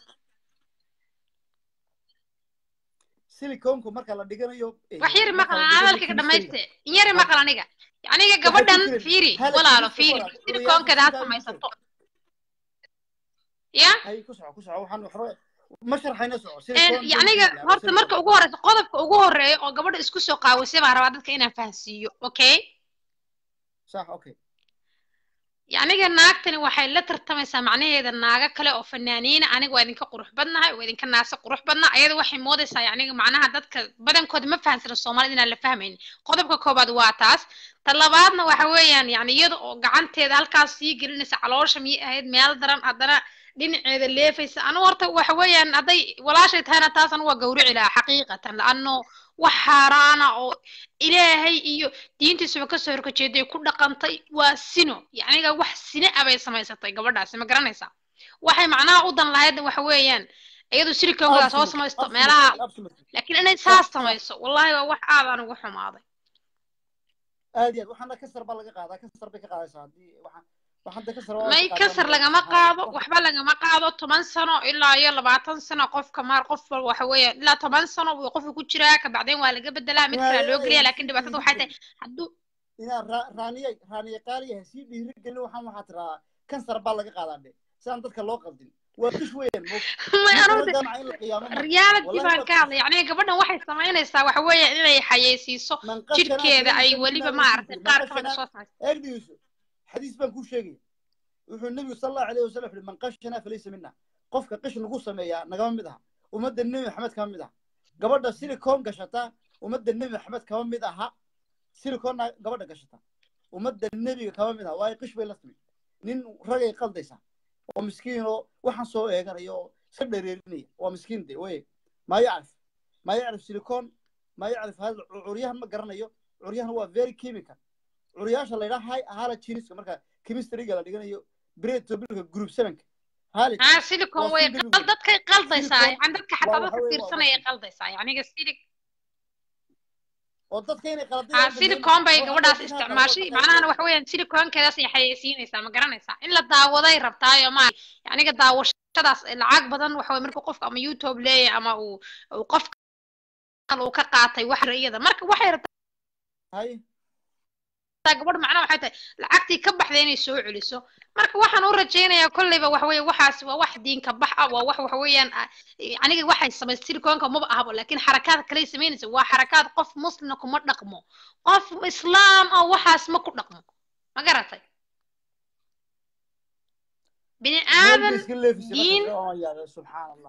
siliconku marka la dhiganayo wax yari maqal aan hadalkayga dhamayste in yari maqal aniga aniga gabadhan fiiri walaalo fiiri siliconkeeda ha samaysato ya hay ku soco ku soco waxaan waxba ma sharxayna soco yaniga horta marka ugu horeysa qodobka ugu horeeya oo gabadha isku soo qaawisay baan rabaa dadka inaan fahansiiyo okay sax okay yaniga naagtani waxay la tartamaysaa macnaheeda naaga kale oo fanaaniina aniga waa idinka qurux badnahay waa idinka naasa qurux badna ayada waxay moodaysaa yaniga macnaha dadka badankooda ma fahansana soomaalida inaan la fahmaynin qodobka koobaad waa taas ta labaadna waxa weeyaan yani iyada oo gacanteeda halkaas sii gelinaysa caloosha miyay ahayd meel daran haddana dhinaceeda leefaysa anu horta waxa weeyaan hadday walaashay tahayna taas anu waa gawrici lahaa xaqiiqatan laano wax xaaraana oo ilaahay iyo diintiisuba kasoo horkajeeday ku dhaqantay waa sino yaniga wax sine abay samaysatay gabadhaasi ma garanaysaa waxay macnaha u dan lahayd waxa weeyaan iyadu siliconkeeda soo samaysto meelaha laakiin inay saas samayso wallahi waa wax aad aan uga xumaaday aad iyo aad waxaana kasar baa laga qaadaa kasar bay ka qaadaysaa haddii waxaan waxaan de kasar waa may kasar lagama qaado waxba lagama qaado toban sano ilaa iyo labaatan sano qofka maar qof walba waxa weeyaan ilaa toban sano buu qofka ku jiraa kabacdeen waa laga bedelaa mid kale loo geliya laakiin dhibaatada waxay tahay hadduu inaa raaniya raaniya qaaliya sii dhiiri gelin waxaan waxaa tiraa kansar baa laga qaadaa dhe sidaan dadka loo qaldin waa qish weeyaan reality baan ka hadlay yani gabadhan waxay samaynaysaa waxa weeya inay xayeysiiso jirkeeda ay weliba maaragtay qaar kamida soo samaysa eegdhigiiso xadiis baan kuu sheegaya wuxuu nebigu sal allahu alayh wasalam wuxu man qashana falaysa mina qofka qish nagu sameeyaa nagama mid aha ummadda nebi maxamed kama mid aha gabadha silicon gashata ummadda nebi maxamed kama mid aha siliconna gabadha gashata ummadda nebiga kama mid aha waayo qish bay la timid nin ragay qaldaysaa oo miskiin oo waxaan soo eeganaya oo iska dhareerinaya waa miskiin de wey maa yacrif maa yacrif silicon maa yacrif hada curyahan ma garanayo curyahan waa very chemical curyaasha la yidhaha halogeniska marka chemistryga la dhiganayo bretobilka group sevenka halog ها سيليكون waa وين single قل دتك قلديسا silicon عن دتك waa حتى waxa دتك weeye waa fiirsanaya waa قلديسا يعني سيليك oo dadka inay qaladada ها u dhameyn سيليكون باي oo gabadhaas hadhow inaad qalado isticmaashay ka macnaha qaybgalo waxa weeyaan silicoonkeedaas ay xayeysiinaysaa ma garanaysaa in la daawaday rabtaayo ma yaniga daawashadaas lacag badan waxa weye markuu qofka ama youtube leeyahay ama uu uu qof kale uu ka qaatay wax iyada marka waxay rabtaa hay gabadh macnaha waxay tahay lacagtii ka baxday inay soo celiso marka waxaan u rajaynayaa kolleyba waxa weeye waxaas waa wax diinka bax ah waa wax waxa weeyaan ah, aniga waxay samaysay silicoonka maba ahabo laakiin xarakaad kaley samaynaysa waa xarakaad qof muslina kuma dhaqmo qof islaam ah waxaas ma ku dhaqmo ma garatay bini meel bay aadan iska leefisay diin markaas oo yaabay subxaan allah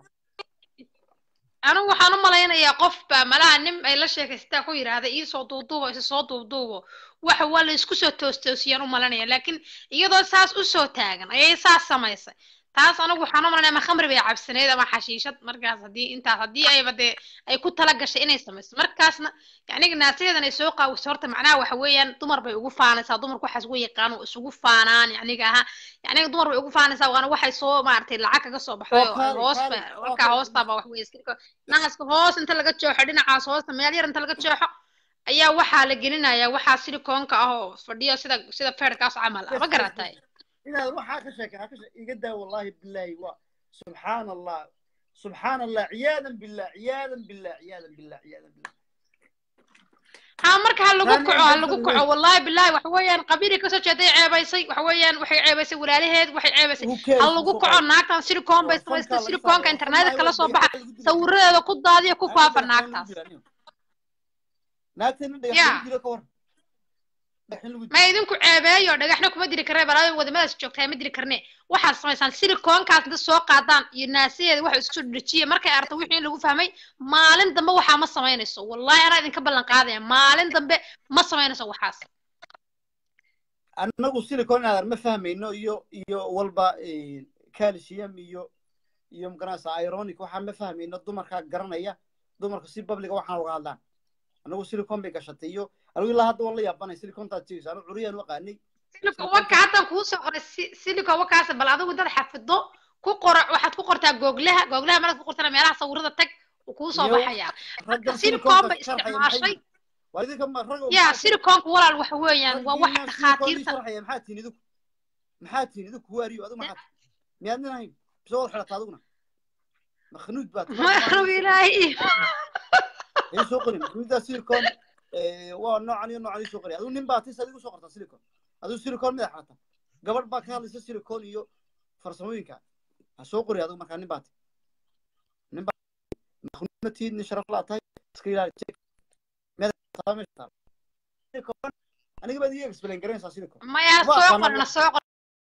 anigu waxaan u malaynayaa qof baa malaha nin ay la sheekaystaa ku yidhaahda iisoo duuduubo isa soo duuduubo waxa waa la isku soo toostoosiyaan u malanaya laakiin iyadoo saas u soo taagan ayay saas samaysay taas anigu waxaan u malanaya ama khamri bay cabsaneyd ama xashiishad markaas haddii intaas haddii ayba dee ay ku tala gashay inay samayso markaasna yacniga naasadeedan ay soo qaawiso horta macnaha waxa weeyaan dumar bay ugu faanaysaa dumarku waxaas ugu yaqaan oo isugu faanaan yacniga aha yacniga dumar bay ugu faanaysaa waana waxay soo maaragtay lacag kaga soo baxday oo oo kaali hoos kaali ba oo markaa kaali hoostaaba wax weeye iska naaska hoos inta laga jooxo dhinacaas hoosta meel yar inta laga jooxo ayaa waxaa la gelinayaa waxaa silikoonka ah oo fadhiyo sida sida feerkaas camal ah bes ma bes garatay bes inaad waxaa ka sheekay ha ka sheek iga daa wallahi billahi waa subxaan allah subxaan allah ciyaadan billah ciyaadan billah ciyaadan billah ciyaadan billah ha marka ha lagu taani kaco aan ha ka lagu fahmay kaco wallahi billahi waxa weeyaan qabiilay kasoo jeeday ceebaysay waxa weeyaan waxay ceebaysay walaalaheed waxay ceebaysay who ha cares lagu soo kaco qaado naagtan silikoon bay waa samaystay fankaa laga silikoonka saaraya internetka fanaa kala waa soo baxa dhagaxda lagu dili karaa sawiradeeda ku daadiyo ku naagta faafa dhagaxda lagu naagtaas dila nin naagta nin dhagax ya lagu dilo ka war dhagaxin lagu ma dilo idinku ceebeeyo dhagaxna kuma diri karne balaayo wadamadaas joogtaa ma diri karne waxaad samaysaan silikoonkaas inta soo qaadaan iyo naasadeeda waxa isku soo dejiya markay aragto wixii in lagu fahmay maalin dambe waxaa ma samaynayso wallahi anaa idinka ballan qaadaya maalin dambe ma samaynayso waxaas annagu silicon inaadan ma fahmayno iyo iyo walba calcium iyo iyo maganaysa ironic waxaan ma fahmayno dumarkaa garanaya dumarka si babliga waxaan uga hadlaan annagu silicon bay gashatay iyo anigu ilaa hadda waan la yaabanay silicontaad sheegaysa anigu curiyaan u aqaanay siliko waka haddaan kuu soo qoray si- siliko wakaas bal adigu dad xafido ku qora waxaad ku qortaa googlaha googlaha markaad ku qortana meelaha sawirada tag wuu kuu soo iyo baxayaa marka raggan silikoon siliconta bay sharxaya maxay isticmaashay yihiin waa idinka ma rag ya maxaa silikoonka walaal waxa weeyaan waa wax raggiinaan silicon ii dhakhaatiirta sharxaya maxaa tihin idinku maxaa tihin idinku waariyo adigu maxaa tihin miyaad nin ahayn bise wad xidhata adiguna makhnuud baad ma anigu ilaahay ii soo qori makhnuuddaa silicon waa noocan iyo noocan ii soo qori adigu nin baa tis adigu soo qortaa silicon adigu silicon midaa xidhata gabadh baa ka hadlaysa silicon iyo farsamooyinka ha soo qori adigu markaa nin baa ti nin baa makhnuudna tiid nin sharaf laa tahay iska ilaali jeeg meeda meesha taal silicon aniga baad ii explain garanaysaa silicon maya ma soo aqaana qorna soo qor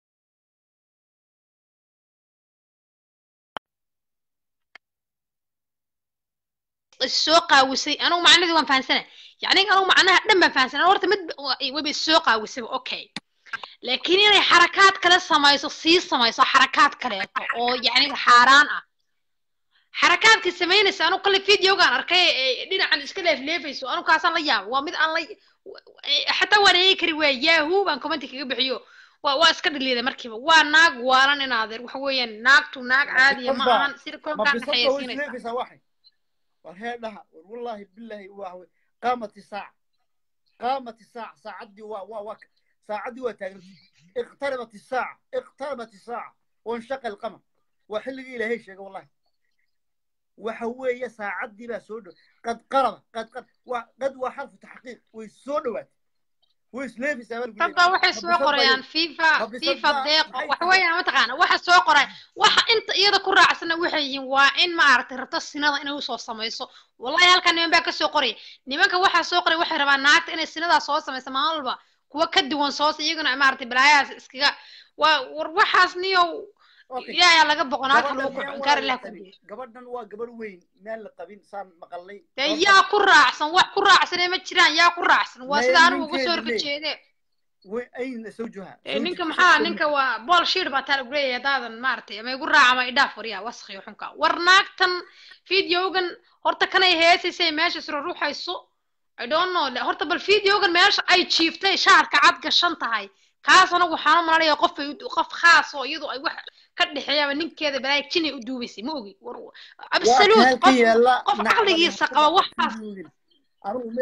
soo qaawisay anigu macnadii waan fahansana yani anigu macnaha dhan baan fahansana horta mid wayba soo qaawisay okay laakiin inay xarakaad kale samayso sii samayso xarakaad kaleeto oo yani xaaraan ah xarakaadkii samaynaysa anigu kale videogaan arkay ee dhinacan iska leefleefayso anigu kaasaan la yaaba waa mid aan la xataa waan eegi kari waaya yahoo baan commenti kaga bixiyo waa waa iska dhaliiday markiiba waa naag waalan in adeer waxa weeyaan naagtu naag ma caadiya ma bisadba ahan ma silikonkaan bisadba way xayeysiinaysaa isleefaysaa waxay war heedhaha war wallaahi billahi waa wey qaamati saac qaamati saac saacaddii waa waa waa saacaddii waa taagantay iqtarabat isaaca iqtarabat isaaca wanshaqa alqamar waa xilligii ilaahay sheegay wallahi waxa weeye saacaddii baa soo dhow qad qaraba qad qad waa qad waa xarfu taxqiiq way soo dhowaatay way isleefaysaa baa lagu dad leeyahay baa waxay ma soo bisadba qorayaan iyadu fifa ma fifa bisadba deeqo maxay waxa tahay weeyaan mataqaana waxa soo qoray waxa inta iyada ku raacsana waxay yihiin waa in maaragtay rabto sinada inay usoo samayso wallahi halkan niman baa kasoo qoraya nimanka waxaa soo qoray waxay rabaan naagta inay sinadaa soo samayso maalin walba kuwa ka duwan soos iyaguna maaragtay balaayahaas iskaga waa war waxaas niyow okay ilaahay laga boqo naagta lagu gabadhan kurxin miyaan kaar walaal la ilaah ku qabin geeyo gabadhan waa gabadh weyn meel la qabin saan maqalnay dee sababta yaa ku raacsan wax ku raacsanee ma jiraan yaa ku raacsan waa maya sida anigu uga soo ninkeedu horka leey jeede وين أين زوجها؟ Ee, ninka زوجك maxaa زوجك ninka waa bool shiir baa taa lagu leeyahay haddaadan maaragtay ama igu raaca ama idhaaf waryaa waskhiyo xunka war naagtan videogan horta kanay heesaysay meesha isro ruuxayso i don't know le- horta bal videogan meesha ay jiiftay shaarka cad gashan tahay kaas anagu waxaan u malanaya qof bay u- qof khaas oo iyadu ay wax ka dhexeeyaba ninkeeda balaaya jinay u duubaysay ma ogi war absolute وكان qof كي لا qof نعم caqligiisa qaba waxaas أنا ما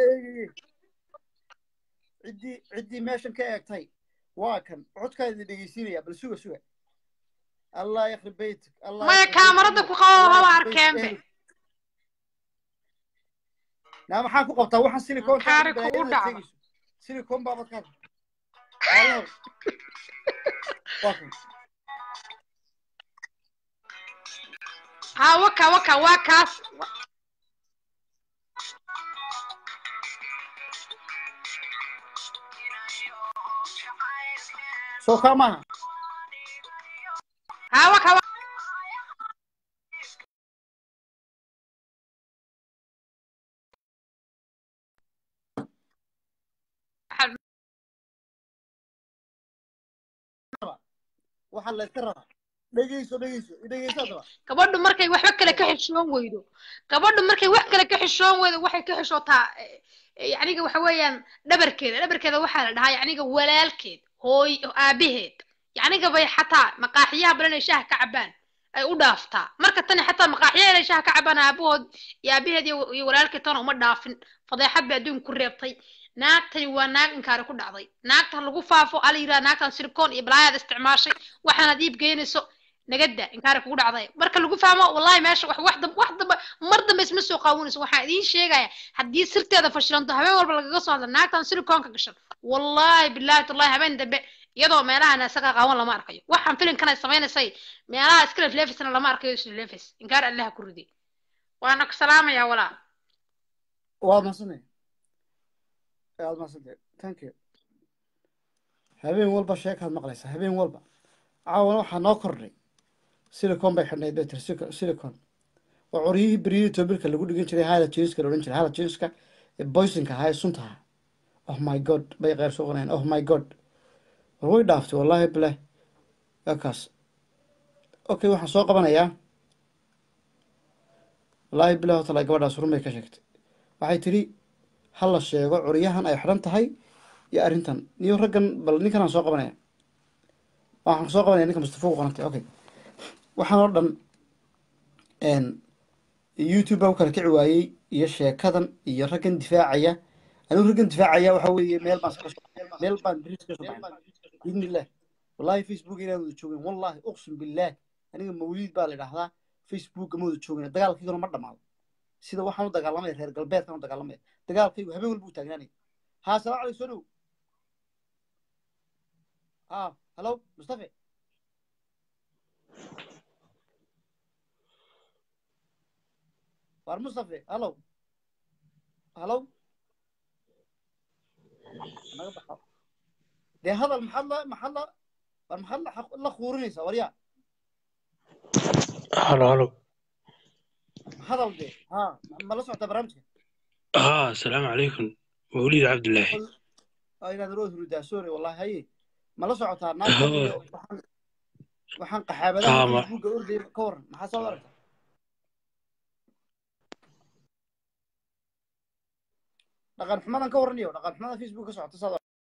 عدي عدي ماشن كأكتاي واكن عد كذا دقيسيني يا بل سوى سوى الله يخرب بيتك الله maya يخرب kaamarada بيت ku أهلك qabo الله haba يخرب بيت arkeenbe أهلك نعم حاكو قبطة وحن سيليكون كان kaari kugu بلايين dhacda تيجي سيليكون بابا كان الله واكن ha waka waka waa kaas سو كمان ha waka wa- waxaa la iska rabaa dhegeyso dhegeyso dhegeyso hadaba gabadhu markay waxba kale ka xishoon weydo gabadhu markay wax kale ka xishoon weydo waxay ka xishootaa eh, eh, yacniga waxa weeyaan dhabarkeeda dhabarkeeda waxaa la dhahaa yacniga walaalkeed hooy aabaheed yacniga bay xataa maqaaxiyaha badan ay shaaha ka cabaan ay u dhaaftaa marka tani xataa maqaaxiyaha inay shaaha ka cabaan aabahood iyo aabaheed iyo iyo walaalkeed tana uma dhaafin fadeexad bay adduunka ku reebtay naagtani waa naag inkaari ku dhacday naagta lagu faafo ala yidhaha naagtan silikoon iyo balaayaad isticmaashay waxaanaad iib geynayso nagada inkaari kugu dhacday marka lagu fahmo wallahi meesha wax wax dam- wax damba mar dambe isma soo qaawinayso waxaan idiin sheegaya haddii sirteeda fashilanto habeen walba lagaga soo hadla naagtan silikoonka gashan wallahi billahi tallahi habeen dambe iyadoo meelahan isaga qaawan lama arkayo waxaan filinkan ay samaynaysay meelaha iska lefleefisna lama arkayo islefleefis inkaar allaha ku riday waana ku salaamayaa walaa waad mahadsantahay waad mahadsantahay thank you habeen walba sheekaad maqlaysaa habeen walba caawana waxaa noo kordhay silicon bay xidhnayd bay tiri silicon- silicon waa coryihii beryihii tobilka lagu dhigan jiray hala jinska la odhan jiray hala jinska ee boysinka ahaa ee sunta ahaa oh my god bay qeyr soo qonayaan oh my god war way dhaaftay wallaahi bilah waa kaas okay waxaan soo qabanayaa wallaahi bilah oo tala gabadhaas run bay ka sheegtay waxay tidhi ha la sheego curyahan ay xidhan tahay iyo arrintan niyo raggan bal ninkan aan soo qabanaya waxaan soo qabanaya ninka mustafa u qorantay okay waxaan oo dhan n youtube baa u kala kici waayey iyo sheekadan iyo raggan difaacaya anigu raggan difaacaya waxa weeye meel baan iska soo meel baan bris ka soo baxay biidni illah wallahi facebook inaan wada joogin wallahi uqsim billah aniga mawliid baa la idhahdaa facebook ma wada joogin dagaalkayguna ma dhamaado sida waxaan u dagaalamaya reer galbeedkan u dagaalamaya dagaalkaygu habeen walba u taagnaanaya ها السلام عليكم سنو ها هلو مصطفى وار مصطفى هلو هلو أنا بحاول. دي هذا المحل محل المحل حق الله خورنيسا وريا هلو هلو هذا ودي ها ما لسه برامجك ها السلام عليكم موليد عبد الله قل inaad roos rudaa sorry wallahi haye ma la socotaa Haa. naagta iyo waxaan waxaan qaxaabadaha Haa, ma- facebooka ordaya ka waran maxaa soo aragta dhaqan xumadan ka warranayo dhaqan xumada facebook ka socota saad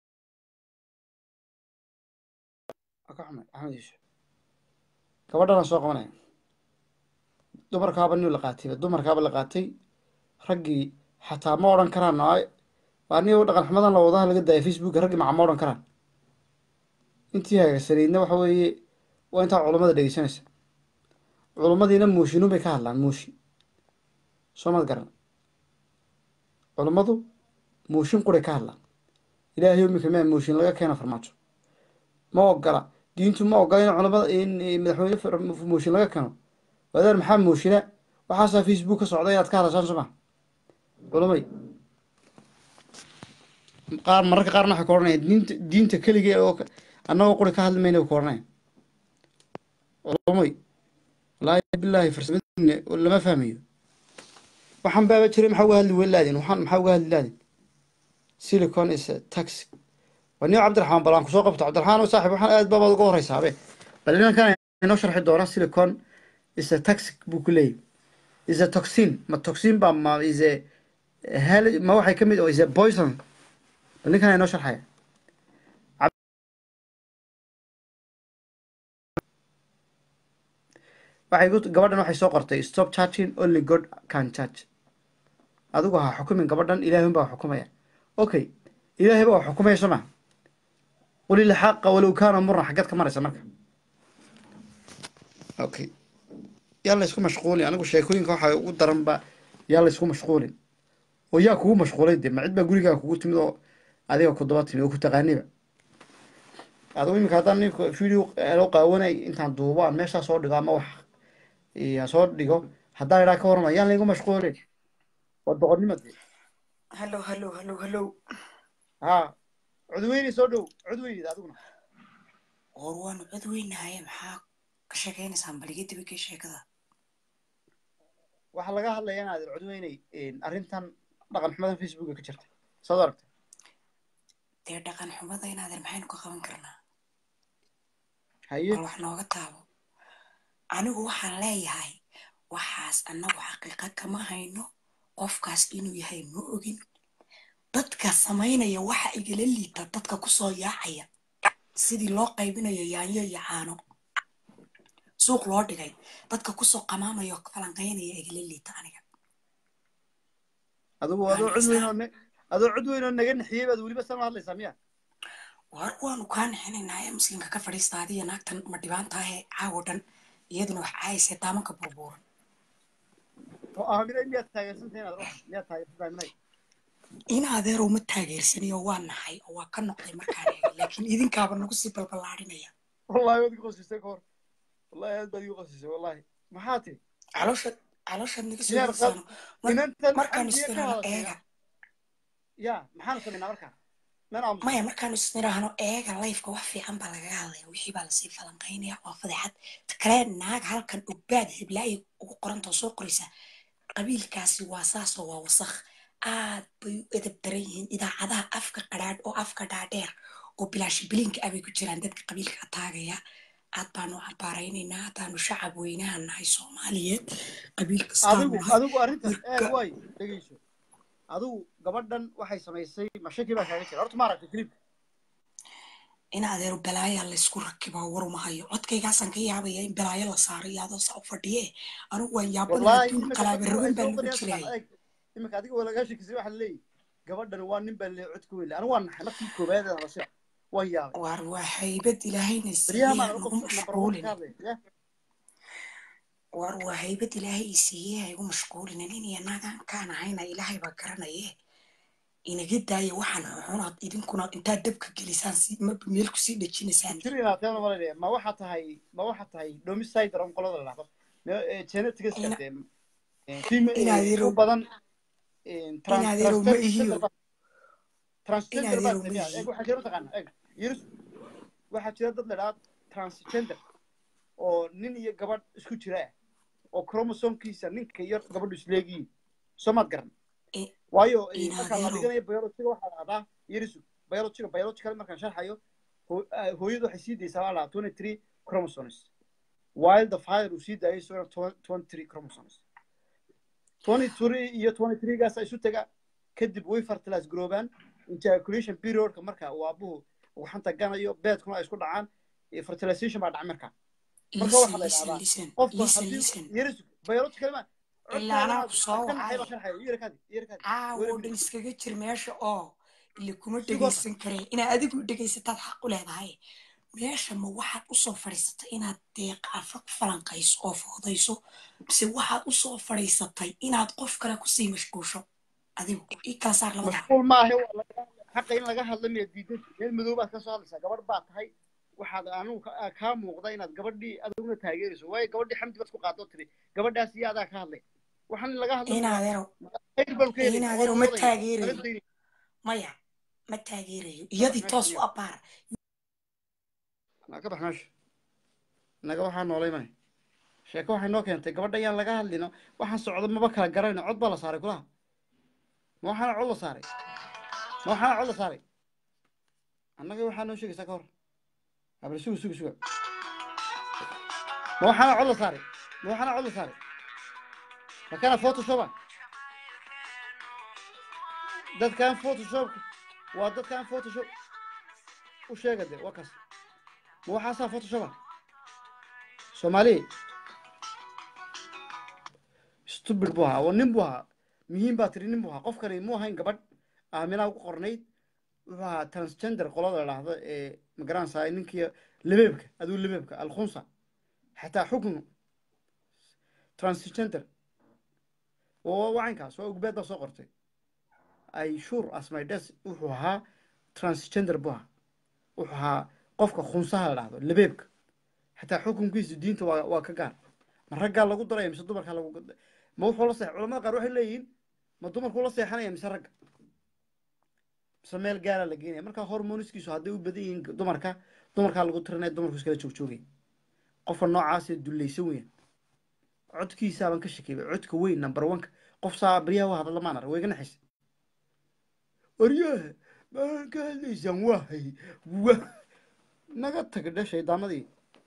ka xumay axmed yuusuf gabadhan aan soo qabanaya dumarkaaba nin la qaatayba dumarkaaba la qaatay raggii xataa ma odhan karaan ay waa aniga dhaqan xumadan la wadaha laga daaya facebooka raggii maca ma odhan karaan intii hagaagsaneydna waxa weeye waa intaa culummada dhegeysanaysa culummadiina mooshinun bay ka hadlaan mooshin soo mad garan culummadu mooshin quray ka hadlaan ilaahay imika maa mooshin laga keena farmaajo ma ogola diintu ma ogola in culamada in madaxweyne far- mooshin laga keeno wadaar maxaa mooshina waxaasaa facebook ka socda inaad ka hadashaan soo ma culamay qaar mararka qaarna waxay ku odhanayaan diinta diinta keligee oo ka- annagoo quri ka hadli mayna ku odhanayaan culamay wallaahi bilaahi farsamadiina lama fahmayo waxaan baaba jiray maxaa uga hadli laadin waxaan maxaa uga hadli laadin silicon is a tax waa nin cabdiraxmaan bal aan kusoo qabto cabdiraxmaan oo saaxib waxaan aad babaad uga horeysaabe bal inankan inoo sharxi doona silicon is a toxic buu ku leeyahy is a toxin ma toxin ba ma is a hel ma waxay ka mid is a poison bal ninkan inoo sharxaya waxay ku gabadhan waxay soo qortay stop charging only god can charge adigu ha xukumin gabadhan ilaahay unbaa xukumaya okay ilaahay baa xukumaya soo maa qul ilxaqa walow kaana murna xaggeed ka maraysa marka okay yaa la isku mashquulin anigu sheekooyinka waxaa ugu daranba yaa la isku mashquulin oo yaa kugu mashquulay dee ma cid baa gurigaa kugu timid oo adiga ku daba timid oo ku taqaaniba adigu iminka haddaan ninka video loo qaawanay intaan duubo aan meeshaa soo dhigo ama wax aan soo dhigo haddaan idhaa ka warama yaan laygu mashquulin waa doqonnimo dee hallow hallow hallow hallow ha cudweyne soo dhow cudweynida adiguna war waanu cod weynahaye maxaa ka sheekaynaysaan bal iga dibakee sheekada waxaa laga hadlaya inaad cudweyney arrintan dhaqan xumadan facebooka ka jirta saad aragta dee dhaqan xumada inaadeer maxaynu ka qaban karnaa haye bal wax nooga taabo anigu waxaan leeyahay waxaas annagu xaqiiqa kama hayno qofkaas inuu yahay ma ogin dadka samaynaya waxa igala liita dadka kusoo yaacaya sidii loo qaybinayo yaanyo iyo caano suuq loo dhigay dadka kusoo qamaamaya oo falanqaynaya igala liita aniga adigu adoo cudweyn oo ne adoo cudweyn oo naga nixiyey baad weliba sama hadlaysaa miya war waanu kaa nixinaynaa ee muslimka ka fadhiista adiya naagtan ma dhibaan tahay caawo dhan iyaduna wax caayisee daamanka burbuuran oo aaminay miyaad taageersantahay inaad wax miyaad taageersantahay minay in adeerow ma taageersanayo waa nahay oo waa ka noqday markaan eegay laakiin idinkaaba nagu sii balballaadhinaya wallahi waad igu qosisay ka hor wallahi aad baad igu qosisay wallahi maxaa tiri calooshaad calooshaad naga soo Miyaad yidsaano qab- inantan markaanu xaggiya ka isniraahno hadashay eega ya maxaanu samaynaa markaa nan aamusa maya markaanu isniraahno eega layfka wax fiican baa laga hadlaya wixii baa lasii falanqaynaya waa fadeexad ta kale naag halkan ogbaad heblaay ugu qorantoo soo qoraysa qabiilkaasi waa saasoo waa wasakh aad bay u edab daran yihiin idaacadaha afka qadhaadh oo afka dhaadheer oo bilaashibilinka ah bay ku jiraan dadka qabiilka ataagaya aad baanu cambaaraynaynaa haddaanu shacab weynaha nahay soomaaliyeed qabiil kastaanu adigu nahay adigu arrintan eeg marka waay dhegeyso adigu gabadhan waxay samaysay mashaki baa kaaga jira horta ma aragtay clipka in adeero balaayaa laysku rakibaa warumahayo codkaygaasaan ka yaabaya in balaayo la saaro iyo adoo saa u fadhiye anigu waan yaabanaha wallahi adduun imika qalaaba dadku rogan ay baa soo lagu qorayaan jiray eeg imika adiga waa lagaa shekisay waxaa leeyahy gabadhan waa nin baa lee codka weyn anigu waa naxay markii koobaad ee hadashay waan yaabay waar waa haybad ilaahayna baryaha siiyey maan ha anigu nagu number one ka mashquulin hadlay ya waar waa haybad ilaahay i siiyey ha igu mashquulin nin iyo nagaan kaan ahayna ilaahay baa garanaye inaga daaya waxaan xunaad idinkuna intaad dabka gelisaan si ma meel kusii dhejinaysaan jirina teena malaynayaa ma waxaa tahay ma waxaa tahay domicide on qolada la dhahdo genetics ina de fime u inaadeerow badan trans inaadeerow ma transgender ihiyo baa transgender baa inaadeerow ma tamiya eeg ihi waxaa jira mataqaana eeg yirus waxaa jira dad la dhahaa transgender oo nin iyo gabadh isku jira ah oo chromosomkiisa ninka iyo gabadhu isleegiyiin soo maad garan I- waayo markaa la inaadeerow dhiganayo biologiga waxaa la dhahdaa yirisu biologiga biological markaan sharxayo hoo- ah, hooyadu waxay sii daysaa waa la dhahaa twenty three chromosomes while the father uu sii daayay isagona twenty three chromosomes twenty three iyo twenty three gaas isu taga kadib way fertilize garoobaan ejaculation periodka marka uu aabuhu uu xanta ganayo beedkuna ay isku dhacaan eh, fertilization baa dhaca marka marka listen waxaa la listen idhahdaa listen qofku listen haddii listen yirisu biological ma ilaa codkaagana anaa ku soo kan maxay baa wacay sharxaya yirakaadi yirakaadi caawo weli dhan minute iskaga jir meesha oo ile kuma sugota dhegaysan kareen inaad adigu dhegaysataad xaq u leedahay meesha ma waxaad usoo fadhiisatay inaad deeqaafa ku falanqayso oo foodayso mise waxaad usoo fadhiisatay inaad qof kale kusii mashquusho adigu ii kala saar labadaa mashquul maahe waa laga- xaqa in laga hadla miya diidan meel madow baad ka soo hadlaysaa gabadh baa tahay waxaad anigu ka- kaa muuqda inaad gabadhii adiguna taageerayso waayo gabadhii xamdi baad ku qaadoo tiri gabadhaas iyo adaa ka hadlay waxaan in laga hadla miya inaadeero khayr baanu ka helayna inaadeero waanu ma wadayna laga taageerayo daynay maya ma taageerayo ka bax iyadii meesha toos u miya abbaar naa ka bax meesha naga waxaa noolay mane sheeko waxay noo keentay gabadha ayaan laga hadlino waxaan socdo maba kala garayno cod baa la saaray kulaha ma waxaana cod la saaray ma waxaana cod la saaray annaga waxaa noo sheegaysaa ka hor abal suga suga suga ma waxaana cod la saaray ma waxaana cod la saaray ma kana photoshopa dadkan photoshopka waa dadkan photoshop u sheega de waa kaas ma waxaasaa photoshopa soomaali stupid buu ahaa oo nin buu ahaa muhiim baa tiri nin buu ahaa qofkani muu ahayn gabadh aaminaa ugu qornayd wuxuu ahaa transgender qolada la dhahdo ee magaranaysaa ninkii lebeebka aduu lebeebka alkhunsa xataa xukun transgender oo wacankaas waa ogbeed baa soo qortay ay sure as my des wuxuu ahaa transgender buu ahaa wuxuu ahaa qofka khunsaha la dhahdo lebeebka xataa xukunkiisu diinta waa waa ka gaar ma raggaa lagu daraya mise dumarkaa lagu ma wuxuu la seex culamada qaar waxay leeyihiin ma dumarkuu la seexanaya mise ragga mise meel gaara la geenaya markaa hormoniskiisu hadday u badan yihiin dumarka dumarkaa lagu tirinaya dumarku iskala joogjoogaya qofka noocaasee dullaysan weeyaan codkiisaa baan ka shakeyay codka weyn number oneka qof saa baryaha waa hadalla maan arag way ga naxaysa waryaha maan ka hadlaysaan wahay wa naga tag dhe shaydaamadii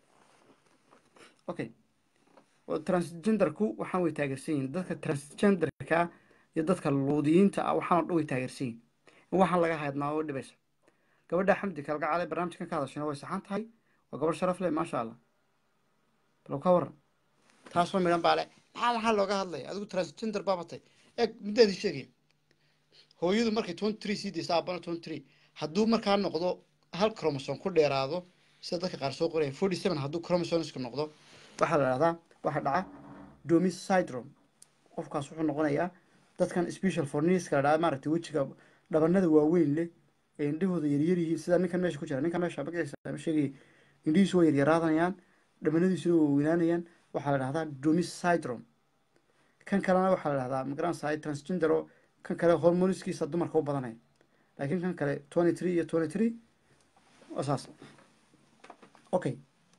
okay transgenderku waxaan way taageersan yihin dadka transgenderka iyo dadka luudiyiinta ah waxaan oo dhan way taageersan yihin in waxaan laga haydnaa oo dhibaysa gabadha xamdi kalgacale barnaamijkan ka hadashayna way saxan tahay waa gabadh sharaf leh maasha allah bal ka waran taasoo midhan baa le maxaa maxaa looga hadlaya adigu transgender baabatay eeg middaadii sheegaya hooyadu markay twenty three sii daysa aabana twenty three hadduu markaa noqdo hal chromosome ku dheeraado sida dadka qaar soo qoraya forty seven hadduu chromosomeska noqdo waxaa la dhahdaa waxaa dhaca domis syndrome qofkaas wuxuu noqonayaa dadkan special forniska la dhaha maaragtay wejiga dhabanada waaweyn leh ee indhahooda yaryar yihiin sida ninkan meesha ku jira ninkan meesha magaciisa sheegaya indhihiisu waa yaryaraadanayaan dhabanadiisuna waa weynaanayaan waxaa la dhahdaa domis syndrome kan kalena waxaa la dhahdaa magaranaysaa transgender oo kan kale hormoniskiisa dumarka u badanaya laakiin kan kale twenty three iyo twenty three waa saas okay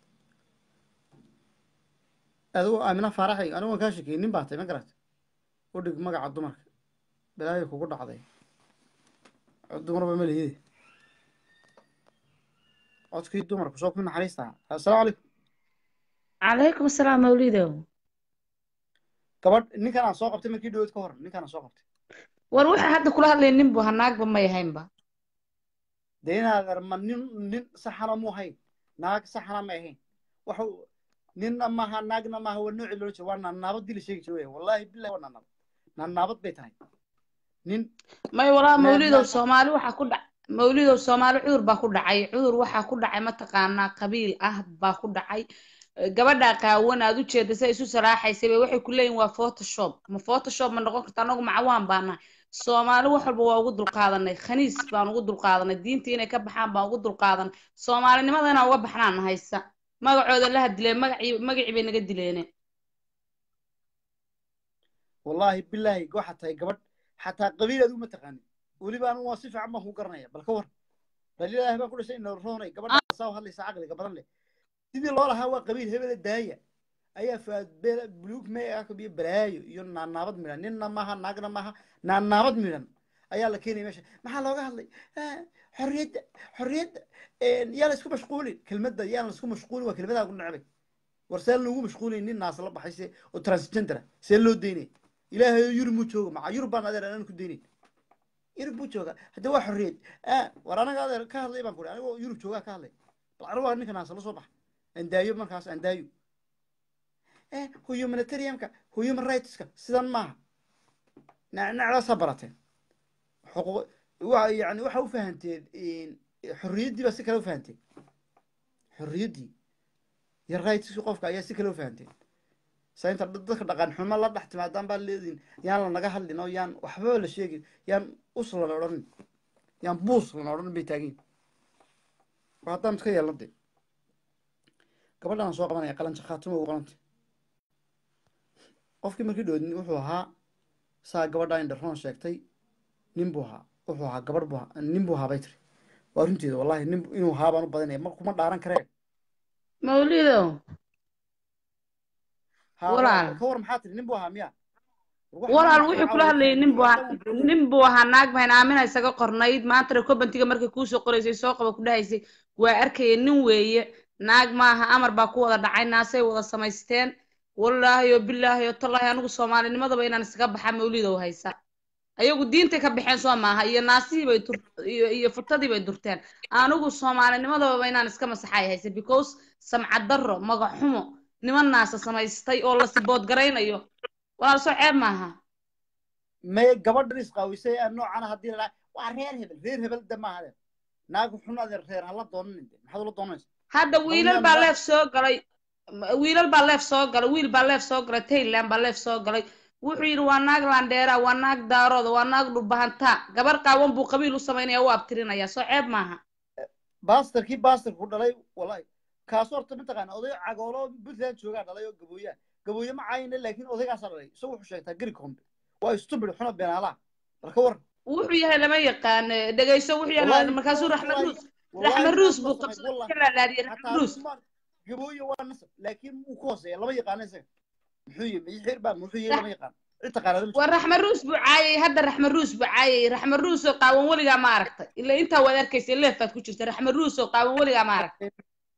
adigu aamina faaraxay anigu waan kaa sheekeyey nin baa tay ma garata u dhig magaca dumarka balaayo kugu dhacday dumarba ma lihide codkii dumarku soo ku naxariista assalaamu calaykum calaykum asalaam mawlidow gabadh ninkan aan soo qabtay markii dhaweyd ka hor ninkan aan soo qabtay war waxa hadda kula hadlaya nin bu naagba may ahaynba dee inaad ma nin nin saxana mu ahayn naag saxana may ahayn waxa ninna maaha naagna maaha waa nooci loola jeeda waa naanaabad dila sheegi jira weya wallahi billahi waa naanaabad naanaabad bay tahay nin may walaa meel mawlidow meel soomaali waxaa ku dhac mawlidow soomaali cudur baa ku dhacay cudur waxaa ku dhacay mataqaanaa qabiil ah baa ku dhacay Eh, gabadha qaawan aad u jeeda say isu salaaxaysay bay waxay ku leeyihin waa photoshop ma photoshop ma noqon karta anagu macawaan baa nahay soomaali wax walba waa ugu dulqaadanay khaniis baan ugu dulqaadanay diinta inay ka baxaan baan ugu dulqaadanay soomaalinimada inaan uga baxnaan haysa magacooda la hadileen magacii magacii bay naga dileene wallaahi bilaahi waxaa tahay gabadh xataa qabiil aad uma taqaanin weliba anigu waa si fiican baan ku garanaya bal ka war bal ilaahi baan ku dhashay ina roonay gabadha saa u hadlaysa caqliga badan leh sidii loo lahaa waa qabiil hebela daaya ayaa faad buluug meeah iyo balaayo iyo naanaabad midhan ninna maaha naagna maaha naanaabad midhan ayaa la keenaya meesha maxaa looga hadlay Ah, xorriyadda xorriyadda yaa la isku mashquulin kelmadda yaa la isku mashquulin waa kelmadaa ku necbay war see lagu mashquulin nin naas la baxay se oo transgender ah see loo daynay ilaahay yurub muu jooga maca yurub baan adeer anaan ku daynayn yurub buu jooga hadda waa xorriyad Ah, war anaga adeer ka hadlay baan ku uri anigoo yurub joogaa ka hadlay bal anigu waa ninka naas la soo baxa andaayo markaas andaayo eh humanitarianka human rightska sidan maaha nacnacdaasaa barateen xuquuq wa yani waxa u fahanteen xorriyaddii baa si kale u fahanteen xorriyaddii iyo rightski qofka ayaa si kale u fahanteen sa inta dad- dadka dhaqan xumo la dhex timaadaan baa leediin yaan la naga hadlin oo yaan waxbaba la sheegin yaan us lana odhanin yaan buus lana odhanin bay taagin waa haddaan iska yeelna de gabadhaan soo qabanaya qalanja khaatimo ugu qalanta qofkii markii dhoodin wuxuu ahaa saa gabadhaa indharoon sheegtay nin buu ahaa wuxuu ahaa gabadh buu ahaa nin buu ahaa bay tiri waa runteeda wallahi nin inuu ahaa baan u badanaya ma kuma dhaaran karee mawlidow ha Walaal. ka war maxaa tiri nin buu ahaa miya walaal wuxuu kula hadlayay nin buu ahaa nin buu ahaa naag bahan aamina isaga qornayd maantana kobantiga markay kuusoo qoraysay soo qaba ku dhahaysay waa arkaya nin weeye naag maaha amar baa ku wada dhacay naasay wada samaysteen wallaahi oo bilaahi oo tallaahi anigu soomaalinimadaba inaan iskaga baxa mawlidow haysa ayagu diintay ka baxeen soo maaha iyo naasihii bay dur iyo iyo futadii bay durteen anigu soomaalinimadaba inaan iska masaxay haysa because samcad darro magac xumo niman naasa samaystay oo la sibood garaynayo walaal soo ceeb maaha may gabadhan isqaawisay aan noocana haddii la waa reer hebel reer hebel de maaha de naag xun adeer reer hala doonanin de maxaad ula doonaysa hadda wiilal baa leef soo galay wiilal baa leef soo galay wiil baa leef soo galay tayland baa leef soo galay wuxuu yidhi waa naag landheera waa naag daarooda waa naag dhulbahantaa gabar qaawan buu qabiil u samaynaya u abtirinaya soo ceeb maaha baastarkii baastarka ku dhalay wallahi kaasoo horta mataqaana oday cagoolo puntland joogaa dhalay oo gabooyaa gabooye ma caayina laakiin odaygaasaa dhalay isagu wuxuu sheegtaa geri kombe waa stupid xuna beenaalaha marka war wuxuu yahay lama yaqaan dhegayso wuxuu yahay Wallahi, markaasuu raxmed wallahi, ruus wallahi raxmed ruus naas buu ma samayn, qabsaday wallahi. ka laalaadiyey raxmed Hataa ruus Usmaan, gabooye waa nasab laakiin wuu ku hooseeya lama yaqaano isaga muxuu yihi mixir baa muxuu yihi lama yaqaan cid taqaanada ma waa raxmed ruus buu caayay hadda raxmed ruus buu caayay raxmed ruus oo qaawan weligaa ma aragtay ila intaa waad arkaysa leefaad ku jirta raxmed ruus oo qaawan weligaa ma aragtay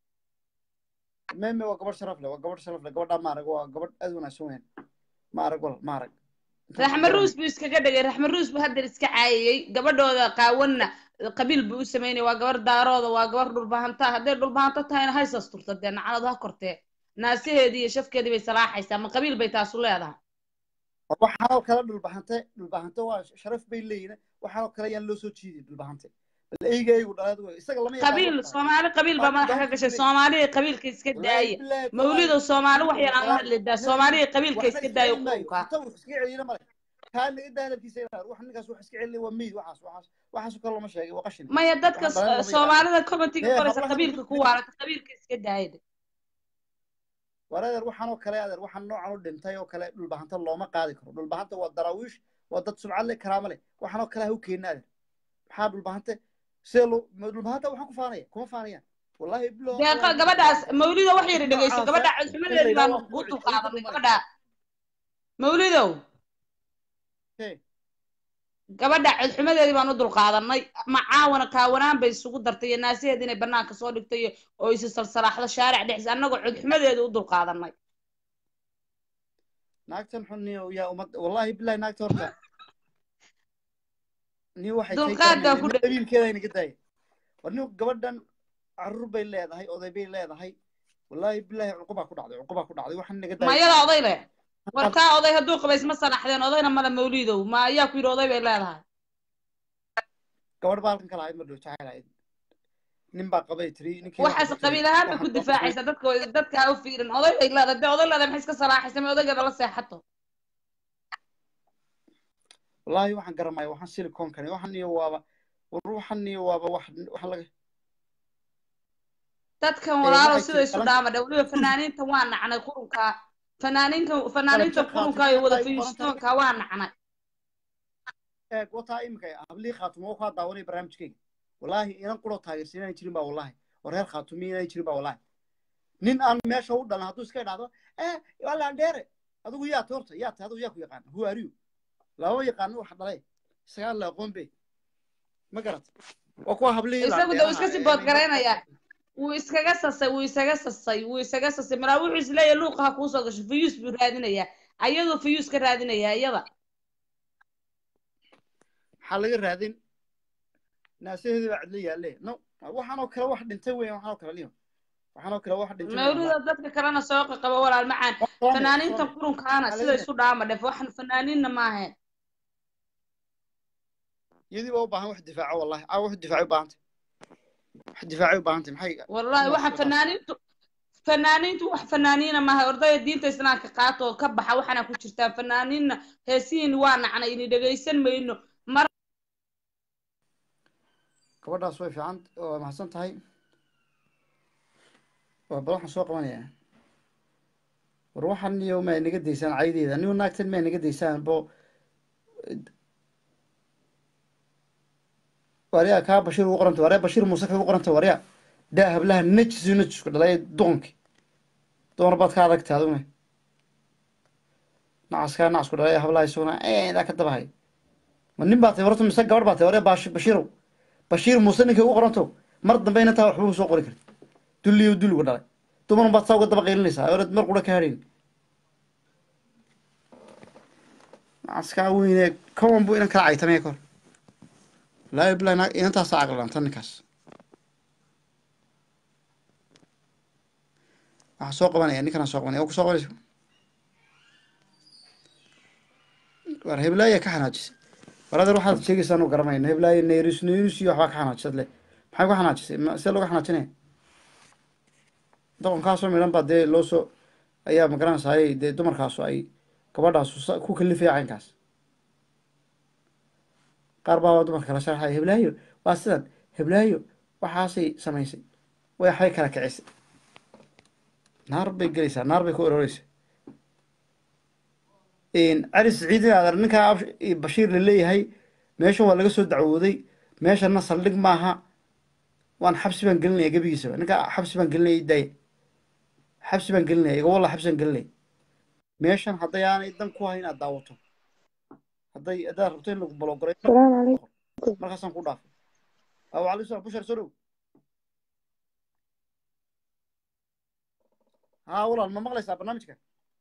meme waa gabadh sharaf leh waa gabadh sharaf leh gabadhaa maarag waa gabadh aad u wanaagsan weyn maarag wal maarag raxmed ruus buu iskaga dhigay raxmed ruus buu hadda iska caayayey gabadhooda qaawanna qabiil buu u samaynaya waa gabar daarooda waa gabar dhulbahanta hadday dhulbahanto tahayna hays asturta dee nacalad ha kortee naasaheedii iyo shafkeedii bay salaaxaysaa ma qabiil bay taasu leedahay waxaanoo kale dhulbahante dhulbahante waa sharaf bay leeyihin waxaanoo kale ayaan loo soo jiidin dhulbahante bal eyga eygu dhaleed wey isaga lama yaqaano qabiil waxaa. soomaali qabiil baa madaxa ka gashay soomaaliya qabiilka iska daaya mawlidow soomaali wax yar aan la hadlidaa soomaaliya qabiilka iska daaya qurunka inta wax iska celina male kaa naga daa hadalkiisa inaad wax ninkaas wax iska celina waa meyd waxaas waxaas waxaasoo kale lama sheegay waa qashin maya dadka Waxaan dhalan lama yaqaano. soomaalida commentiga Ee, qoraysa hablaha qabiilka ku waarata qabiilka iska daaya war adeer waxaanoo kale adeer waxaan noocan u dhintay oo kale dhulbahanta looma qaadi karo dhulbahanta waa daraawiish waa dad subcad leh karaamo leh waxaanoo kale ha u keenin adeer maxaa dhulbahante see loo ma dhulbahanta waxaan ku faanaya kuma faanayaan wallahi bilo deeqa gabadhaas mawlido wax yar dhegeyso gabadha codxumadeedii baan u dulqaadanay gabadha mawlidow gabadha codxumadeedii baan u dulqaadanay macaawana kaawanaan bay isugu dartay iyo naasaheed inay banaanka soo dhigtay oo isi salsalaaxdo shaaric dhexdiisa annagoo codxumadeeda u dulqaadanay naagtan xun niyo yaa umad wallahi billahi naagta horta niyo waxay tay Dulqaad baa ku dheg- qabiilkeeda inaga daaya war niyo gabadhan carruur bay leedahay oday bay leedahay wallahi billahi cuqubaa ku dhacday cuqubaa ku dhacday waxaan inaga daaya mayada oday leh warkaa oday hadduu qaba isma sanaxdeen odayna male mawlidow ma ayaa ku yidhi oday bay leedahay gabadh baa halkan kala ahayd ma dhow jacayl ahayd nin baa qabay tiri ninkii waxaas qabiil ahaan bay ku difaacaysaa dadka dadka ha u fiirin oday bay leedahay dee oday leedahay maxay iska salaaxaysa ma odaygeeda la seexato wallahi waxaan garamaya waxaan siliconkani waxan iyo waaba war waxan iyo waaba wax wax laga dadkan Ee, walaalow waxay sida tiri isu qalan- dhaama dha weliba fanaaniinta waa nacnay qurunka fanaaniinka fanaaniinta Qalabka qurunka iyo qaatay, wada waxay u qoran fayuustoonka waa nacnay eeg wataa iminka hablii khaatumo oo kaa daawanaya barnaamijkeyga wallahi inan quroo taageersan inaan jirin baa wallahi oo reer khaatumi inaan jirin baa wallahi nin aan meesha u dhalan hadduu iska idhaahdo eh waa laandheere adigu yaa ta horta yaa ta adigu yaa ku yaqaana who are you lama yaqaano wax dhalay isagaan la aqoon be ma garat waa kuwa hablihii isagu de uu iska sii boodgaraynayaa wuu iskaga sasay wuu isaga sasay wuu isaga sasay maraa wuxuu isleeyahay luuqa ha kuusoo gasho fayuus buu raadinayaa ayadoo fayuus ka raadinayaa iyada maxaa laga raadin naasaheedii baa cidlo yaalle no waxaanoo kale wax dhintay weyan waxaanoo kale liyo waxaanoo kale wax dhintay weeyaan, mawlida dadka kalena soo qaqaba walaal macaan wallahi. fanaaniinta qurunkaana Waxaa sida laga isu dhaama dhef waxan fanaaniinna maahayn iyadii baa u baahan wax difaaco wallahi aa wax difaacay u baahantay wax difaacay u baahantay maxay wallahi waxa fanaaniintu fanaaniintu wax fanaaniina maaha ordaya diinta islaamka qaato oo ka baxa waxaana ku jirtaa fanaaniinna heesihiin waa nacnay ini dhegaysan mayno mar gabadhaas way fiican waa mahadsan tahay waa bal waxaan soo qabanayaa war waxan iyo ma naga daysaan caydeeda niyo naagtan ma naga daysaan bo waryaa kaa bashir ugu qoranta waryaa bashir muuse kagu qoranta waryaa daa hablaha najisu najisku dhalay duqanki dumar baad ka adagta adugna nacaskaa nacasku dhalay hablaha isaguna eedaa ka dabahay ma nin baa tay horta mise gabadh baa tay hore bash bashiirow bashiir muuse ninkay ugu qoranto mar dambe inantaa waxba u soo qori karti dulliyo dulligu dhalay dumar baad saa uga daba qaylinaysaa oonad mar qura ka hadhayn nacaskaa weyne kawan buu inan kala caytamaya kor laa bilahi naag inantaasaa caqlilanta ninkaas waxaa soo qabanaya ninkanaa soo qabanaya oo ku soo qabanaysa war heblaaya ka xanaajisay war adeer waxaad sheegaysaa anu garanayna heblaaya neyrus neyrus iyo waxbaa ka xanaajisad le maxay ku xanaajisay ma see looga xanaajinaya doqonkaasoo midhan baa dee loo soo ayaa magaranaysaay dee dumarkaasu ay gabadhaasu sa- ku kalifaya caynkaas qaar baa dumarka kala sharaxaya heblaayo waa sidan heblaayo waxaasay samaysay way waxbay kala kicisay naar bay gelaysaa naar bay ku ororeysaa cali siciid in adeer ninkaa Absh- bashiir la leeyahay meeshan waa laga soo dacwooday meeshana saldhig maaha waan xabsi baan gelinaya gebigiisaba ninkaa xabsi baan gelinaya daaya xabsi baan gelinaya iga walla xabsi baan gelinaya meeshan hadday aanay dan ku hayn inaad daawato hadday haddaad rabto in lagu balogoray السلام عليكم markaasaan ku dhaafay aw calaykum salaam bushar soo dhow haa walaal ma maqlaysaa barnaamijka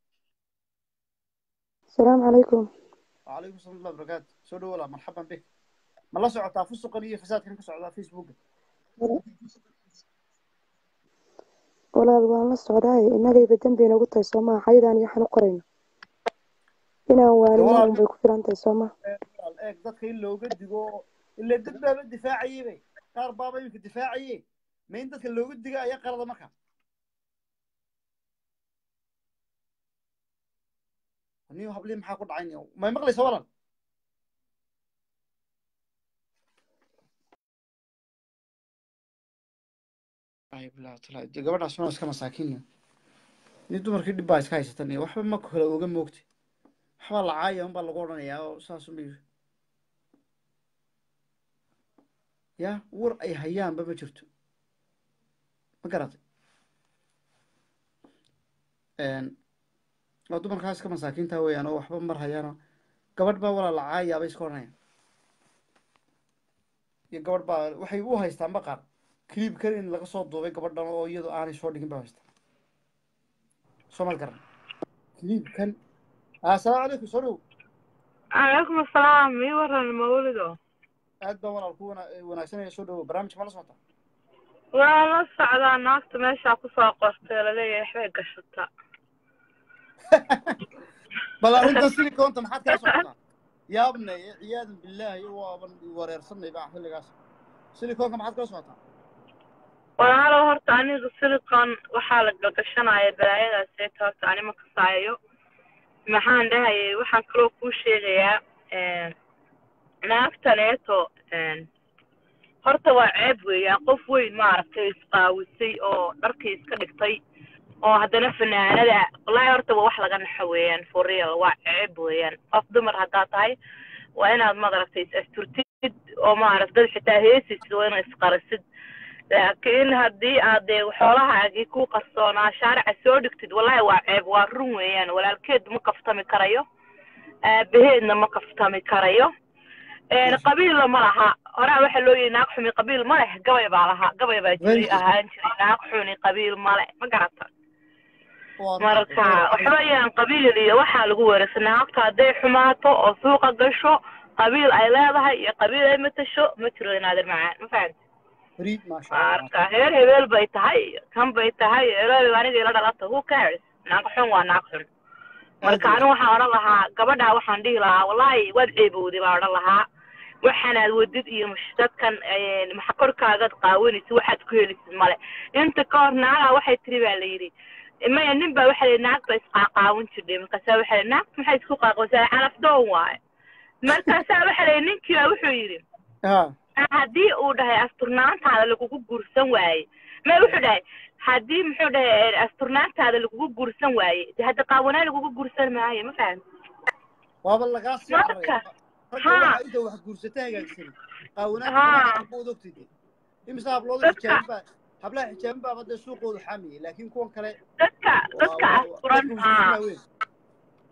السلام عليكم وعليكم السلام ورحمة الله وبركاته سو دو ولا مرحبا بك ما لا سocota fusuqan iyo fasaadkan ka socda facebooka walaal waan la socdaay innagayba dembi inagu tahay soo maha xayadaan iyo waxaan u qorayno inaan waanino walaal un bay ku filan tahay soo maha walaal eeg dadka in looga digo ila dad baaba difaacayay bay qaar baaba iminka difaacaye ma in dadka looga diga ayaa qalada marka niyo hablii maxaa ku dhacay niyo may maqlaysa walaal ay bilaa talaa de gabadhaas waa iska masaakiin niyo ni dumarkii dhib baa iska haysatan niyo waxba ma kala oga moogti waxbaa la caaya unbaa lagu odhanayaa oo saas unbay ya war ay hayaanba ma jirto ma garatay waa dumarkaas iska masaakiinta weeyaan oo waxba mar hayaano gabadh baa walaa la caayaabay iska odhanayaan iyo gabadh baa waxay u haystaan ba qaar clip kan in laga soo duubay gabadhan oo iyadu aanay soo dhigin ba haystaan soo mal garan clip kan assalaamu calaykum soo dhow calaykum asalaam ii waran mawlido aad baa walaal ku wana- wanaagsanaya soo dhowo barnaamijka ma la socota waa la socdaa naagta meeshaa kusoo qortay laleeyahay waxbay gashataa bal arrintan silicoonta maxaad kala socotaa yaabne ciyaadan billaahi waaban wareersanay baa xilligaas silicoonka maxaad kala socotaa walaalo horta aniga silicon waxaa la gagashanaya balaayadaas eeta horta ani ma kasaayo maxaan dhahayay waxaan kaloo kuu sheegayaa naagtaneeto horta waa ceeb weeyaan qof weyn maaragtay isqaawisay oo dharkii iska dhigtay oo haddana fanaanada wallaahi horta waa wax laga naxo weeyaan for real waa ceeb weeyaan qof dumar haddaa tahay waa inaad maaragtay is asturtid oo maaragta dad xitaa heesisid waa inaad isqarisid laakiin haddii aad dee xoolahaagii ku qarsoonaa shaarica soo dhigtid wallaahi waa ceeb waa run weeyaan walaalkeed ma kaftami karayo aabaheedna ma kaftami karayo een qabiilla ma laha horaa waxaa loo yihi naag xumi qabiil ma leh gabay baa lahaa gabay baa jiray ahaan jiray naag xuni qabiil male ma garata marka waxba ayaan qabiil iyo waxaa lagu weerarsa naagta hadday xumaato oo suuqa gasho qabiil ay leedahay iyo qabiil ay matasho ma jiro inaadir macaan ma fahamti fariid maasha allah marka heer hebeel bay tahay kan bay tahay eloy aniga ila dhalata who cares naag xun waa naag xun marka anigu waxaan odhan lahaa gabadhaa waxaan dhihi lahaa wallaahi waad ceebowday baan odhan lahaa waxaanaad wadid iyo mush- dadkan een, maxa korkaagaad qaawanaysid waxaad ku helisid male inta ka hor naagaha waxay tiri baa la yidhi maya nin baa waxa la yidhi naag ba isqaaqaawan jirdhay markaasaa waxa la yidhi naag maxay isku qaaqawsaa calaf doon waaye markaasaa waxa la yidhi ninkii baa wuxuu yidhi ha haddii uu dhahay asturnaantaada lagugu guursan waaye ma wuxuu dhahay haddii muxuu dhahay asturnaantaada lagugu guursan waaye de hadda qaawanaa lagugu guursan maayo ma fahamti waaba lagaa sii marka carray ragga ha waxaa inta wax guursata hagaagsan qaawanaanta ha gabadha bood ogtide imisa hablooda dadka xijaaban baa hablaha xijaaban baaba dee suuqooda xaamiyey laakiin kuwan kale dadka waa dadka waa waa asturan dadka ha muslimiin weyn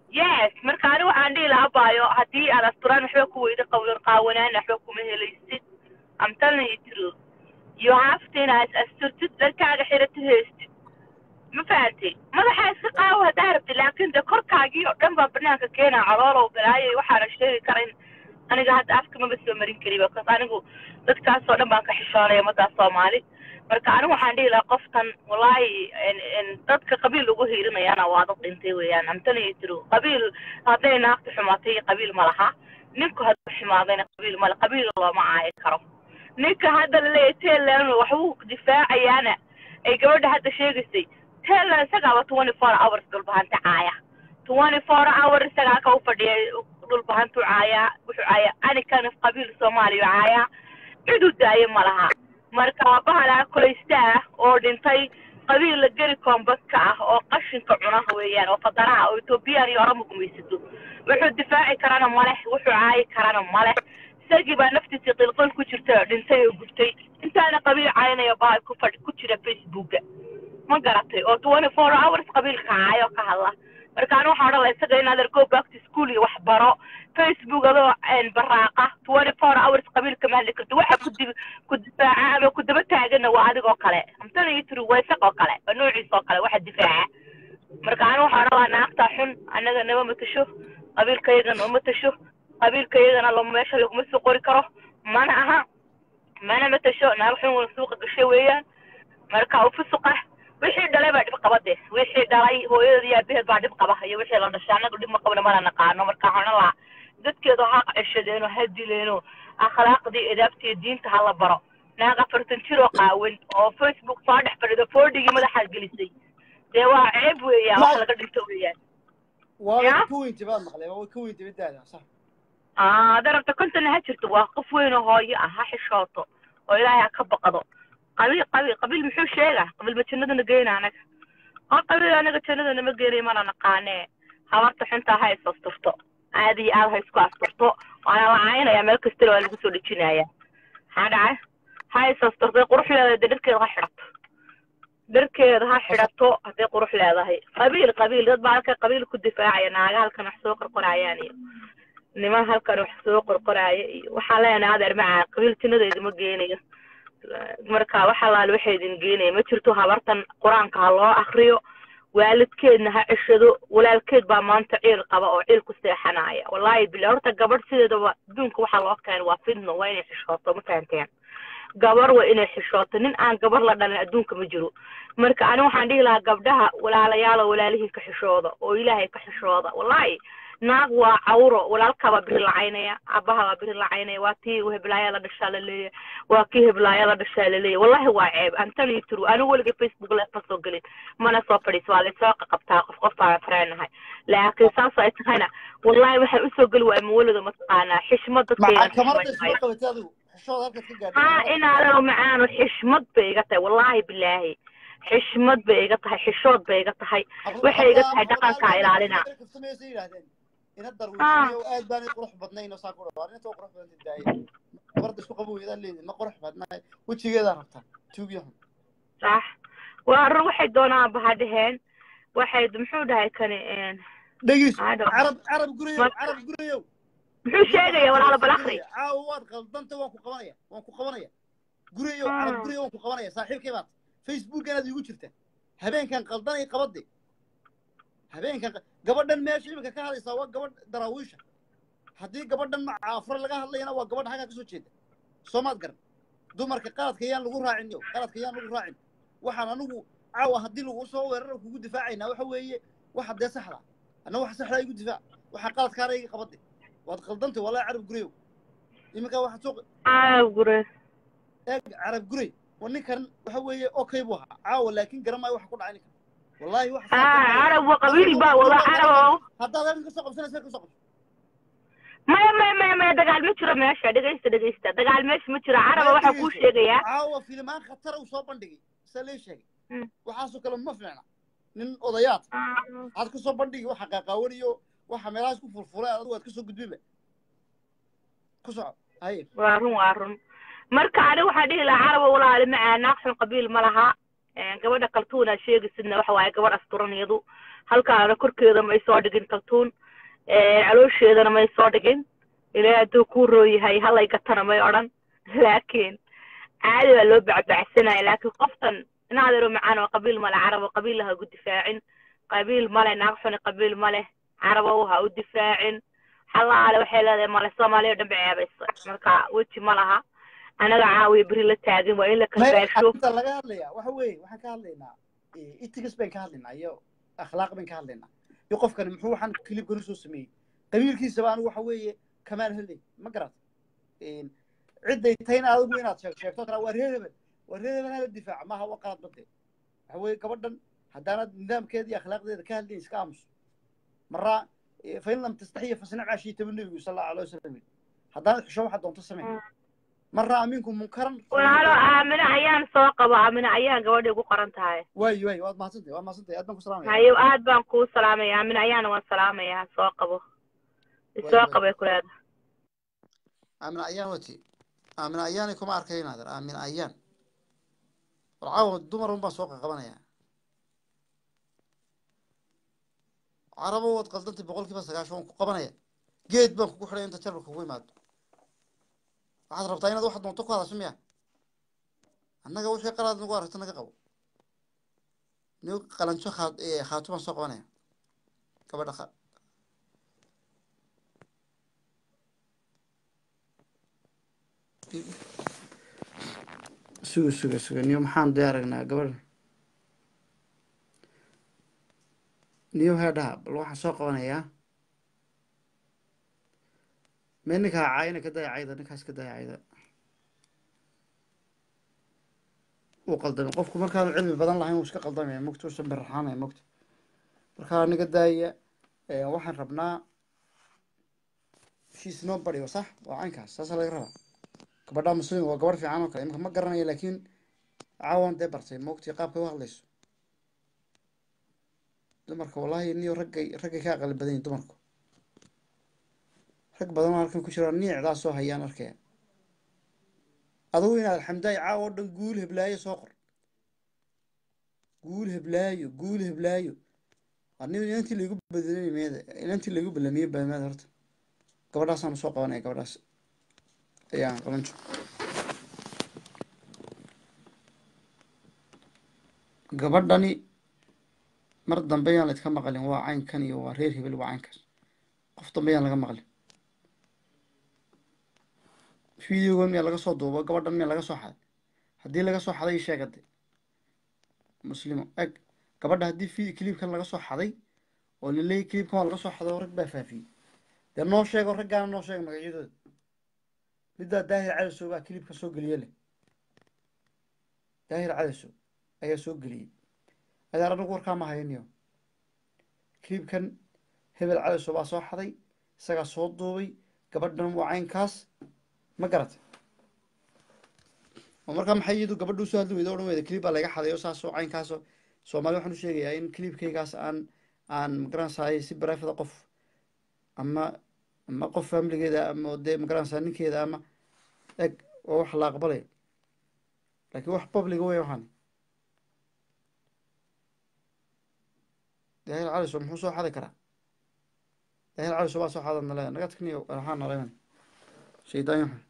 yes marka ani waxaan dhihi lahaa baayo haddii aad asturaan waxba ku weyda qawlan qaawanaan waxba kuma helaysid I'm telling you true you have to inaad asturtid dharkaaga xiratid heystid ma fahantay madaxa iska qaawo haddaa rabtid laakiin de korkaagii oo dhan baa banaanka keenaa caloolow balaayo waxaana sheegi karin aniga hadda afka maba soo marin kari because anigu dadkaas oo dhan baan ka xishoonaya ummaddaas soomaali marka anigu waxaan dhihi lahaa qoftan wallaahi en- en dadka qabiil lagu hiirinayana waa dad dhintay weeyaan I'm telling you true qabiil hadday naagta xumaatay qabiil ma laha ninku hadduu xumaadayna qabiil male qabiil looma caayi karo ninka hadda laleeyahay taylan waxbuu difaacayaana ay gabadha hadda sheegaysay taylan isagaaba twenty four hours dhulbahanta caaya twenty four hour isagaa ka u fadhiyay dhulbahantu caayaa wuxuu caayaa anikan qabiil soomaaliya caayaa ciduu daaye ma laha marka waa bahalaa kulaysta ah oo dhintay qabiil la geli koonbadka ah oo qashinka cuna weeyaan oo fadaraha oo etoobiyaan iyo orama gumaysato wuxuu difaaci karana male wuxuu caayi karana male isagii baa naftiisii qilqil ku jirta dhintay oo gubtay intaana qabiil caynaya baa ku fadh ku jira facebooka ma garatay oo twenty four hours qabiilka caayo ka hadla marka anu waxaan odhan lahaa isaga inaad go back to school iyo wax baro facebook adoo een baraaqa twenty four hours qabiilka ma hadli karto waxa ku dib ku difaaca ama ku daba taagana waa adigoo kale amtana iyo tiri waa isagoo kale waa noociisa oo kale waxa difaaca marka anu waxaan odhan lahaa naagtaa xun annaga nama matasho qabiilkayagana uma tasho qabiilkayagana lama meesha laguma soo qori karo mana aha mana matasho naag xun wada suuqa gashay weeyaan marka u fusuqa wixii dhalay baa dhib qaba de wixii dhalay hooyadeed iyo aabaheed baa dhib qaba iyo wixii la dhashay annaga dhib ma qabna mana naqaano marka waxaan odhan lahaa dadkeedu ha ceshadeeno ha dileeno akhlaaqdii edaabtii diinta ha la baro naag afartan jir oo qaawan oo facebook soo dhex fadhido foodhigii madaxaa gelisay dee waa ceeb weeyaan wax laga dhinto weeyaan waa Ya? ka weynti baad maqlay waa ka weynti midaada sax aa hadday rabto kontona ha jirto waa qof weyn oo hooyo ah ha xishooto oo ilaahay ha ka baqdo qabiil qabiil qabiil muxuu sheegaa qabiil ma jannadana geyna anaga oo qabiil anaga jannadana ma geenay mana naqaanee habarta xuntaa ha is asturto aad iyo aad ha isku asturto waana la caynaya meel kastana waa lagu soo dhejinaya maxaa dhacay ha is asturtay qurux leedahay dee dharkeeda ha xidhato dharkeeda ha xidhato hadday qurux leedahay qabiil qabiil dad baa halka qabiil ku difaacaya naaga halkan wax soo qorqorayaan iyo niman halkan wax soo qorqoraya iyo waxaan leenahay adeer macaa qabiil jannadayda ma geenayo marka wax allaale waxay idin geenaya ma jirto habartan qur-aanka ha loo akriyo waalidkeedna ha ceshado walaalkeed baa maanta ciil qaba oo ciil ku seexanaya wallaahi bila horta gabadh sideedaba adduunka waxaa loo keenay waa fidno waa inay xishooto ma fahanteen gabar waa inay xishooto nin aan gabar la dhalin adduunka ma jiro marka ani waxaan dhihi lahaa gabdhaha walaalayaal oo walaalihii ka xishooda oo ilaahay ka xishooda wallaahi naag waa cawro walaalkaabaa biri lacaynaya aabaha baa biri lacaynaya waa tii heblaaya la dhashaa la leeyahay waa kii heblaaya la dhashaa la leeyahay wallahi waa ceeb antani tru anigu weliga facebook leef ma soo gelin mana soo fadhiis waa laysoo qaqabtaa qof qof baan fareenahay laakiin saas ay tahayna wallahi waxaan usoo geli waaya mawalada mataqaanaa xishmad dadkayga maca kamarada isma qabatay adigu xishooda halkaad ka gaadhay haa inaadano macaano xishmad bay iga tahay wallaahi bilaahi xishmad bay iga tahay xishood bay iga tahay waxay iga tahay dhaqankaa ilaalina kaftamaysa yidhaahdeen ina darwiisniyo aad baanay qurux badnayn oo saa ku dhawaar inta qurux badan daaya gabarda isku qabo weydaan leedin ma qurux badnaay wejigeedaa rabtaa tuugyahun sax waa run waxay doonaan baha dheheen waxay muxuu dhahay kani dhegis I don't know. carab carab gurayow Ma- carab gurayow muxuu sheegaya walaalo bal akhri caawa waad qaldanta waan ku qabanaya waan ku qabanaya gurayow carab Ah. gurayow waan ku qabanaya saaxiibkay baad facebookanaad iigu jirta habeenkan qaldanay qabade habeenkan qa- gabadhan meesha iminka ka hadlaysaa waa gabadh daraawiisha haddii gabadhan macaafro laga hadlayana waa gabadh xaggaa kasoo jeeda soomaad garan dumarka qaladka yaan lagu raacin yo qaladka yaan lagu raacin waxaan anigu caawa haddii lagu soo weeraro kugu difaacaynaa waxa weeye waxa dee saxda anna waxa saxdaa igu difaac waxaa qaladkaana iga qabade waad qaldantay wallahi carab gureyow iminka waxaad soo carab gure eeg carab gurey waa ninkan waxa weeye okay buu ahaa caawa laakiin garan maayo waxa ku dhacay ninkan wallahi waxa haa carab waa qabiil baa wada carab haddaad arrin kasoo qabsanaysa kasoo qabso maya maya maya maya dagaal ma jiro meesha dhegaysta dhegaysta dagaal meesha ma jiro caraba waxaa kuu sheegayaa caawa filimaan khatar uu soo bandhigay sa lee sheegay Mm. waxaasoo kale ma fiicna nin odayaad aad kasoo bandhigi waxa qaaqaawaniyo waxa meelahaas ku furfuray adigu aad kasoo gudbiba ku soco haye waa run waa run marka ani waxaan dhihi lahaa caraba walaali macaa naaqsan qabiil ma laha gabadha kaltuun aad sheegaysidna waxa waaye gabadh asturan iyadu halkaana korkeeda ma ay soo dhigin kaltuun caloosheedana may soo dhigin ilaahay hadduu kuu rooyahay halay gatana may odhan laakiin caadi baa loo bacbacsanaya laakiin qoftan inaadero macaan oo qabiil male carabo qabiil ha ugu difaacin qabiil male naag xuni qabiil male carabo ha u difaacin xalaale waxay leedahay male soomaaliya oo dhan bay ceebaysa marka weji ma laha anaga caawiya beri la taagin waa in la may kalbaasho arrinta laga hadlaya waxa weeye waxaan ka hadlaynaa itigas bayn ka hadlaynaa iyo akhlaaq bayn ka hadlaynaa iyo qofkani muxuu waxaan kilibkan usoo sameeyey qabiilkiisaba anigu waxa weeye kamaal helay ma garat cidday tayna adigu inaad sheeg sheegto kala waa reer hebel waa reer hebel hala difaaca maaha waa qalad bade waxa weeye gabadhan haddaanad nidaamkeeda iyo akhlaaqdeeda ka hadlayn iska aamuso maraa fain lam tastaxiya fasnac maa shiita bu nebigu sal allahu alay wasalam yidhi haddaanad xusho waxaad doonto samee maraa minkum munkaran walaalo aamine ayaan soo qabo aamine ayaan gabadhay ugu qoran tahay waayo waayo waad mahadsantahay waad mahadsantahay aad baan ku salaamaya hayo aad baan kuu salaamaya aamine ayaana waan salaamayaa soo qabo isoo waayo qabay ku leedahay aamin ayaan wati aamin ayaanay kuma arkay inaader aamin ayaan war caawa dumar un baan soo qaqabanaya carabo waad qaldantay boqol kiiba sagaashan waan ku qabanaya geed baan kugu xidhay inta jarbar kugu imaado waxaad rabtaa inaad waxaad doonto ku hadasho miya annaga wixii qalaad nagu aragto naga qabo nigo qalanjo khaa khaatu baan soo qabanaya gabadha kha suga suga suga niyo maxaan dee aragnaa gabadha niyo heedhaha bal waxaan soo qabanayaa mee ninkaa caayina ka daya cayda ninkaas ka daya cayda uu qaldamay qofku markaanu cilmi badan lahayn wuu iska qaldamaya mogta uusan baraxaanaya mogta markaa niga daaya waxaan rabnaa she's nobody sax waa caynkaas saasaa laga rabaa gabadha muslim waa gabarh fiican oo kale imika ma garanayo laakiin caawan dee bartay mogtii qaabkay u hadlayso dumarka wallahi niyo raggay raggay ka aqali badan yihin dumarku rag badan oo halkan ku jiro niicdaa soo hayaan arkaya adugu inaad xamdaay caawa oo dhan guul heblaayo soo qor guul heblaayo guul heblaayo anigu inantii laigu bedelay meeda inantii laigu belamiyey baameeda horta gabadhaasaanu soo qabanaya gabadhaas ayaan qaban jiro gabadhani mar dambe yaan laydka maqlin waa caynkan iyo waa reer hebel waa caynkaas qof dambe yaan laga maqlin videogan miyaa laga soo duubo gabadhan miyaa laga soo xaday haddii laga soo xaday sheegade muslimo eg gabadha haddii vi clipkan laga soo xaday oo laleeyay clipkan waa laga soo xaday oo rag baa faafiyey dee noo sheego raggaana noo sheega magacyadooda middaa daahir cadasow baa clipka soo geliye leh daahir cadasow ayaa soo geliyey adaar anagu warkaa ma hayaniyo clipkan hebel cadasow baa soo xaday isagaa soo duubay gabadhan waa caynkaas ma garatay oo markaa maxay iyadu gabadha usoo hadli weyda odhan weyda clip baa laga xaday oo saasoo caynkaasoo soomaali waxaan u sheegayaa in clipkaygaas aan aan magaranaysaay si barafida qof ama ama qof familigeeda ama dee magaranaysaa ninkeeda ama eg oo wax la aqbalay laakiin wax publiga wey waxaan daahir caliso muxuu soo xadi karaa daahir caliso baa soo xadan nale naga tagniyo waxaa naleeman shaydaan yaxun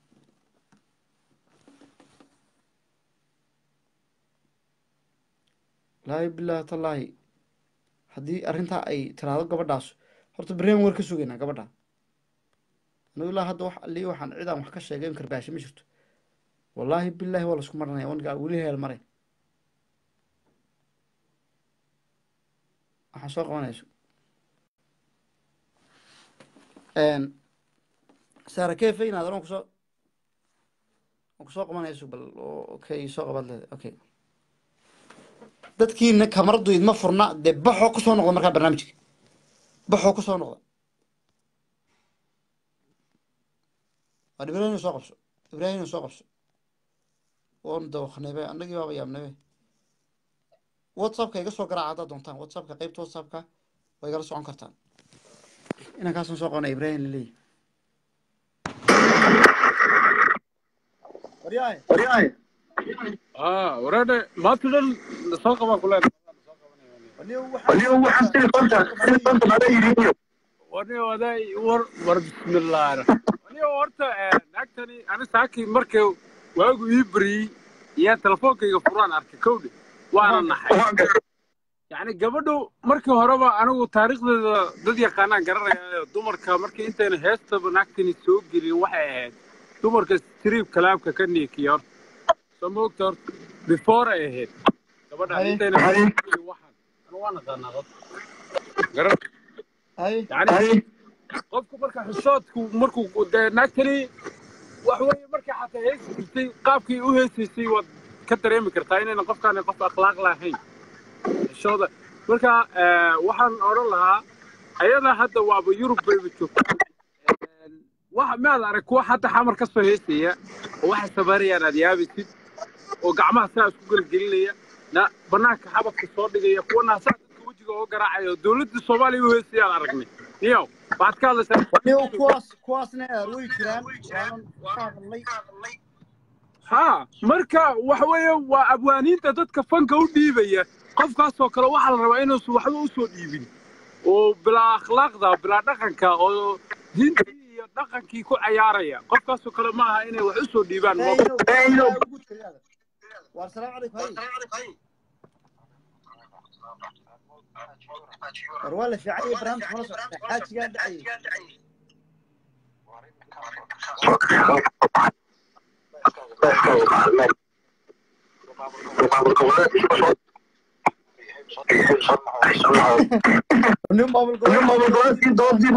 laahi bilaahi tallaahi haddii arrintaa ay tiraahdo gabadhaas horta barnaamij war ka sugaynaa gabadha anigu ilaa hadda wax alii waxaan cid aan wax ka sheegay in karbaasho ma jirto wallaahi bilaahi waa laisku maranaya wanigaa weli heel mare waxaan soo qabanayso saara kefe inaad oran kusoo kusoo qabanayso bal okay soo qabad leeda okay dadkiina kamaradu idma furna dee baxoo kusoo noqda markaa barnaamijka baxoo kusoo noqda waa ibrahim soo qabso ibrahim soo qabso waanu dawaknaybe annagii baaba yaabnaybe whatsappka iga soo garaaca haddaad doontaan whatsappka qeybta whatsappka waa igala socon kartaan inankaasan soo qabanaya ibrahim laleeyahy waryahay اه ورينا ما تقدر نسوق كلها anigu waxaan telefonta telefonta mala yidhi aniga waday war war bismillaah aniga horta naagtani ani saakii markay waagu ii bariyey iyo telefoonkayga furaan arkay kowdhe waana naxay yacni gabadhu markii horeba anigu taariikhdeeda dad yaqaanaan garanaya dumarka markii intayna heestaba naagtani soo gelin waxay ahayd dumarka striib kalaamka ka niikiya horta soo ma ogta horta before ay ahayd gabadha intayna waxaan anu waa naqaanaa dad garan yani qofku marka xishoodku markuu dee naagtani wax weeye markay xataa heesi jirtay qaabkii u heesaysay waad ka dareemi kartaa inayna qofkaani qof akhlaaq lahayn xishooda marka waxaan odhan lahaa ayada hadda waaba yurub bayba joogtaa waxa maad arag kuwa hadda xamar ka soo heesaya oo waxay sameynayaan aad yaabaysid oo gacmaha saa isku gelgelinaya na banaanka xabadka soo dhigaya kuwa naasaa dadka wejiga oo garaacaya oo dowladda soomaaliya u heesayaan aragnay niyow waxaad ka hadlaysaa niyow kuwaas kuwaasna way jiraan waanan ka hadlay ha marka waxa weeye waa abwaaniinta dadka fanka u dhiibaya qofkaasoo kale waxaa la rabaa inuusan waxba usoo dhiibin oo bilaa akhlaaqda bilaa dhaqanka oo diintii iyo dhaqankii ku cayaaraya qofkaasoo kale ma aha inay wax usoo dhiibaan waar salaam calaykum hay war waa la fiican iyo barnaamijka mala socota xaajigaan dhacayay nin maamul goboleedkii doodii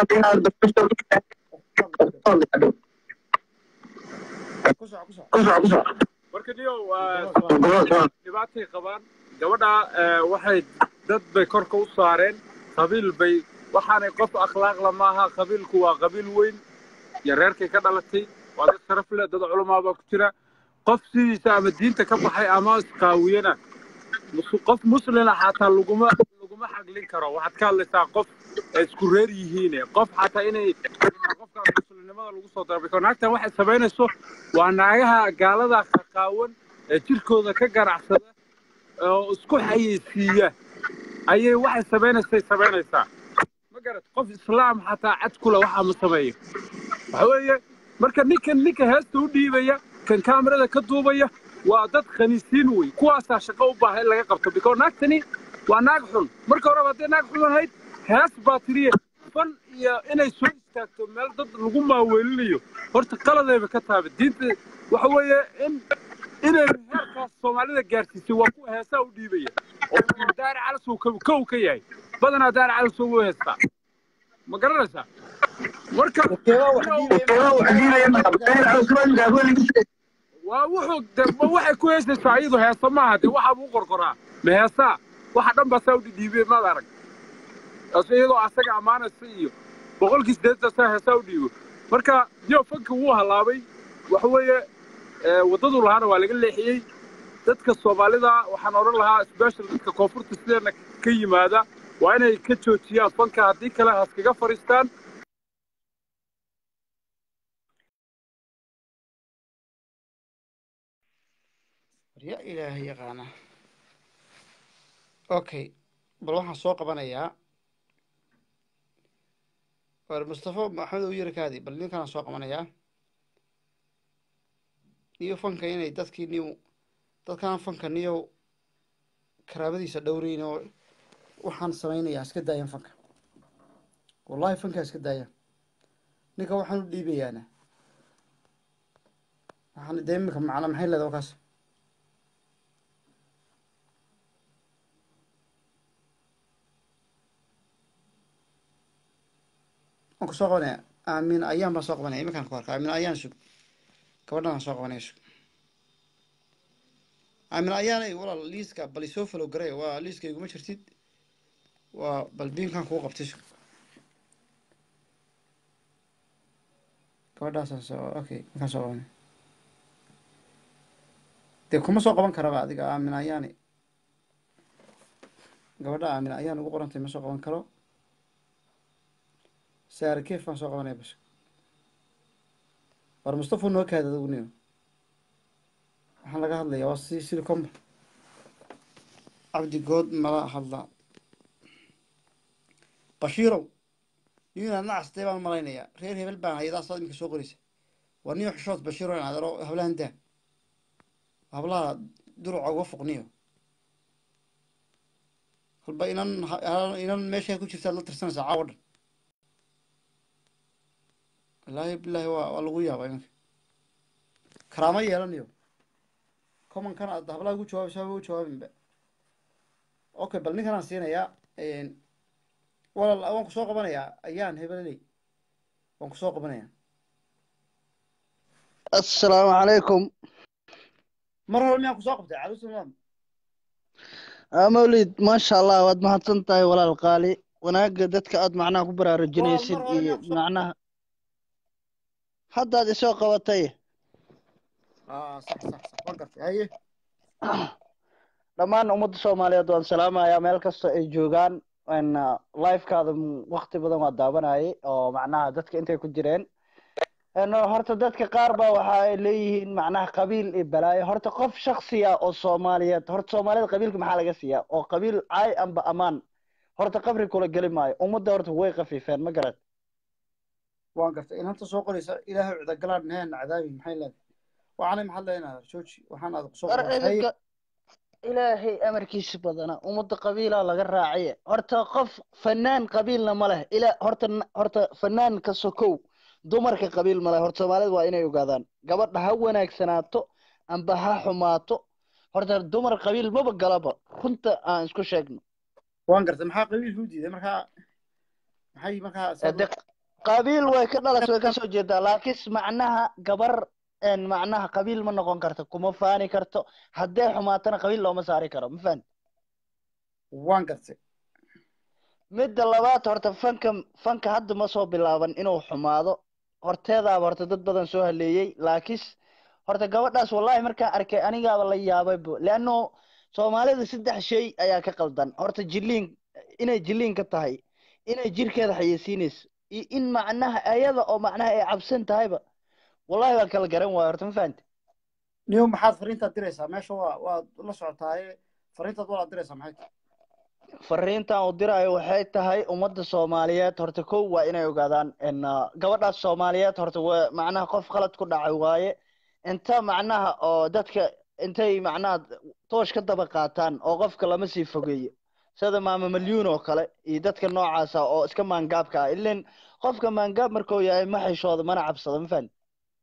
marka niyow dhibaatay qabaan gabadha waxay dad bay korka u saareen qabiil bay waxaanay qof akhlaaqla maaha qabiilku waa qabiil weyn iyo reerkay ka dhalatay waa dad sharaf leh dad culamaa baa ku jira qof sidiisa ama diinta ka baxay ama isqaawiyana qof muslina xataa laguma laguma xaglin karo waxaad ka hadlaysaa qof ay isku reer yihiin qof xataa inay qofka muslimnimada lagu soo darbay naagtan waxay samaynayso waa naagaha gaalada qaqaawan ee jirkooda ka ganacsada oo isku xayeysiiya ayay waxay samaynaysay samaynaysaa ma garat qof islaam xataa cad kule waxaa ma sameeyo waxa weeye marka ninkan ninka heesta u dhiibaya kan kaamirada ka duubaya waa dad khaniisiin wey kuwaasaa shaqo u baaha in laga qabto biko naagtani waa naag xun marka horeba hadday naag xun ahayd hees baa tiriye fan iyo inay soo istaagto meel dad lagu maaweelinayo horta qaladayba ka taaba diinta waxa weeye in inay heerkaas soomaalida gaarsiisay waa kuwa heesaa u dhiibaya oo daari calas uu kow ka yahay badanaa daari calas ugu heestaa ma garanaysaa marka waa wuxuu de waxay ku heesaysaa iyadu heesa maaha de waxaa buu qorqoraa ma heesaa waxa dhan baa saa u dhidhiibay maad arag iyadoo asaga ammaanaysa iyo boqolkii sideetan saa heesaa u dhiibo marka yo fanka wuu halaabay waxa weeye waddadu lahaana waa laga leexiyey dadka soomaalida waxaan odhan lahaa special dadka koonfurta sideena ka yimaada waa inay ka joojiyaan fanka haddii kale haskaga fadhiistaan ya ilaahay yaqaana okay bal waxaan soo qabanayaa war mustafa maxamed u yarkaadi bal ninkanaan soo qabanayaa niyo fanka inay dadkii niw dadkaan fanka niyo karaamadiisa dhowreyn oo waxaan samaynayaa iska daayaan fanka wallahi fankaa iska daayaan ninka waxaan u dhiibayaana waxaan dee imika macna maxay leedahay wakaas waan ku soo qabanaya aamin ayaan baan soo qabanaya iminkaan ku arka aamin ayaan sug gabadhan aan soo qabanaya sug aamin ayaanay walaal liiska bal isoo falow garay waa liiska iguma jirtid waa bal biinkan kuu qabtay sug gabadhaasaan soo okay markaan soo qabanaya dee kuma soo qaban karaba adiga aamin ayaani gabadha aamin ayaan ugu qorantay ma soo qaban karo saare keef baan soo qabanaya bas war mustafa noo kaada adigu niyo waxaan laga hadlayaa waa si silicomba cabdi good mala hadlaa bashiirow niyo inaad nacastay baan malaynayaa reer hebel baan hayadaas aad iminka soo qoraysa waa niyo xishood bashiiro in adaro hablahan daa hablaha duruca uga foqniyo kolba inan ha- inan meesha ku jirtaad la tirsanaysaa caawa dhan wallaahi bilaahi waa waa lagu yaabaa iminka karaamo yeelanayo commonkan aad hablaha ugu jawaabaysa haba u jawaabinba okay bal ninkan aan siinayaa walaal waan ku soo qabanayaa ayaan hebeleley waan ku soo qabanayaa assalaamu calaykum mar hore miyaan ku soo qabtay caluusalaam aa mawlid maasha allah waad mahadsan tahay walaal qaali wanaagga dadka aad macnaha ku baraarujinaysid iyo macnaha haddaad isoo qabatay aa sax sax sax waan gartay haye dhammaan ummadda soomaaliyeed waan salaamayaa meel kasta ay joogaan n lifekaada wakti badan waa daawanayay oo macnaha dadka intay ku jireen n horta dadka qaar ba waxa ay leeyihiin macnaha qabiil iyo balaayo horta qof shaksiya oo soomaaliyeed horta soomaalida qabiilka maxaa laga siiyaa oo qabiil caay amba amaan horta qabri kula geli maayo ummadda horta way qafiifeen ma garat waan gartay inanta soo qoraysa ilaahay cudagalaan naheen cadaabi maxay leedahay waxaanay maxaad leedahay jooji waxaan aad soo war qoraysa haye idinka ilaahay amarkiisa badana ummadda qabiilaa laga raaciye horta qof fanaan qabiilna ma leh ila horta horta fanaanka sokow dumarka qabiil ma leh horta soomaalida waa inay ogaadaan gabadha ha wanaagsanaato amba ha xumaato horta dumar qabiil maba galaba runta aan isku sheegno waan gartay maxaa qabiilka u diiday markaa maxay markaa de qabiil way ka dhalas way kasoo jeedaa laakiin macnaha gabar een macnaha qabiil ma noqon karto kuma faani karto haddee xumaatana qabiil looma saari karo ma fahan waan gartay midda labaad horta fanka fanka hadda ma soo bilaaban inuu xumaado horteedaaba horta dad badan soo haleeyey laakiin horta gabadhaas wallahi markaan arkay anigaaba la yaabay bo leanno soomaalida saddex shay ayaa ka qaldan horta jiliin inay jiliin ka tahay inay jirkeeda xayeysiinayso iyo in macnaha ayada oo macnaha ay cabsan tahayba wallahi waan kala garan waaya horta ma fahamte niyo maxaad fariintaad diraysaa meesha waa waad la socotaaye fariintaad walaad diraysaa maxay tahay fariintan uu diraayo waxay tahay ummadda soomaaliyeed horta kow waa inay ogaadaan n gabadhaas soomaaliyeed horta waa macnaha qof qalad ku dhacay waaye inta macnaha oo dadka intay macnaha toosh ka daba qaataan oo qofka lama sii fogeeyo sida maama malyuun oo kale iyo dadka noocaasa oo iska maangaabka ah ilan qofka maangaab markuu yahay ma xishooda mana cabsado ma fahan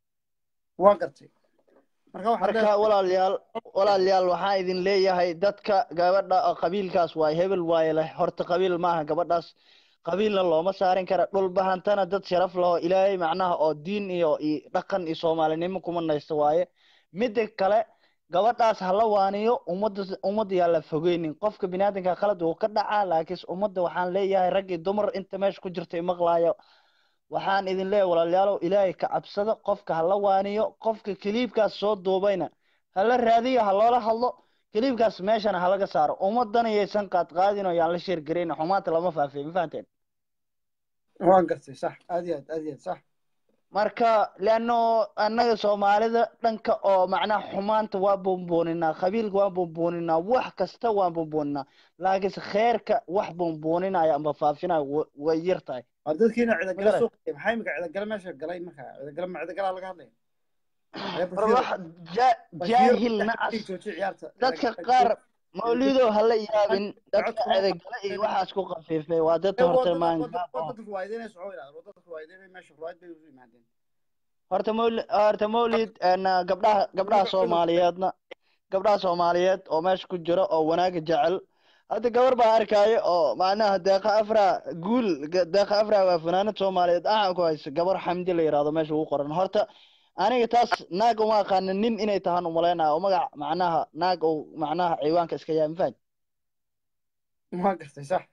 waan gartay marka waxaad marka leedahay walaalayaal walaalayaal waxaan idin leeyahay dadka gabadha oo qabiilkaas waay hebel waaye leh horta qabiil maaha gabadhaas qabiilna looma saarin kara dhul bahantana dad sharaf laho ilaahay macnaha oo diin iyo iyo dhaqan iyo soomaalinimo kuma naysto waaye midda kale gabadhaas ha la waaniyo ummadda ummadda yaa la fogeynin qofka biniaadanka khalad wuu ka dhacaa laakiin ummadda waxaan leeyahay rag iyo dumar inta meesha ku jirta imaqlaayo waxaan idin leeyahay walaalayaalow ilaahay ka cabsado qofka ha la waaniyo qofka kiliibkaas soo duubayna ha la raadiyo ha loola hadlo kiliibkaas meeshana ha laga saaro ummadana yaysan qaad qaadin oo yaan la sheergarayn xumaanta lama faafiyo ma fahanteen waan gartay sax aad iyo aad aad iyo aad sax marka leano annaga soomaalida dhanka oo macnaha xumaanta waa buunbuuninaa qabiilka waan buunbuuninaa wax kasta waan buunbuuninaa laakiinse kheerka wax buunbuuninaya amba faafinaya wa- way yar tahay waa dadkiina cidagala Magaran. soo qiyay maxay imika cidagala meesha galay marka cidagala ma cidagalaa laga hadlaya Ayaa war Bashiir- wax ja- Bashiir jaahil saddex nacas jooji ciyaarta dadka Cidagala- qaar mawlido hala yaabin dadka edagala iyo waxaas ku qafiifay waa dad horta maangaab oo wadada ruwaayadeenay socon yidhahda wadada ruwaayadeenay meesha ruwaayad bay usu yimaadeen horta mawlid horta mawlid een, gabdhaha gabdhaha soomaaliyeedna gabdhaha soomaaliyeed oo meesha ku jira oo wanaaga jecel hadda gabar baa arkaayo oo macnaha deeqa afra guul ga- deeqa afra waa fanaanad soomaaliyeed ahan ku hayso gabar xamdi la yidhaahdo meesha ugu qoran horta aniga taas naag uma aqaana nin inay tahaan umalaynaya oo magac macnaha naag uu macnaha ciwaanka iska yahay mafahad waan gartay sax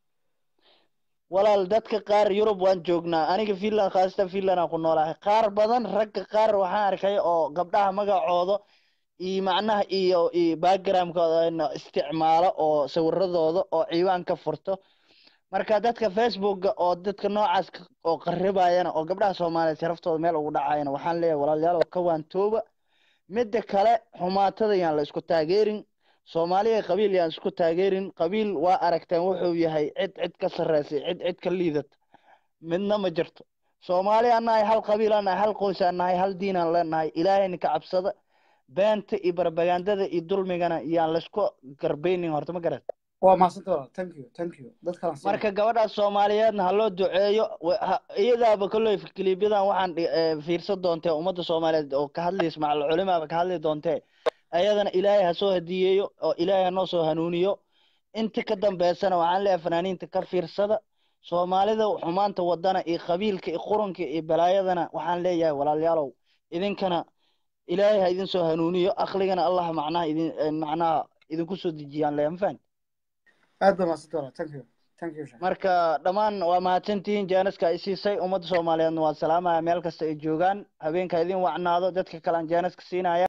walaal dadka qaar yurub waan joognaa aniga finland khaasatan finland aan ku noolahay qaar badan ragga qaar waxaan arkay oo gabdhaha magacooda iyo macnaha iyo iyo backgroundkooda isticmaalo oo sawiradooda oo ciwaan ka furto marka dadka facebooka oo dadka noocaas ka- oo qaribayana oo gabdhaha soomaaliyeed sharaftooda meel ugu dhacayana waxaan leeyahay walaalayaal oo ka waantooba midda kale xumaatada yaan la isku taageerin soomaaliya qabiil yaan isku taageerin qabiil waa aragteen wuxuu yahay cid cid ka sarreysay cid cid ka liidata midna ma jirto soomaali aan nahay hal qabiil aan nahay hal qoys aan nahay hal diin aan leenahay ilaahayna ka cabsada beenta iyo barbagandada iyo dulmigana iyaan laysku garbaynin horta ma garat waa mahadsantahay walaal thank you thank you dad kalaan siinaya marka gabadhaas soomaaliyeedna ha loo duceeyo wa- ha- iyadaaba kolley kiliibyadan waxaan dhi- eh, fiirsan doontee ummadda soomaaliyeed oo ka hadlaysa macal culimaaba ka hadli doontee ayadana ilaahay ha soo hadiyeeyo oo ilaahay ha noo soo hanuuniyo inta ka dambeysana waxaan leeyahay fanaaniinta ka fiirsada soomaalida xumaanta wadana iyo qabiilka iyo quranka iyo balaayadana waxaan leeyahay walaalayaalow idinkana ilaahay ha idin soo hanuuniyo aqligana allah macnaha idin eh, macnaha idinku soo dejiyaan leeyahay ma fahanti aad baa mahadsantahay walaal thank you thank you sheekh marka dhammaan waa mahadsantihiin jaaniska ay siisay ummadda soomaaliyeedna waa salaamaya meel kasta ay joogaan habeenka idin wacnaado dadka kalean jaaniska siinaya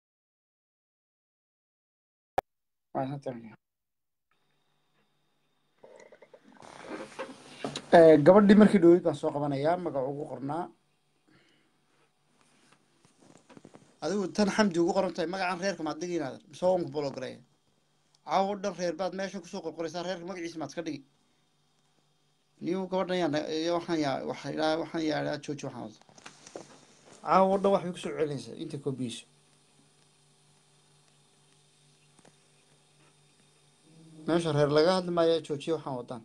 mahadsantahay Eh, gabadhii markii dhowyd baan soo qabanayaa magaca ugu qornaa adigu tan xamdi ugu qoran tahay magacan reerka maad dhigi inaadan mise waa unku bologareeya caawo dhan reer baad meesha kusoo qorqoraysaa reerka magaciisa maad iska dhigi niyu gabadhan yaa na- iyo waxaan yaa waxa ilaa waxaan yaa jooji waxaan wada caawo dhan waxbay kusoo celinaysaa inta koobiyeyso meesha reer laga hadli maayo joojiya waxaan wadaan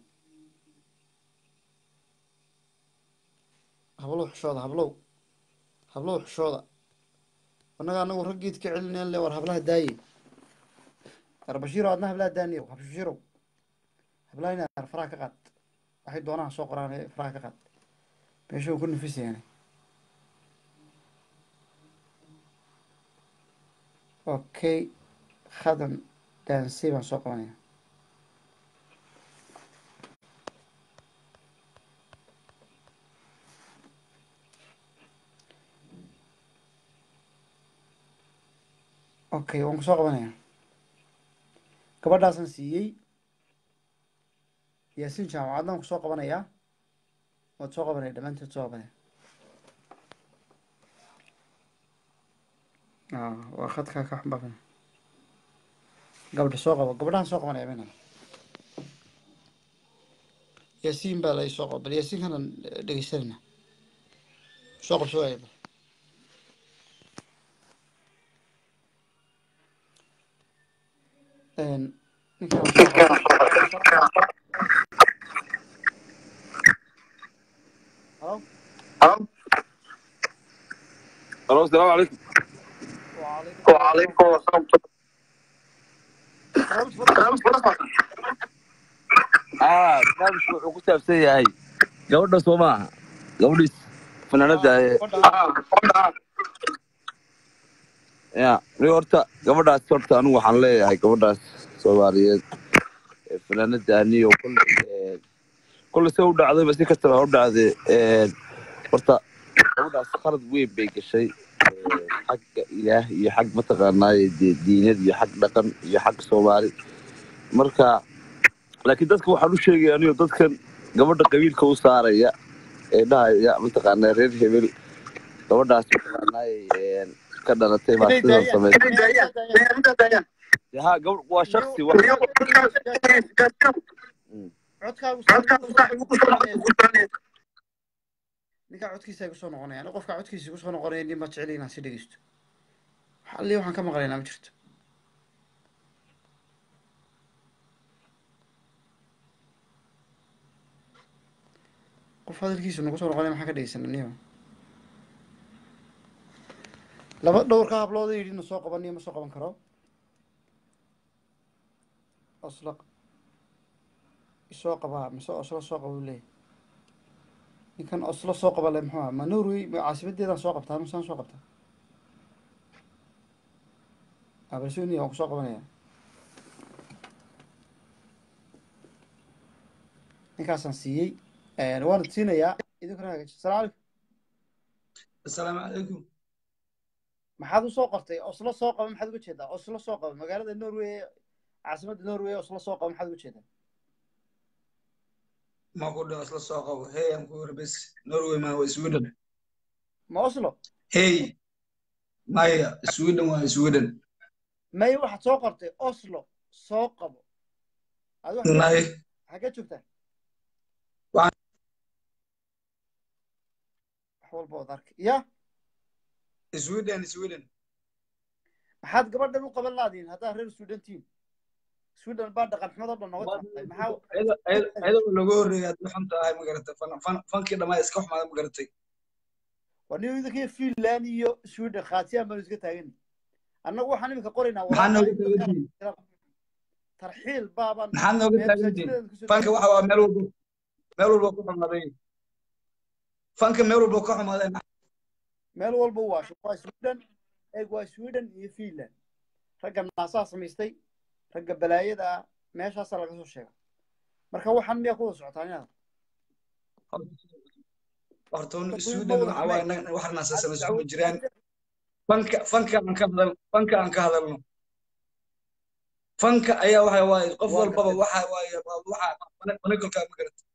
hablow xishooda hablow hablow xishooda annaga anagu raggiid ka celineen le war hablaha daaye arbashiiro adna hablaha daaniyo habshiirow hablaha inaad faraha ka qaad waxay doonaha soo qoraan ee faraha ka qaad meesha ku nafisayaan okay khadan daansey baan soo qabanaya okay waan ku soo qabanaya gabadhaasaan siiyey yaasiin jaamacadna waan ku soo qabanayaa waad soo qabanaya dhammaanteed soo qabanaya Ah, waa khadkaa ka xambaaran gabadha soo qabo gabadhahan soo qabanaya bena yaasiin baa la soo qabo bal yaasiin kanan dhegeysanayna soo qabso waaya bal Een, ninkaan soo qabo Hello? الو السلام عليكم وعليكم السلام اه barnaamijku wuxuu ku saabsan yahay gabadha soo maaha gabadhiis fanaanada ee ya ni horta gabadhaas horta anigu waxaan leeyahay gabadhaas soomaaliyeed ee fanaanadaani oo kolley ee, kolley se u dhacdayba si kastaba ha u dhacdee ee, horta gabadhaas khalad weyn bay gashay ee, xagga ilaah iyo xag mataqaanaaye dee diinad iyo xag dhaqan iyo xag soomaali marka laakiin dadka waxaan u sheegaya anigo dadkan gabadha qabiilka u saaraya ee dhahaya mataqaanaa reer hebel gabadhaas mataqaanaaye ee, ka dhalatay baa inay sidan daayaan samaysay inay daayaan ha gabadh waa shaksi wa codkaagu saaxiib ku soconaya ninkaa codkiisa igu soo noqonaya aniga qofkaa codkiisa igu soo noqonaya nin ma jecel inaan si dhegeysto xalli waxaan ka maqlaynaa ma jirto qof hadalkiisa nagu soo noqonaya maxaa ka dhegeysana niyo laba dhowrka hablooda yidhi na soo qaban niyo ma soo qaban karo osla isoo qabaa mise oslo soo qaba uu leeyahay ninkan oslo soo qaba le muxuu aha ma norway ma caasimadeedaan soo qabtaa misaan soo qabtaa abalsoni waan ku soo qabanaya ninkaasaan siiyey waana siinayaa idinkuna hagaaji salaam calaykum asalaamu calaykum maxaad usoo qortay oslo soo qaba maxaad uga jeedaa oslo soo qaba magaalada norway caasimadda norway oslo soo qaba maxaad uga jeedaa ma ku dhaho isla soo qabo hey aan ku yiri bes norway ma waa sweden ma oslo hey maya sweden waa sweden may waxaad soo qortay oslo soo qabo adi nay xagee joogtaa walba wad arkay ya sweden sweden maxaad gabadhan u qaban laadiin haddaad reer sweden tihiin sweden baa dhaqan xumadoo dhan nooga timaatay maxaa ayadoo laga horreeyay aad xun tahay ma garatay fan fan- fankii dhammaa iska xumaada ma garatay waa nin idinkii finland iyo sweden khaatiyaan baanu iska taagan annagu waxaan iminka qoraynaa maxaa nooga taagantihiin tarxiil baabaan maxaad nooga taagantihiin fanka waxa waa meel walba meel walba ku xumaaday fanka meel walba ka xumaaday meel walba waa waa sweden eeg waa sweden iyo finland ragga naasaa samaystay ragga balaayada ah meeshaasaa laga soo sheega marka waxaan miyaa ku wada socotaan inaad horta sweden waxa waa inaga wax naasasana isku jiraan fanka fanka aan ka hadal fanka aan ka hadalno fanka ayaa waxa waaye qof walbaba waxa waaye waxa manigalka ma garata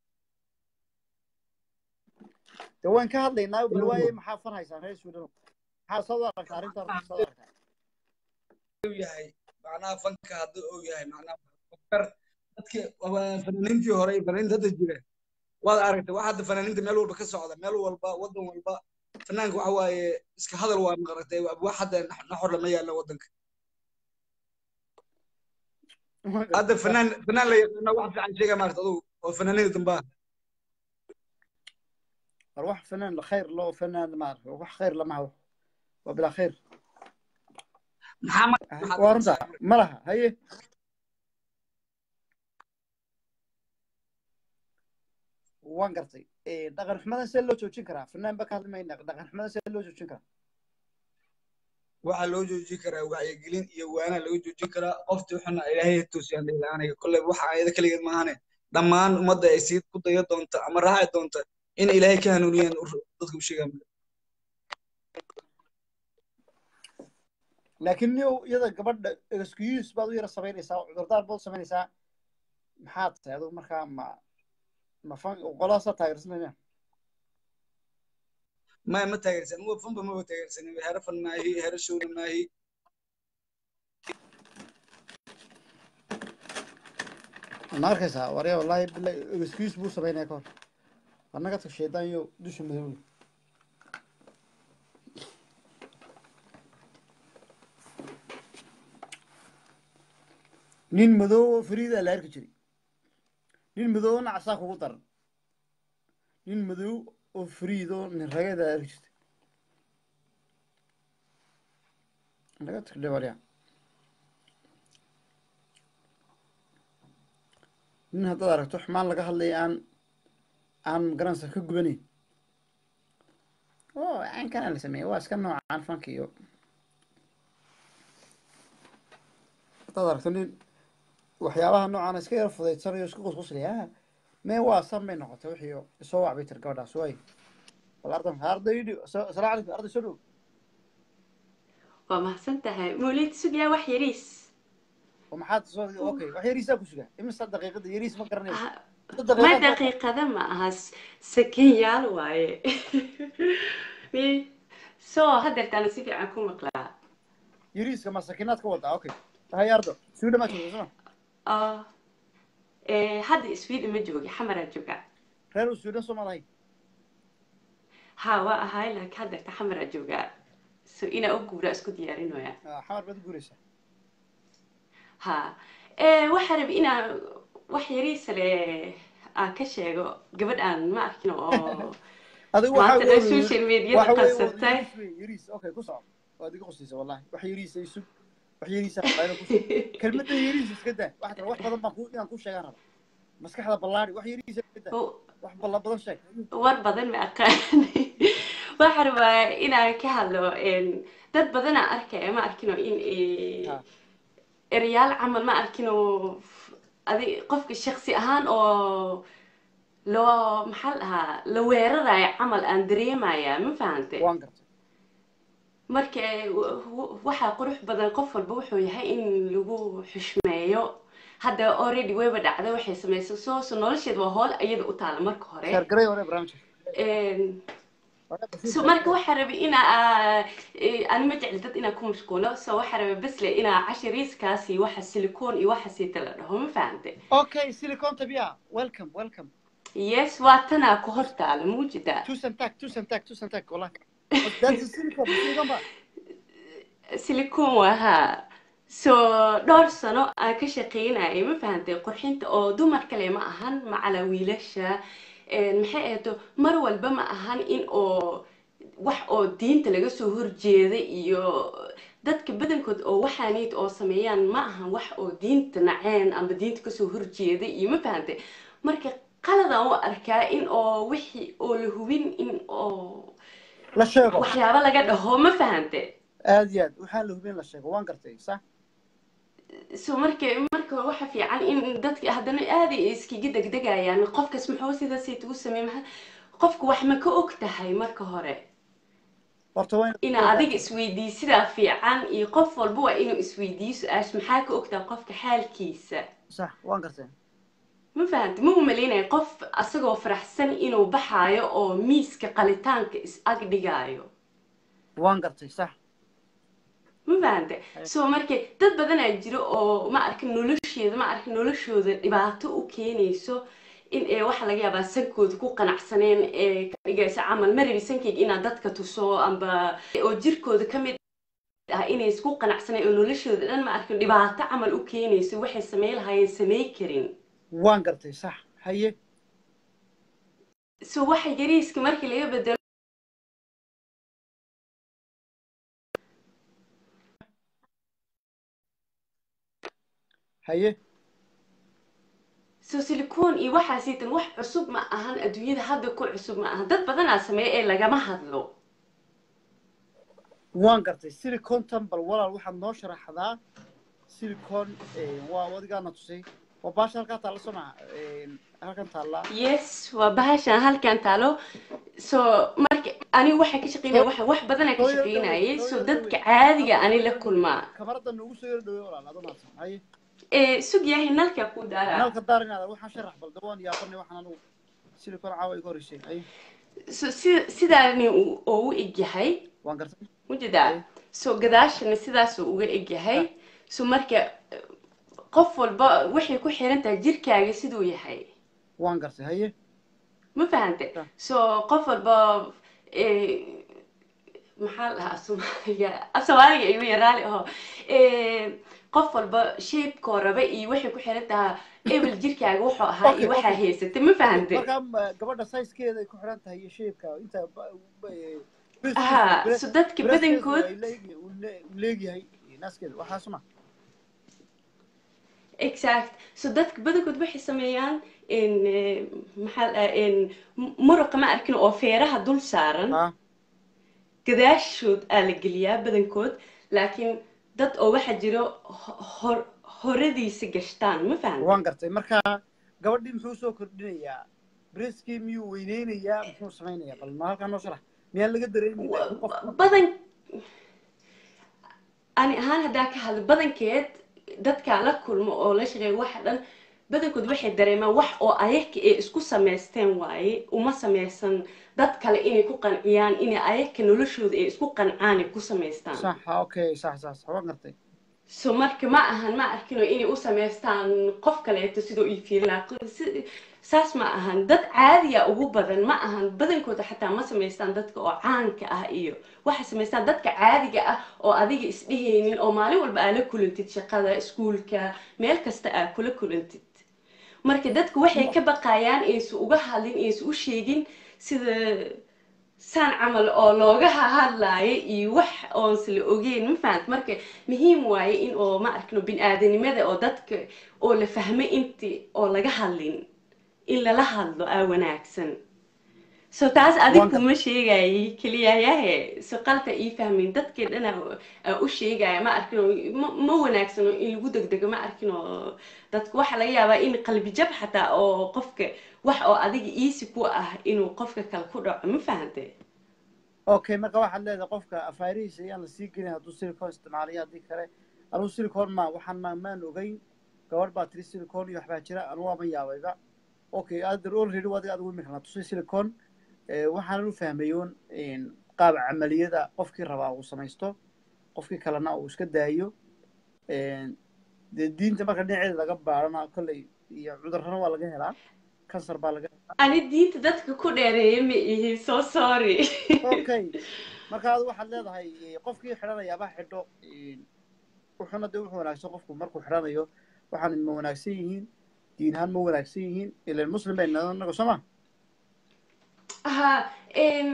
de waan ka hadlaynaa bal waaye maxaa fan haysaan reer sweden maxaa soo aragtaa arrinta horta soo aragtaa uu yahay macnaha fanka haddii uu yahay macnaha fakar dadkii fanaaniintii hore iyo fanaaniinta hadda jira waad aragtay waxa hadda fanaaniinta meel walba ka socda meel walba wadan walba fanaanka waxa waaye iska hadal waa maqaratay wax hadda naxor lama yaalla wadanka hadda fanaan fanaan la yaqaano wax fiican sheega maarta adugu oo fanaaniinta dambaa war wax fanaan la khayr loo fanaan ma arko wax khayr lama hawo waa bilaa khayr maxaa waa runta ma laha haye waan gartay dhaqan xumadan see loo joojin karaa fanaan ba ka hadli mayna dhaqan xumadan see loo joojin karaa waxaa loo joojin karaa wacyigelin iyo waana laga joojin karaa qoftii xuna ilaahay toosiyaan aniga kolley waxa ayada keligeed maahane dhammaan ummadda ay sii ku dayo doonta ama raaci doonta in ilaahay ka hanuuniyaan dadka u sheegaan laakiin niyow iyada gabadha excuse baad u yara samaynaysaa cudurdaar baad u samaynaysaa maxaad tahay adigu markaa ma ma fan qoladaasa taageersanaya maya ma taageersan uwa fanba maba taageersanin hero fan maahi hero showna maahi ma arkaysaa warya wallahi bila excuse buu samaynaya ka hor annaga tag shaydaan iyo dusha madow nin madow oo fariida la arki jiray nin madow oo nacsaa kugu daran nin madow oo fariid oo nin rageeda la arki jirtay naga tag dhabarya nin haddaad aragto xumaan laga hadlaya aan aan garanaysa ka gubanayn oo caankana la sameeyey waa iska noocaan fanka iyo haddaad aragto nin waxyaabaha noocan iska yara fudaysanayo iska qusquslaya mee waa san bay noqotay wixii isoo wacbay tir gabadhaas waay bal ardan ardaydi asalaamu calaykum arday soo dhow waa mahadsan tahay mawlid sugyaa wax yariis oo maxaad soo okay wax yariisaa ku sugaa imisa daqiiqada yariis ma garanayso ma daqiiqada ma aha sakenyaal waaye mi so hadeertaana si fiican ku maqlaa yariiska ma sakinaad ka wadaa okay hay ardo suu dhamaa joogta soma hadda sweden ma jooga xamaraa jooga reer suudan soo madahay ha waa ahay laakiin hadeerta xamaraa jooga so inaa u guuraa isku diyaarinoya xamar baad u guuraysaa ha waxaa rabi inaan wax yariisa le aan ka sheego gabadh aan ma arkin oo maanta dhan social mediada qabsatay yariis okay ku soco waad iga qosaysa wallahi wax yariisa isug wax yariisa kelmadda yariis iska daa wax kale wax badan baan ku inaan ku sheegaan raba maskaxda ballaari wax yariisa iska daa wax balla badan sheeg war badan ma aqaan waxaa rabaa inaan ka hadlo dad badanaa arkaya ma arkino in eryaal camal ma arkino adi qofka shaksi ahaan oo loo maxaa la dhahaa la weerarayo camal aan dareemaya ma fahante marka waxaa qurux badan qof walba wuxuu yahay in lagu xushmeeyo hadda already wayba dhacday waxay samaysay soo so nolosheeda waa hool iyada u taala marka hore so marka waxaa rabay inaa ani ma jecli dad inaan ku mashquulo so waxaa rabay basle inaa cashariiskaas iyo waxa silicon iyo waxa siita la dhaho ma fahante okay silicon tabia welcome welcome yes waa tanaa ku hor taala muujidaa tusan tag tusan tag tusan tag wallahi that's silicon silicon ba silicon waa haa so dhowr sano aan ka shaqeynayay ma fahantay qurxinta oo dumar kale ma ahan macala wiilasha maxay ahayto mar walba ma ahan in oo wax oo diinta laga soo horjeeda iyo dadka badankood oo waxaaniid oo sameeyaan ma ahan wax oo diinta naceen ama diinta kasoo horjeeda iyo ma fahantay marka qaladaan u arkaa in oo wixii oo la hubin in oo la sheego waxyaabo laga dhaho ma fahante aad iyo aad waxaan la hubin la sheego waan gartay sax so marka marka waxa fiican in dadka haddana aad ay iskaga degdegayaan qofkas muxuu sidaasayt ugu sameey maxa qofku wax ma ka og tahay marka hore horta waa ina adiga isweydiiy sidaa fiican iyo qof walba waa inuu isweydiiyo su-aash maxaa ka ogtahay qofka xaalkiisa sax waan gartay ma fahamti ma umalaynaya qof asagoo faraxsan inuu baxaayo oo miiska qalitaanka is ag dhigaayo waan gartay sax ma fahamte so marka dad badanaa jiro oo ma arkin nolosheeda ma arkin noloshooda dhibaato u keenayso in ee waxa laga yaabaa sankooda ku qanacsaneen ee ka dhigaysa camal ma rabi sankeyga inaad dadka tuso amba oo jirkooda ka mid ah inay isku qanacsaneen oo noloshooda dhan ma arkin dhibaato camal u keenayso waxay samey lahaayeen samey karin waan gartay sax haye so waxa yariiska markii laga bedelo haye so silicon iyo waxaasiitan wax cusub ma ahan adduunyada hadda ku cusub ma ahan dad badanaa sameeya ee lagama hadlo waan gartay silicon tambal walaal waxaad noo sharaxdaa silicon waa adigaana tusay waa baasha halkaa taalla soo maha halkan taalla yes waa bahashan halkan taalo so marka anigu waxaa ka shaqeynaya waxa wax badanaa ka shaqeynayay so dadka caadiga ani la kulmaa kamarada noogu soo yar dhawey walaal adoo maadsan haye sug yahay nalka ku daara nalka daar inaada waxaan sharax bal dawaan yaabanay waxaan anigu silicon caawa iga horeysay haye so si sidaani oo u egyahay waan gartay mujedaa so gadaashana sidaasuu uga egyahay so marka qof walba waxay ku xiran tahay jirkaaga siduu yahay waan gartay haye ma fahante so qof walba maxaa la dhahaa soomaaliga af soomaaliga igu yaraali aho qof walba shapekoo raba iyo waxay ku xiran tahay ebel jirkaaga wuxuu ahaa iyo waxaa haysatay ma fahante markaa gabadha sizekeeda ay ku xiran tahay iyo shapeka inta ha so dadka badankood leegyahay naaskeeda waxaasuma exact so dadka badankood waxay sameeyaan maxaa muruqa ma arkin oo feeraha dul saaran gadaashood aa la geliyaa badankood laakiin dad oo waxaa jiro hor horadiisa gashtaan ma fahan waan gartay marka gabadhii muxuu soo kordhinayaa breskii miyuu weyneynayaa muxuu samaynayaa bal ma halkaa noo sharax miyaan laga dareemayna badan ani ahaan haddaa ka hadlo badankeed dadkaa la kulmo oo la shaqeeya waxa dhan badankood waxay dareemaan wax oo ayaga ay isku samaysteen waaye uma samaysan dad kale inay ku qanciyaan inay ayaga noloshooda ay isku qancaan ay ku samaystaan sax okay sax sax waan gartay so marka ma ahan ma arkino inay u samaystaan qof kaleeto sidoo ii fiirinaa saas ma ahan dad caadiya ugu badan ma ahan badankooda xataa ma samaystaan dadka oo caanka ah iyo waxay samaystaan dadka caadiga ah oo adiga isdhehaynin oo maalin walba aa la kulantid shaqada iskuulka meel kasta aa kula kulantid marka dadku waxay ka baqayaan aysu uga hadlin aysu u sheegin sida saan camal oo looga hadlaayo iyo wax oonse la ogeyn ma fahant marka muhiim waaye in oo ma arkino bin-aadanimada oo dadka oo la fahmo inti oo laga hadlin in lala hadlo aa wanaagsan so taas adig kuma sheegayay keliya yahe so qalta ii fahmin dadkii dhana aa u sheegaya ma arkino ma wanaagsano in lagu degdego ma arkino dadka waxaa laga yaabaa in qalbi jab xataa oo qofka wax oo adiga easy ku ah inuu qofka kale ku dhaco ma fahante okay marka waxaad leedahay qofka afaarihiisa ayaan la sii gelin hadduu silicon isticmaalayo haddii kale anugu silicon ma waxaan ma maan ogeyn gabadh baa tiri silicon iyo waxbaa jira anugu waaban yaabayba okay adar already adiga adigu imikana tusay silicon waxaanan u fahmayoon qaab camaliyada qofkii rabaa uu samaysto qofkii kalena uu iska daayo dee diinta marka dhinaceeda laga baarana kolley iyo cudurrana waa laga helaa kansar baa laga ani diinta dadka ku dheereeya ma ihi so sorry okay marka adu waxaad leedahay eh, qofkii xidhanayaaba xidho eh, wuxuuna de wuxuu wanaagsan qofku markuu xidhanayo waxaan ma wanaagsan yihiin diin ahaan ma wanaagsan yihiin ilan muslim bay nahay anaga soo ma ha em,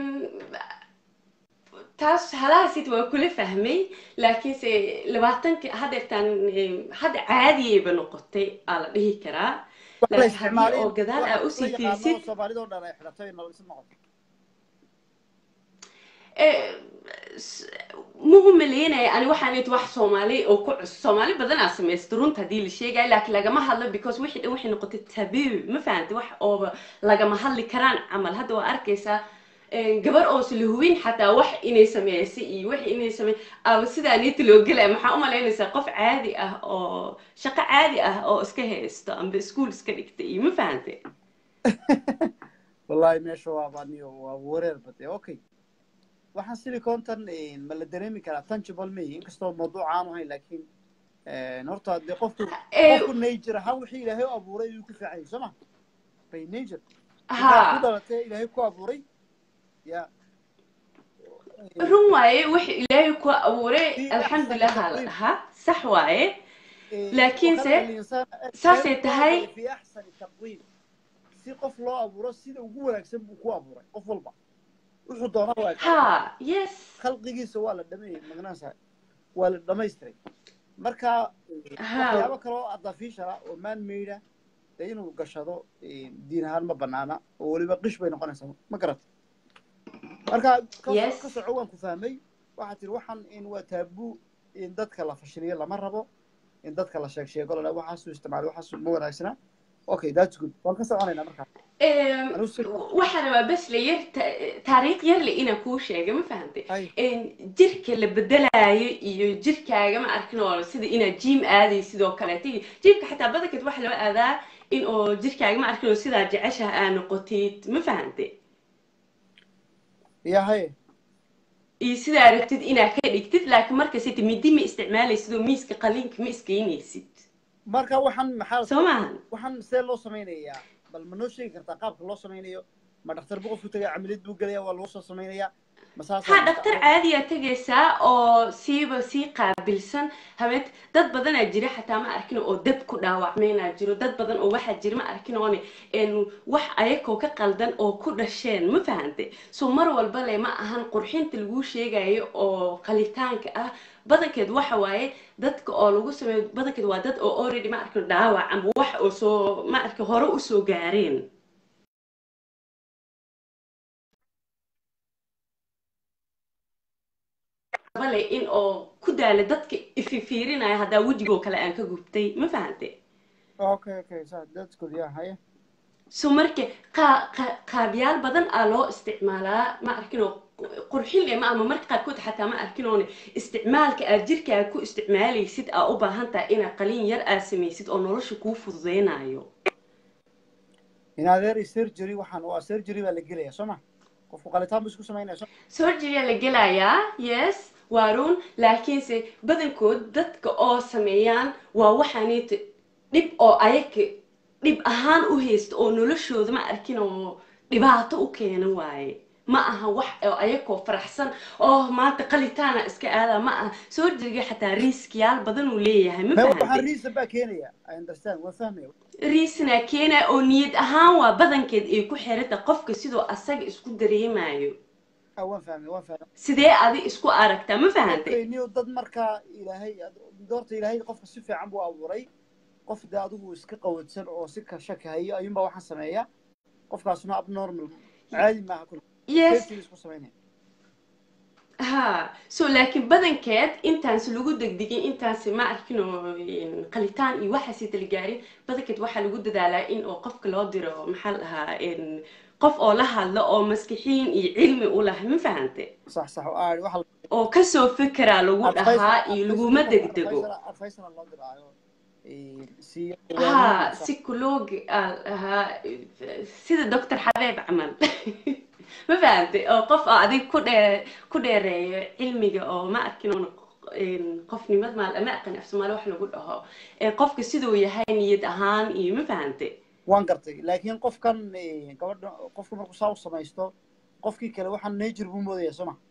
taas halahaasid waa kula fahmay laakiinse labaatanki haddeertaan em, hadda caadiyayba noqotay aa la dhihi karaa wax la laakiin haddii isticmaalay oo gadaal aa wax usii la yaqaano fiirsid soomaalida oo dhan ay xidhatay nol isu noqoto Eh, s- ma u maleynaya ani waxaan id wax soomaali oo ku cusub soomaali badanaa samaysta runta haddii la sheegayo laakiin lagama hadlo because wixii dhan waxay noqotay tabuu ma fahanta wax ooba lagama hadli karaan camal hadda waa arkaysaa eh, gabar oo sla hubin xataa wax inay sameysay iyo wax inay samey aba sidaa niita loo gelaya maxaa u malaynaysaa qof caadi ah oo shaqo caadi ah oo iska haysto amba iskuul iska dhigta iyo ma fahante wallahi meesha waa baniyo waa wareer bade okay waxaan silicontan ma la dareemi karaa tangible ma yihi inkastoo mawduuc aanu hayn laakiin horta dee qofku Eh, qofku nature ahaan wixii ilaahay u abuuray ayuu ku fiican yahay soo ma bay nature Ha. intaad ku dhalatay ilaahay ku abuuray ya run waaye wix ilaahay ku abuuray alxamdulilah aa la dhahaa sax waaye laakiinse وخلق الإنسان saasay كان tahay في أحسن تقويم si qof loo abuuro sida ugu wanaagsan buu ku abuuray qof walba wuxuu doonaa waa ha yes khalqigiisa waa la dhameeyey magnaansa waa la dhamaystiray marka Ha. waxyaabo kale oo artificial ah oo man made ah dee inuu gashado eh, diin ahaan ma banaana oo weliba qish bay noqonaysaa ma garat marka ka Yes. ka soco waan ku fahmay waxaad tiri waxaan in waa taabuu in dadka la fashiliyo lama rabo in dadka la sheeg sheego lala waxaasuu isticmaalay waxaasuu ma wanaagsana okay that's good waan ka soconaynaa markaa Em, waxaan rabaa bes la yar ta- taariikh yar le inaan kuu sheega ma fahantay Em, jirka la bedelaayo iyo jirkaaga ma arkin oo sida inaad jim aaday sidoo kaleeto iyo jimka xataa badankeed waxa loo aadaa in oo jirkaaga ma arkin oo sidaa jeceshaha aa noqotid ma fahantay yahay iyo sidaa rabtid inaad ka dhigtid laakiin markasita midi ma isticmaalaysid oo miiska qaliinka ma iskaynaysid marka waxaan maxaa Soo maahan? waxaan see loo samaynayaa bal ma noo sheegi kartaa qaabka loo samaynayo ma dhakhtar buu qofku tagaya camiliyad buu gelaya waa lagu soo samaynayaa ma saasa ha dhaktar caadiyaa tegaysaa oo siiba sii qaabilsan habeent dad badanaa jira xataa ma arkin oo dab ku dhaawacmaynaa jiro dad badan oo waxaa jira ma arkin oone en wax ayakoo ka qaldan oo ku dhasheen ma fahante so mar walba le ma ahan qurxinta laguu sheegayo oo qalitaanka ah badankeed waxa waaye dadka oo lagu sameeyo badankeed waa dad oo already ma arkin dhaawac ama wax oo soo ma arkin hore usoo gaareen bale in oo ku daala dadka ififiirinaya haddaa wejigoo kale aan ka gubtay ma fahante okay okay so that's good yeah haye so marka qaa- qaa- qaabyaal badan aa loo isticmaalaa ma arkinoo qurxin leh ma ama marka qaarkood xataa ma arkinoone isticmaalka aad jirkaaga ku isticmaalaysid aa u baahan tahay inaad qalin yar aad samaysid oo nolosha kuu fududeynayo in adeer surgery waxaan waa surgery baa la gelaya soo ma qofku qalitaan buu isku samaynaya soo surgery la gelayaa yes waa run laakiinse badankood dadka oo sameeyaan waa waxaanit dhib oo ayaga dhib ahaan u haysta oo noloshooda ma arkin oo dhibaato u keena waaye ma aha wax oo ayakoo faraxsan oo maanta qalitaana iska aada ma aha surgeryga xataa riskiyaal badan uu leeyahay ma me waxaan fahantay reason baa keenaya i understand waan fahmaya riisna keena oo niyad ahaan waa badankeed ay ku xiranta qofka sidoo asaga isku dareemayo ah waan fahmay waan fahmay sidee adi isku aragtaa ma fahantay okay niyo dad markaa ilaahay doorta ilaahay qofka si fiican buu abuuray qof dee adigu iska qawadsan oo si ka shaki hayo ayuunbaa waxaan sameeya qofkaasuna abnormal caadi maaha kul Yes. Surgery isku samaynaya ha so laakiin badankeed intaansi lagu degdegin intaansi ma arkin oo in qalitaan iyo waxaasi dala gaarin badankeed waxaa lagu dadaalaa in oo qofka loo diro maxaa la dhahaa in qof oo la hadlo oo maskixiin iyo cilmi u lah ma fahante sax sax oo aad waxa oo kasoo fekeraa lagu Advice- dhahaa iyo advice- laguma degdego advice- advice-na loo diraayo Eh, si ha psycholoog ahaa sida doctor xabeeb camal ma fahantay oo qof oo adig ku dhee ku dheereeyo cilmiga oo ma arkin oon qofnimad maal ama aqan af soomaali wax lagu dhaho ee qofka siduu yahay niyad ahaan iyo ma fahantay waan gartay laakiin qofkan eh, gabadha qofka markuu saa u samaysto qofkii kale waxaan nature buu moodaya soo ma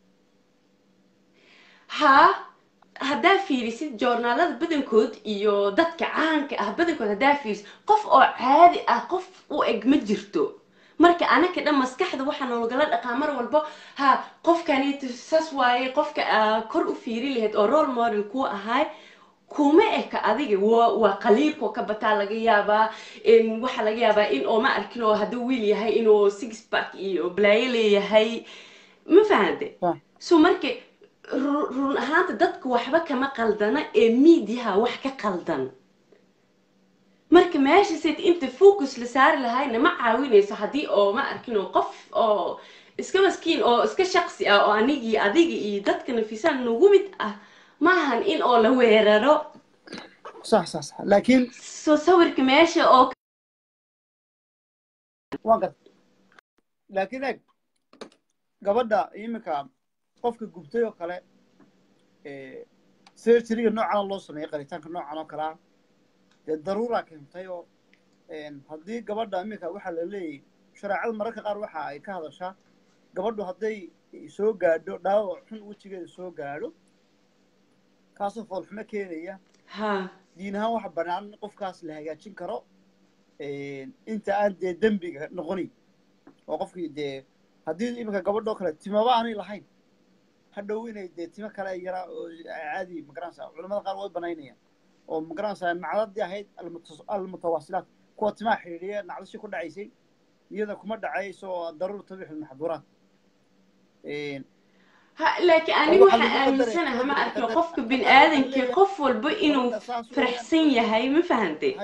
haa haddaa fiirisid joornaalada badankood iyo dadka caanka ah badankood haddaa fiirisid qof oo caadi ah qof u eg ma jirto marka anaka dhan maskaxda waxaa noolagala dhaqaa mar walbo ha qofkani saas waaye qofka aa kor u fiiri lahayd oo role model kuu ahaay kuma eka adiga waa waa qaliilkoo ka bataa laga yaabaa in waxaa laga yaabaa in oo ma arkin oo hadduu wiil yahay inuu six pack iyo balaayo leeyahay ma fahante so marka ru- run ahaanta dadka waxba kama qaldana ee miidiyaha wax ka qaldan marka meesha sid inta focus la saari lahayna ma caawinayso haddii oo ma arkin oo qof oo iska maskiin oo iska shaqsi ah oo anigii adiga iyo dadka nafisaan nagu mid ah maahan in oo la weeraro sax sax sax laakiin soo sawirka meesha oo waan gartay laakiin eeg gabadha iminka qofka gubtay oo kale eh, surgeryga noocan loo sameeyay qaritaanka noocan oo kale ah dee daruuraa keentay oo een, haddii gabadha iminka waxaa la leeyahay shareecada mararka qaar waxa ay ka hadashaa gabadhu hadday soo gaadho dhaawac xun wejigeeda soo gaadho kaasoo foolxumo keenaya ha diin ahaan waxa bannaan in qofkaas la hagaajin karo een, inta aan dee dembiga noqonin oo qofkii dee haddii iminka gabadhoo kale timaba aanay lahayn hadhow inay dee timo kale yara oo caadi magaranaysa culamada qaar way banaynayaan oo magaranaysa nacdadii ahayd almutas- almutawaasilaat kuwa timaha xidhiidhiya nacdashii ku dhacaysay iyada kuma dhacayso oo daruur tabix maxduuraat ha laakiin anigu waxaan aaminsanahay ma arkin qofka bin aadankii qof walba inuu faraxsan yahay ma fahantay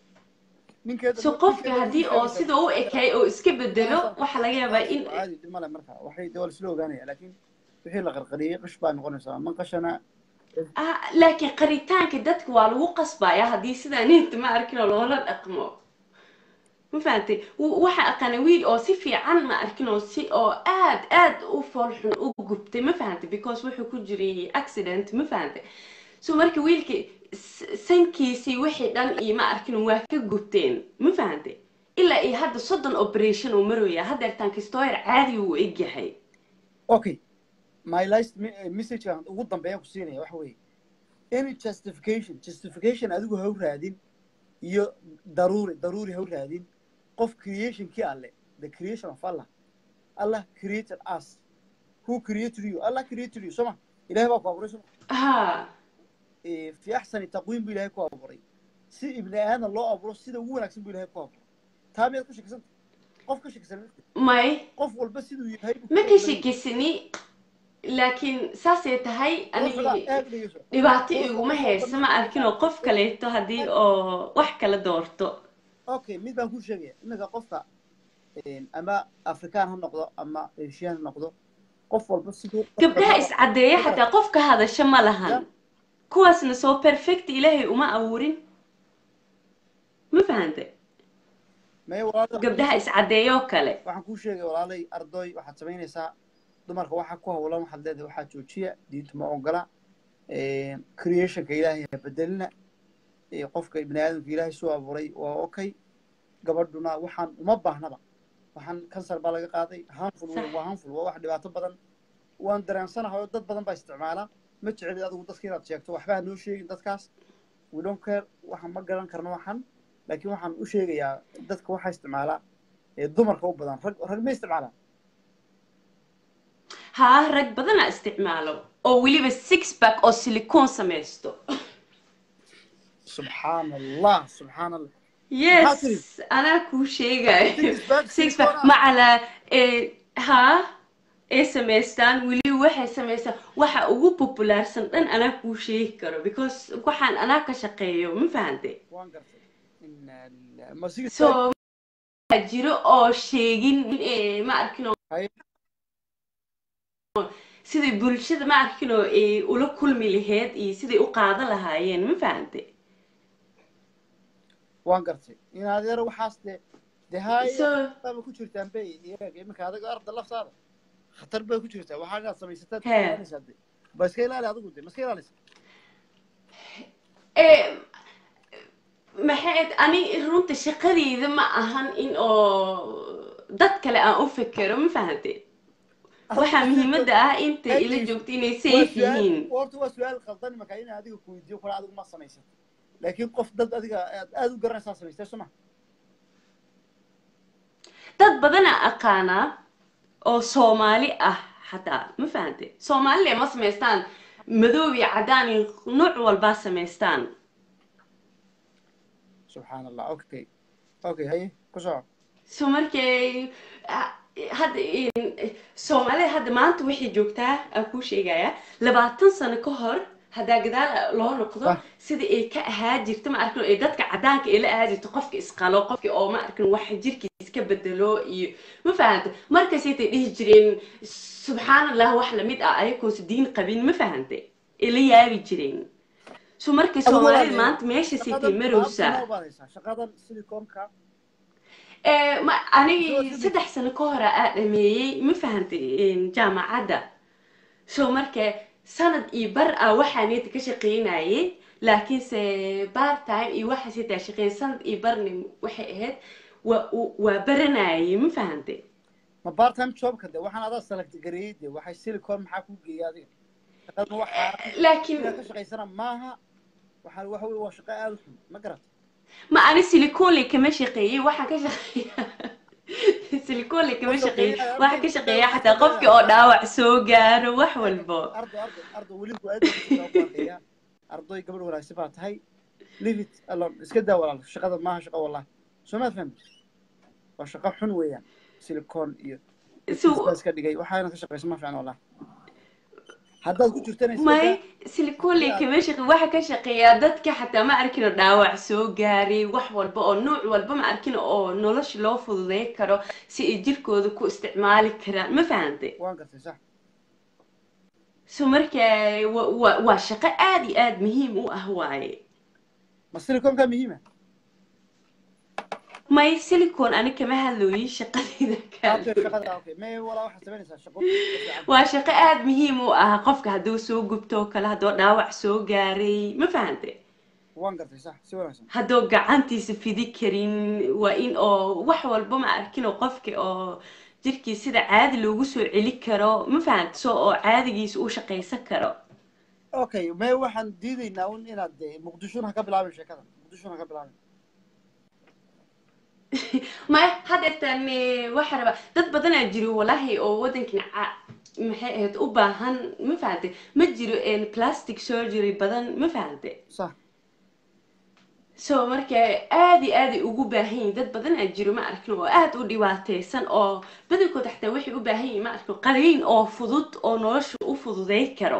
so qofka haddii oo sida u ekay oo iska bedelo waxaa laga yaabaa in caadi dhib male marka waxay dee waa laisla ogaanaya laakiin wixii la qarqariyey qish baa noqonaysaa man qashana Ah, laakiin qaritaanka dadka waa lagu qasbaya haddii sidaa ninta ma arkin oo loola dhaqmo ma fahantay W- waxaa aqaana wiil oo si fiican ma arkin oo si oo aad aad u foolxun u gubtay ma fahantay because wuxuu ku jiray accident ma fahantay so marka wiilka s- sankiisii wixii dhan iyo ma arkin waa ka gubteen ma fahantay ilaa iyo hadda soddon operation uu maraya haddeertaan kistoyer caadi uu egyahay okay my last me- eh, message aan ugu dambeeyaan ku siinaya waxa weeye any justification justification adigu ha u raadin iyo daruuri daruuri ha u raadin qof creationkii alle the creation of allah allah created us who created you allah created you soma ilahay baa ku abuuray soma ha Eh, fi axsani taqwiim buu ilahay ku abuuray si ibni aadan loo abuuro sida ugu wanaagsan buu ilahay ku abuuray taa miyaad ku shakisanta qof ka shakisan ma jirto. may qof walba siduu yahay buu ma ku ka abuuray. shakisani laakiin saasay tahay Ruuxda anigi aad dhegeyso. dhibaato Ruuxda iguma qof hayso walba ma arkin oo qof kaleeto haddii oo wax kala doorto okay mid baan kuu sheegaya iminka qofka een, ama afrikaan ha noqdo ama asian ha noqdo qof walba siduu qofka gabdhaha rabo- iscadeeya xataa qof ka hadasha ma lahan kuwaasna soo perfect ilaahay uma abuurin ma fahante Maya walaalo- gabdhaha iscadeeya oo kale waxaan kuu sheegaya walaalay ardoy waxaad samaynaysaa dumarka waxaa ku hawlan waxaad leedahay waxaa joojiya diinta ma ogola een, creationka ilaahay ha bedelina ee, qofka ibni aadamka ilaahay soo abuuray waa okay gabadhuna waxaan uma baahnaba waxaan kansar baa laga qaaday harmful wey waa harmful waa wax dhibaato badan waan dareensanahay oo dad badan baa isticmaala ma jeceli adigu dadka inaad sheegto waxba ha noo sheegin dadkaas we don't care waxaan ma garan karno waxan laakiin waxaan u sheegayaa dadka waxaa isticmaala ee dumarka u badan rag rag ma isticmaalaan haa rag badana isticmaalo oo weliba six pack oo silicon samaysto subxaan allah subxaan allah Maxaa tiri? yes anaa kuu sheegayo Six pack six pack silicone ah? macala haa ay samaystaan weliba waxay samaystaan waxa ugu populaarsan dhan anaa kuu sheegi karo because waxaan anaa ka shaqeeyo ma fahantay waan gartay Inna lillahi. ma six so pack waxaa jiro oo sheegin eh, ma arkin oo siday bulshada ma arkin oo ay ula kulmi lahayd iyo siday u qaadan lahaayeen ma fahantay waan gartay in adeer waxaas de de haye So- baaba ku jirtaan bay iyaga iminka adiga arda laftaada khatar bay ku jirtaa waxaa inaad samaysataa He. ilaalinaysaa de ba iska ilaali adigu de ma iska ilaalisa Eh, maxay ani runta shaqadeyda ma ahan in oo dad kale aan u fekero ma fahante waxaa muhiimadda ah inta ila joogto inay safe yihiin horta waa su-aal qaldan imaka in adiga ku weydiiyo kale adigu ma samaysan laakiin qof dad adiga aad aad u garanaysaa samaystay soo ma dad badanaa aqaanaa oo soomaali ah xataa ma fahante soomaalile ma samaystaan madoob iyo caddaan iyo nooc walbaa samaystaan subxaan allah okay okay haye ku soco so markay hadda soomaalida hadda maanta waxay joogtaa aan kuu sheegayaa labaatan sano ka hor haddaa gadaal loo noqdo sida ay ka ahaa jirta ma arkin ee dadka caddaanka ay la ahaa jirto qofka isqalo qofka oo ma arkin wax jirkiis ka bedelo iyo ma fahanta markaasaytay dhihi jireen subxaan allah wax lamid ah ayagoonse diin qabin ma fahante ay la yaabi jireen so marka soomaalida maanta meesha saytay marowsa shaqadan siliconka anigi saddex sano ka hore aa dhameeyey ma fahantay jaamacadda so marka sanad iyo bar ah waxaa neeta ka shaqeynayay laakiinse bar time iyo waxaas hitaa shaqeyn sanad iyo barni waxay ahayd waa waa baranayay ma fahantay ma bar time jobka de waxaan adaa select gareeyey de waxay silicon maxaa ku geeyay adiga shaqadan waxaa laakiin ka shaqaysana maaha waxaan waxa wey waa shaqo aada u xun ma garat ma ani silicole kama shaqeeyey waxaan ka shaqeeya silicole kama shaqeeyey waxaan ka shaqeeya xataa qofkii oo dhaawac soo gaaro wax walbo ardo ardo ardo weli ku aad ardoy gabadh wanaagsan baa tahay leave it alone iska daa walaal shaqada maaha shaqo wallahi soo maad fahmi waa shaqo xun weeyaan silicon iyo baa iska dhigay waxaana ka shaqeysa ma fiican wallahi haddaad ku jirtana may silicole kama shaqe waxa ka shaqeeyaa dadka xataa ma arkino dhaawac soo gaaray wax walba oo nuuc walba ma arkino oo nolosha loo fududeyn karo si ay jirkooda ku isticmaali karaan ma fahantay waan gartay sax so marka wa waa shaqo aad iyo aad muhiim u ah waaye ma siliconka muhiima may silicon ani kama hadlooyin shaqadayda waa shaqo aada muhiim u ah qofka hadduu soo gubto oo kale hadduu dhaawac soo gaaray ma fahante waan gartay sax si wanaagsan hadduu gacantiisa fidi karin waa in oo wax walba ma arkin oo qofka oo jirkiis sida caadi loogu soo celi karo ma fahante so oo caadigiisa u shaqaysan karo okay me waxaan diidaynaa un inaad de muqdishona ka bilaabin sheekada muqdishona ka bilaabin maya haddeertaan waxaa rabaa dad badanaa jiro walahi oo waddankan maxay ahayd u baahan ma fahante ma jiro plastic surgery badan ma fahante sax so marka aad iyo aaday ugu baahan yihin dad badanaa jiro ma arkin oo aad u dhibaateysan oo badankooda xataa waxay u baahan yihin ma arkin qaliin oo fudud oo nolosha u fududay karo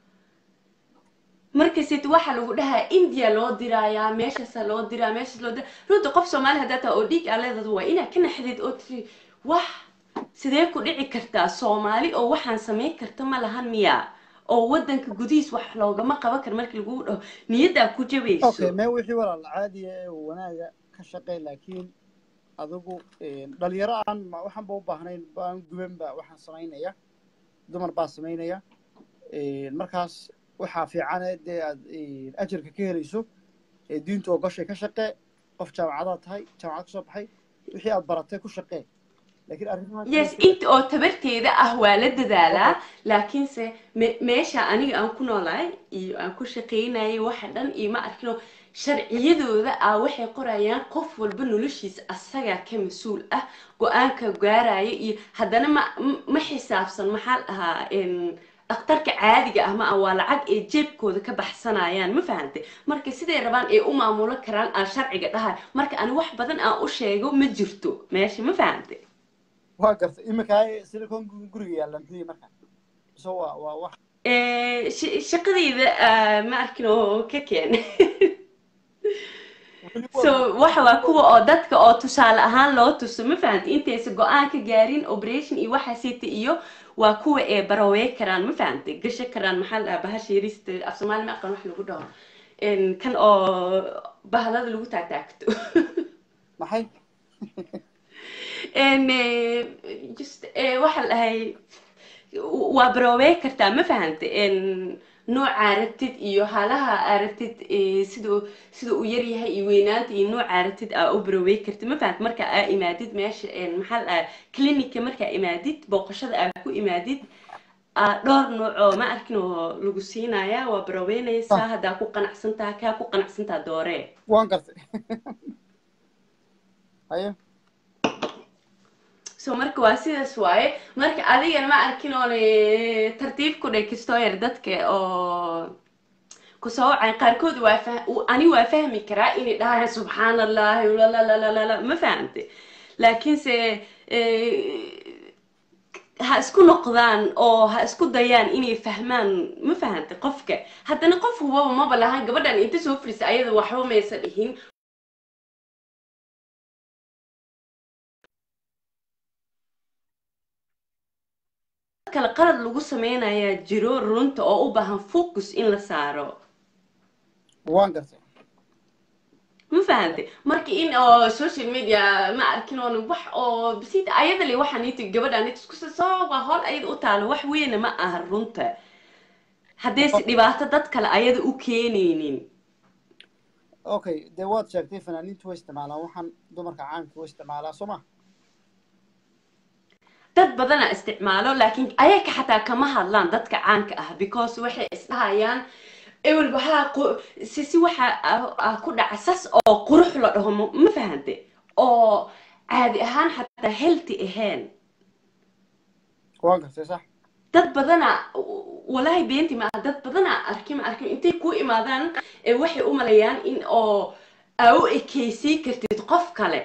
markasit waxaa lagu dhahaa india loo diraayaa meeshaasa loo diraa meeshaas loo diraa runta qof soomaali haddaa taa oo dhiig aa leedad waa inaad ka naxdid oo tiri wax sidee ku dhici kartaa soomaali oo waxaan samayn karta ma lahan miya oo waddanka gudihiis wax loogama qaban karo markii lagu dhaho niyaddaa ku jabayso okay mee wixii walaal caadiya ee wanaaga ka shaqey laakiin adigu dhalinyaro aan waxaanba u baahnayn baan gubanba waxaan samaynaya dumar baa samaynaya markaas waxaa fiicane dee aad ajarka ka helayso ee diinta oo gashay ka shaqee qof jaamacadaad tahay jaamacad kasoo baxay wixii aad baratay ku shaqee laakiin arrimaha yes inta oo tabarteeda ah waa la dadaalaa laakiinse meesha aniga aan ku noolahay iyo aan ku shaqaynayay waxa dhan iyo ma arkino sharciyadooda ah waxay qorayaan qof walba noloshiisa asagaa ka mas-uul ah go-aanka gaaraya iyo haddana ma ma xisaabsan maxaa dhahaa dhakhtarka caadiga ah ma ah waa lacag ay jeebkooda ka baxsanayaan ma fahante marka siday rabaan ay u maamulo karaan aan sharciga dhahay marka ani wax badan aan u sheego ma jirto meesha ma fahante waa gartay iminka silicon guriga yaalla muxuu marka so waa waa wax shaqadayda ma arkin oo ka keen so waxa waa kuwa oo dadka oo tusaale ahaan loo tuso ma fahante intaysa go-aan ka gaarin operation iyo waxaasita iyo waa kuwa ee barawey karaan ma fahante gasho karaan maxaa la dhahaa bahasha yarista af soomaali ma aqaan wax lagu dhaho kan oo bahlada lagu taagtaagto maxay just waxa la dhahay waa barawey kartaa ma fahante noocaa rabtid iyo halaha aa rabtid eh, siduu sida uu yaryahay iyo weynaanta iyo noocaa rabtid aa u barawey kartid ma fahamtid marka aa imaadid meesha een, maxaa la dhahaa clinica markaa imaadid booqashada aa ku imaadid aa dhowr nooc oo ma arkin oo lagu siinayaa waa baraweynaysaa haddaa ku qanacsantaha kaa ku qanacsantaha dooree waan gartay haye so marka waa sidaas waaye marka adigana ma arkin oon eh, tartiib ku dheh kastoo yar dadka oo kusoo wacay qaarkood waa fah u- ani waa fahmi karaa inay dhahayaan subxaan allahi lalalalalala ma fahamte laakiinse eh, ha isku noqdaan oo ha isku dayaan inay fahmaan ma fahante qofka haddana qof hubaba maba lahan gabadhan inta soo fadhisa ayada waxba maysa dhihin kale qalad lagu sameynayaa jiro runta oo u baahan focus in la saaro waan gartay ma fahante marka in oo social media ma arkin oon wax oo basiita ayada le waxaan iti gabadhan isku soo waa hol ayada u taalo wax weyna ma aha runta haddayse dhibaato dad kale ayada u keenaynin okay dee waad sheegtay fanaaniintu way isticmaalaan waxaan dumarka caanka way isticmaalaa soo ma dad badana isticmaalo laakiin ayaga xataa kama hadlaan dadka caanka ah because waxay isdhahayaan ewel waxaa qu- si si waxa ah- ah ku dhaca sas oo qurux la dhaho ma ma fahante oo caadi ahaan xataa healthy ahayn waan gartay sax dad badana walaahi beenti ma aha dad badana arki ma arkin intay ku imaadaan ee waxay u malayaan in oo aa u ekeysiin kartid qof kale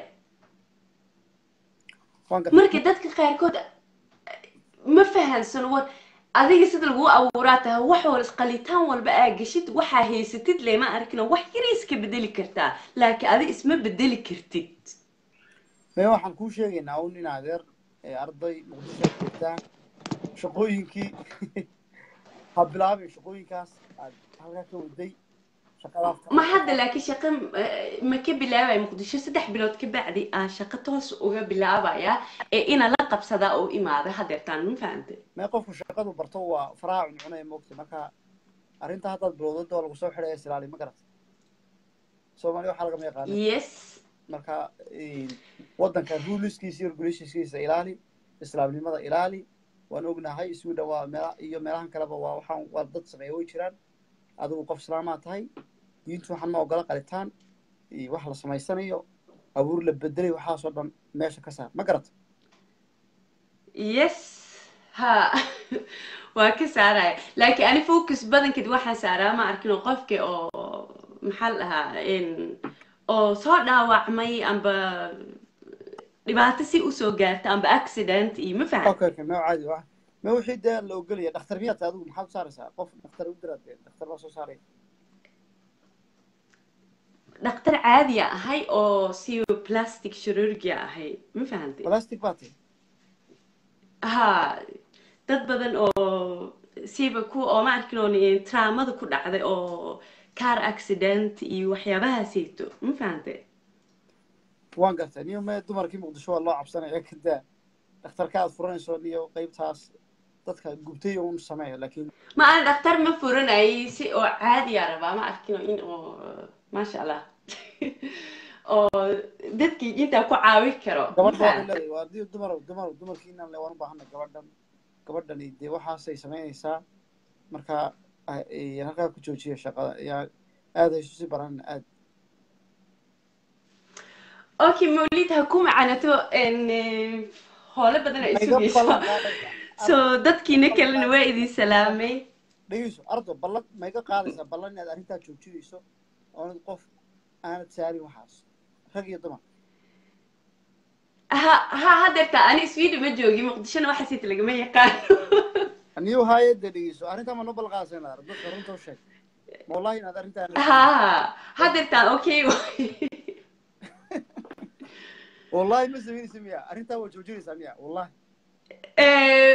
waan gartay marka dadka qaarkood ma fahansano war adiga sida lagu abuuraa tahay wax wal isqalitaan walba aa geshid waxaa haysatid lema arkino wax yari iska bedeli kartaa laakiin adi isma bedeli kartid mee waxaan kuu sheegaynaa un in adeer ee arday muqdisho aad joogtaa shaqooyinkii ha bilaabin shaqooyinkaas aad halkaa ka waday shaqadaas ma hadda laakiin shaqo eh, ma ka bilaabaya muqdisho saddex bilood ka bacdi aan shaqo toos uga bilaabaya ee ina la qabsadaa oo imaada hadeertaan ma fahante mee qofku shaqadu barto waa faraha cuncunaya moogta marka arrinta haddaad bilowdada waa lagu soo xidhaya islaali ma garata soomaaliya waxaa lagama yaqaana yes marka waddanka ruleskiisa iyo regulationskiisa ilaali islaamnimada ilaali waan ognahay sweden waa meela iyo meelahan kaleba waa waxaan waa dad sameeya way jiraan adigu qof islaamaa tahay diintu waxaan ma ogola qalitaan iyo wax la samaysanayo abuur la bedelay waxaasoo dhan meesha ka saar ma garata yes ha waa ka saaraya laakiin ani focus badankeed waxaan saaraa ma arkin oo qofka oo maxaa la dhahaa in oo soo dhaawacmay amba dhibaato si usoo gaarta amba accident iyo ma fahan okay okay mee caadi waa mee wixii dee la ogolaya dhakhtar miyaad tahay adigu maxaad u saaraysaa qof dhakhtar u diraad dee dhakhtar baa soo saaraya dhakhtar caadiya ahay oo si plastic chirurgia ahay ma fahantay plastic baa tahay ha dad badan oo siba ku oo ma arkin oo traumada ku dhacday oo car accident iyo waxyaabahaaseyto ma fahantay waan gartay niyo mee dumarkii muqdisho waa loo cabsanaya kadaa dhakhtarka aad furanayso niyo qeybtaas dadka gubtay un sameeya laakiin ma aan dhakhtar ma furanayay si oo caadiya rabaa ma arkin oo in oo maasha allah oo dadkii intaa ku caawin karo ma gabadha waxay fahantay leedahay waa dii dumar dumar dumarkiinan le waan u baahana gabadhan gabadhani dee waxaasay samaynaysaa marka ah, eh, halkaa ku joojiya shaqada yaa aad haysu si baran aad okay mawlid ha ku macanato n hoole badan ay mayga sugayso ballan qaadaysa so dadkiina kalena waa idin salaamay dhegeyso ardo ballan mayga qaadaysaa ballan inaad arrintaa joojinayso oonad qof aanad saarin waxaas rag iyo dumar ha ha hadeerta ani sweden ma joogi muqdishona waxa siita lagama yaqaano niyo haye dee dhegeyso arrintaa ma noo ballan qaadaysa inaad ardo dadka runta u sheeg ma wallahi inaad arrintaa ha hadeertaan okay wallahi ma samaynaysa miya arrintaa waa joojinaysaa miya wallahi Eh,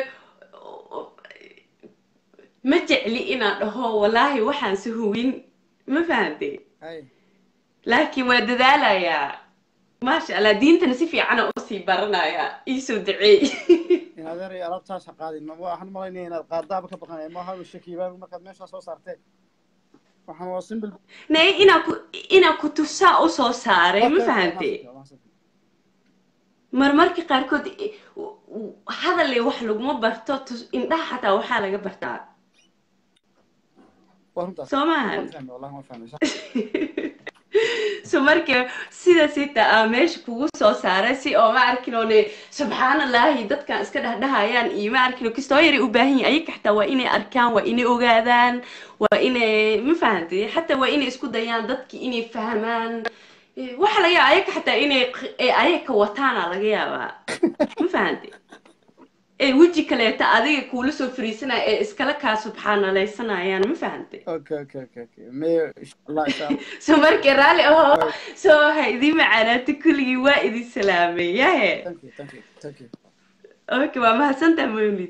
ma jecli inaan dhaho wallaahi waxaan si hubin ma fahantay hay laakiin waa dadaalayaa maasha allah diintana si fiicana usii baranaya iisoo duceey in adeeray alaabtaas ha qaadin ma waxaan malaynaya inaad qaadaaba ka baqanaya ma aha shakiibaa markaad meeshaa soo saarteen waxaan waa simple nay inaa ku inaa kutusaa u soo saaray ma Okay, okay, fahante waa mahadsan. marmarka qaarkood i- u- u- hadalle wax laguma barto tus- indhaha xataa waxaa laga bartaa waa runtaas soo maahan waan fahmay wallahi waan fahmay sax so marka sidaas ita aa meesha kugu soo saaray si oo ma arkinoone subxaanallaahi dadkan iska dhahdhahayaan iyo ma arkino kastoo yaray u baahan yihin ayaga xataa waa inay arkaan waa inay ogaadaan waa inay ma fahantay xataa waa inay isku dayaan dadki inay fahmaan Eh, waxa laga yaaba ayaga xataa inay q- eh, ayaga wataana laga yaabaa ma fahantay ee weji kaleeta adiga kuula soo fariisanaya ee iskala kaa subxaanalaysanayaan ma fahantay okay okay okay okay me insha allah insha allah so marka raalli ahoo soo ha idin macaanaata kulligii waa idin salaamay yahe thank you thank you thank you okay waa mahadsantaha mawlid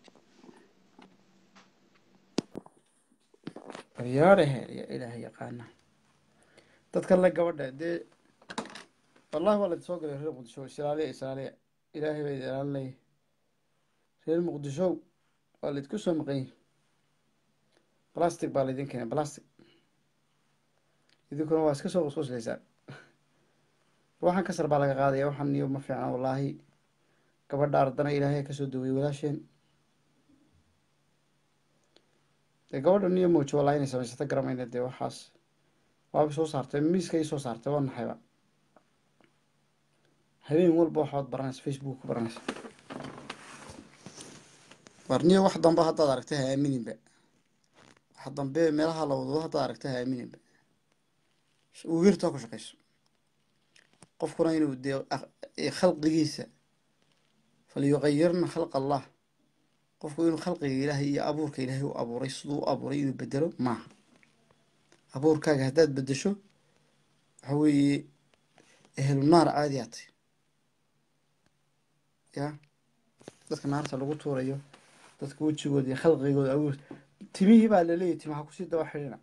baryaarahe ya ilaahay yaqaana dadkan le gabadha dee wallahi waa laydin soo galay reer muqdisho islaaliya islaaliya ilaahay baa idin ilaalinaya reer muqdisho waa laydku soo maqan yihin plastic baa laydin keenay plastic idinkuna waa iska soo qusquslaysaan waxaan kasar baa laga qaadaya waxaan niyo ma fiicna wallaahi gabadha ardana ilaahay ha kasoo daweyey walaasheen dee gabadha niyo moojo wallahi inay samaysata garamayna dee waxaas waaba soo saartay miiska ii soo saartay waa naxayba habeen walba waxaad baranaysa facebook ku baranaysa warniyo wax dambe haddaad aragtay ha aamininba wax dambe meelaha la wado haddaad aragtay ha aamininba wiirtaa ku shaqayso qofkuna inuu dee ak- ee khalqigiisa falyuqayirna khalq allah qofku inuu khalqiga ilaahay iyo abuurka ilaahay u abuuray siduu u abuuray inuu bedelo maaha abuurkaaga haddaad bedesho waxa weeye ehlu naar caadi aa tahy ya dadka naarta lagu tuurayo dadka wejigooda iyo khalqigooda abuur timihii baa laleeyahy timaha kusii daba xidhina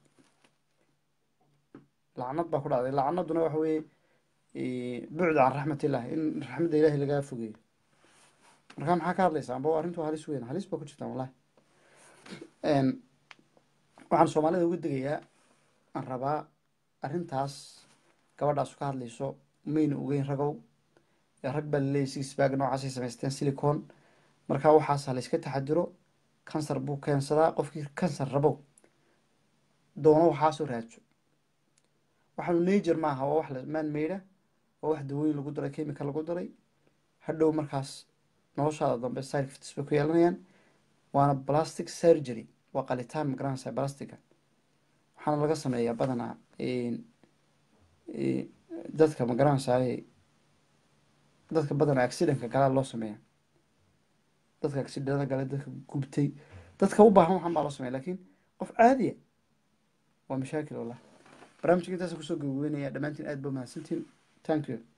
lacnad baa ku dhacday lacnaduna waxa weeye bucd can raxmatillah in raxmadda ilaahay lagaa fogeeyo marka maxaa ka hadlaysaa amba arrintu halis weyn halis baa ku jirtaa wallahi waxaan soomaalida uga degayaa aan rabaa arrintaas gabadhaas ka hadlayso mayna ogeyn ragow ee rag baa laleeyahy six bag noocaasay samaysteen silicon marka waxaas ha layska taxadiro kansar buu keensadaa qofkii kansar rabow doono waxaasoo raajo waxaanu najer maaha waa wax la maan meydha waa wax dawooyin lagu daray chemical lagu daray hadhow markaas noloshaada dambe side effects bay ku yeelanayaan waana plastic surgery waa qalitaan magaranaysa plastica waxaana laga sameeyaa badanaa dadka magaranaysaay dadka badanaa accidentka galaa loo sameeya dadka accidenta gale dadka gubtay dadka u baahan waxaan baa loo sameeya lakin qof caadiya waa mashaakil wallah barnaamijka intaasa kusoo gabagabeynaya dhammaantiin aad ba mahadsantiin thank you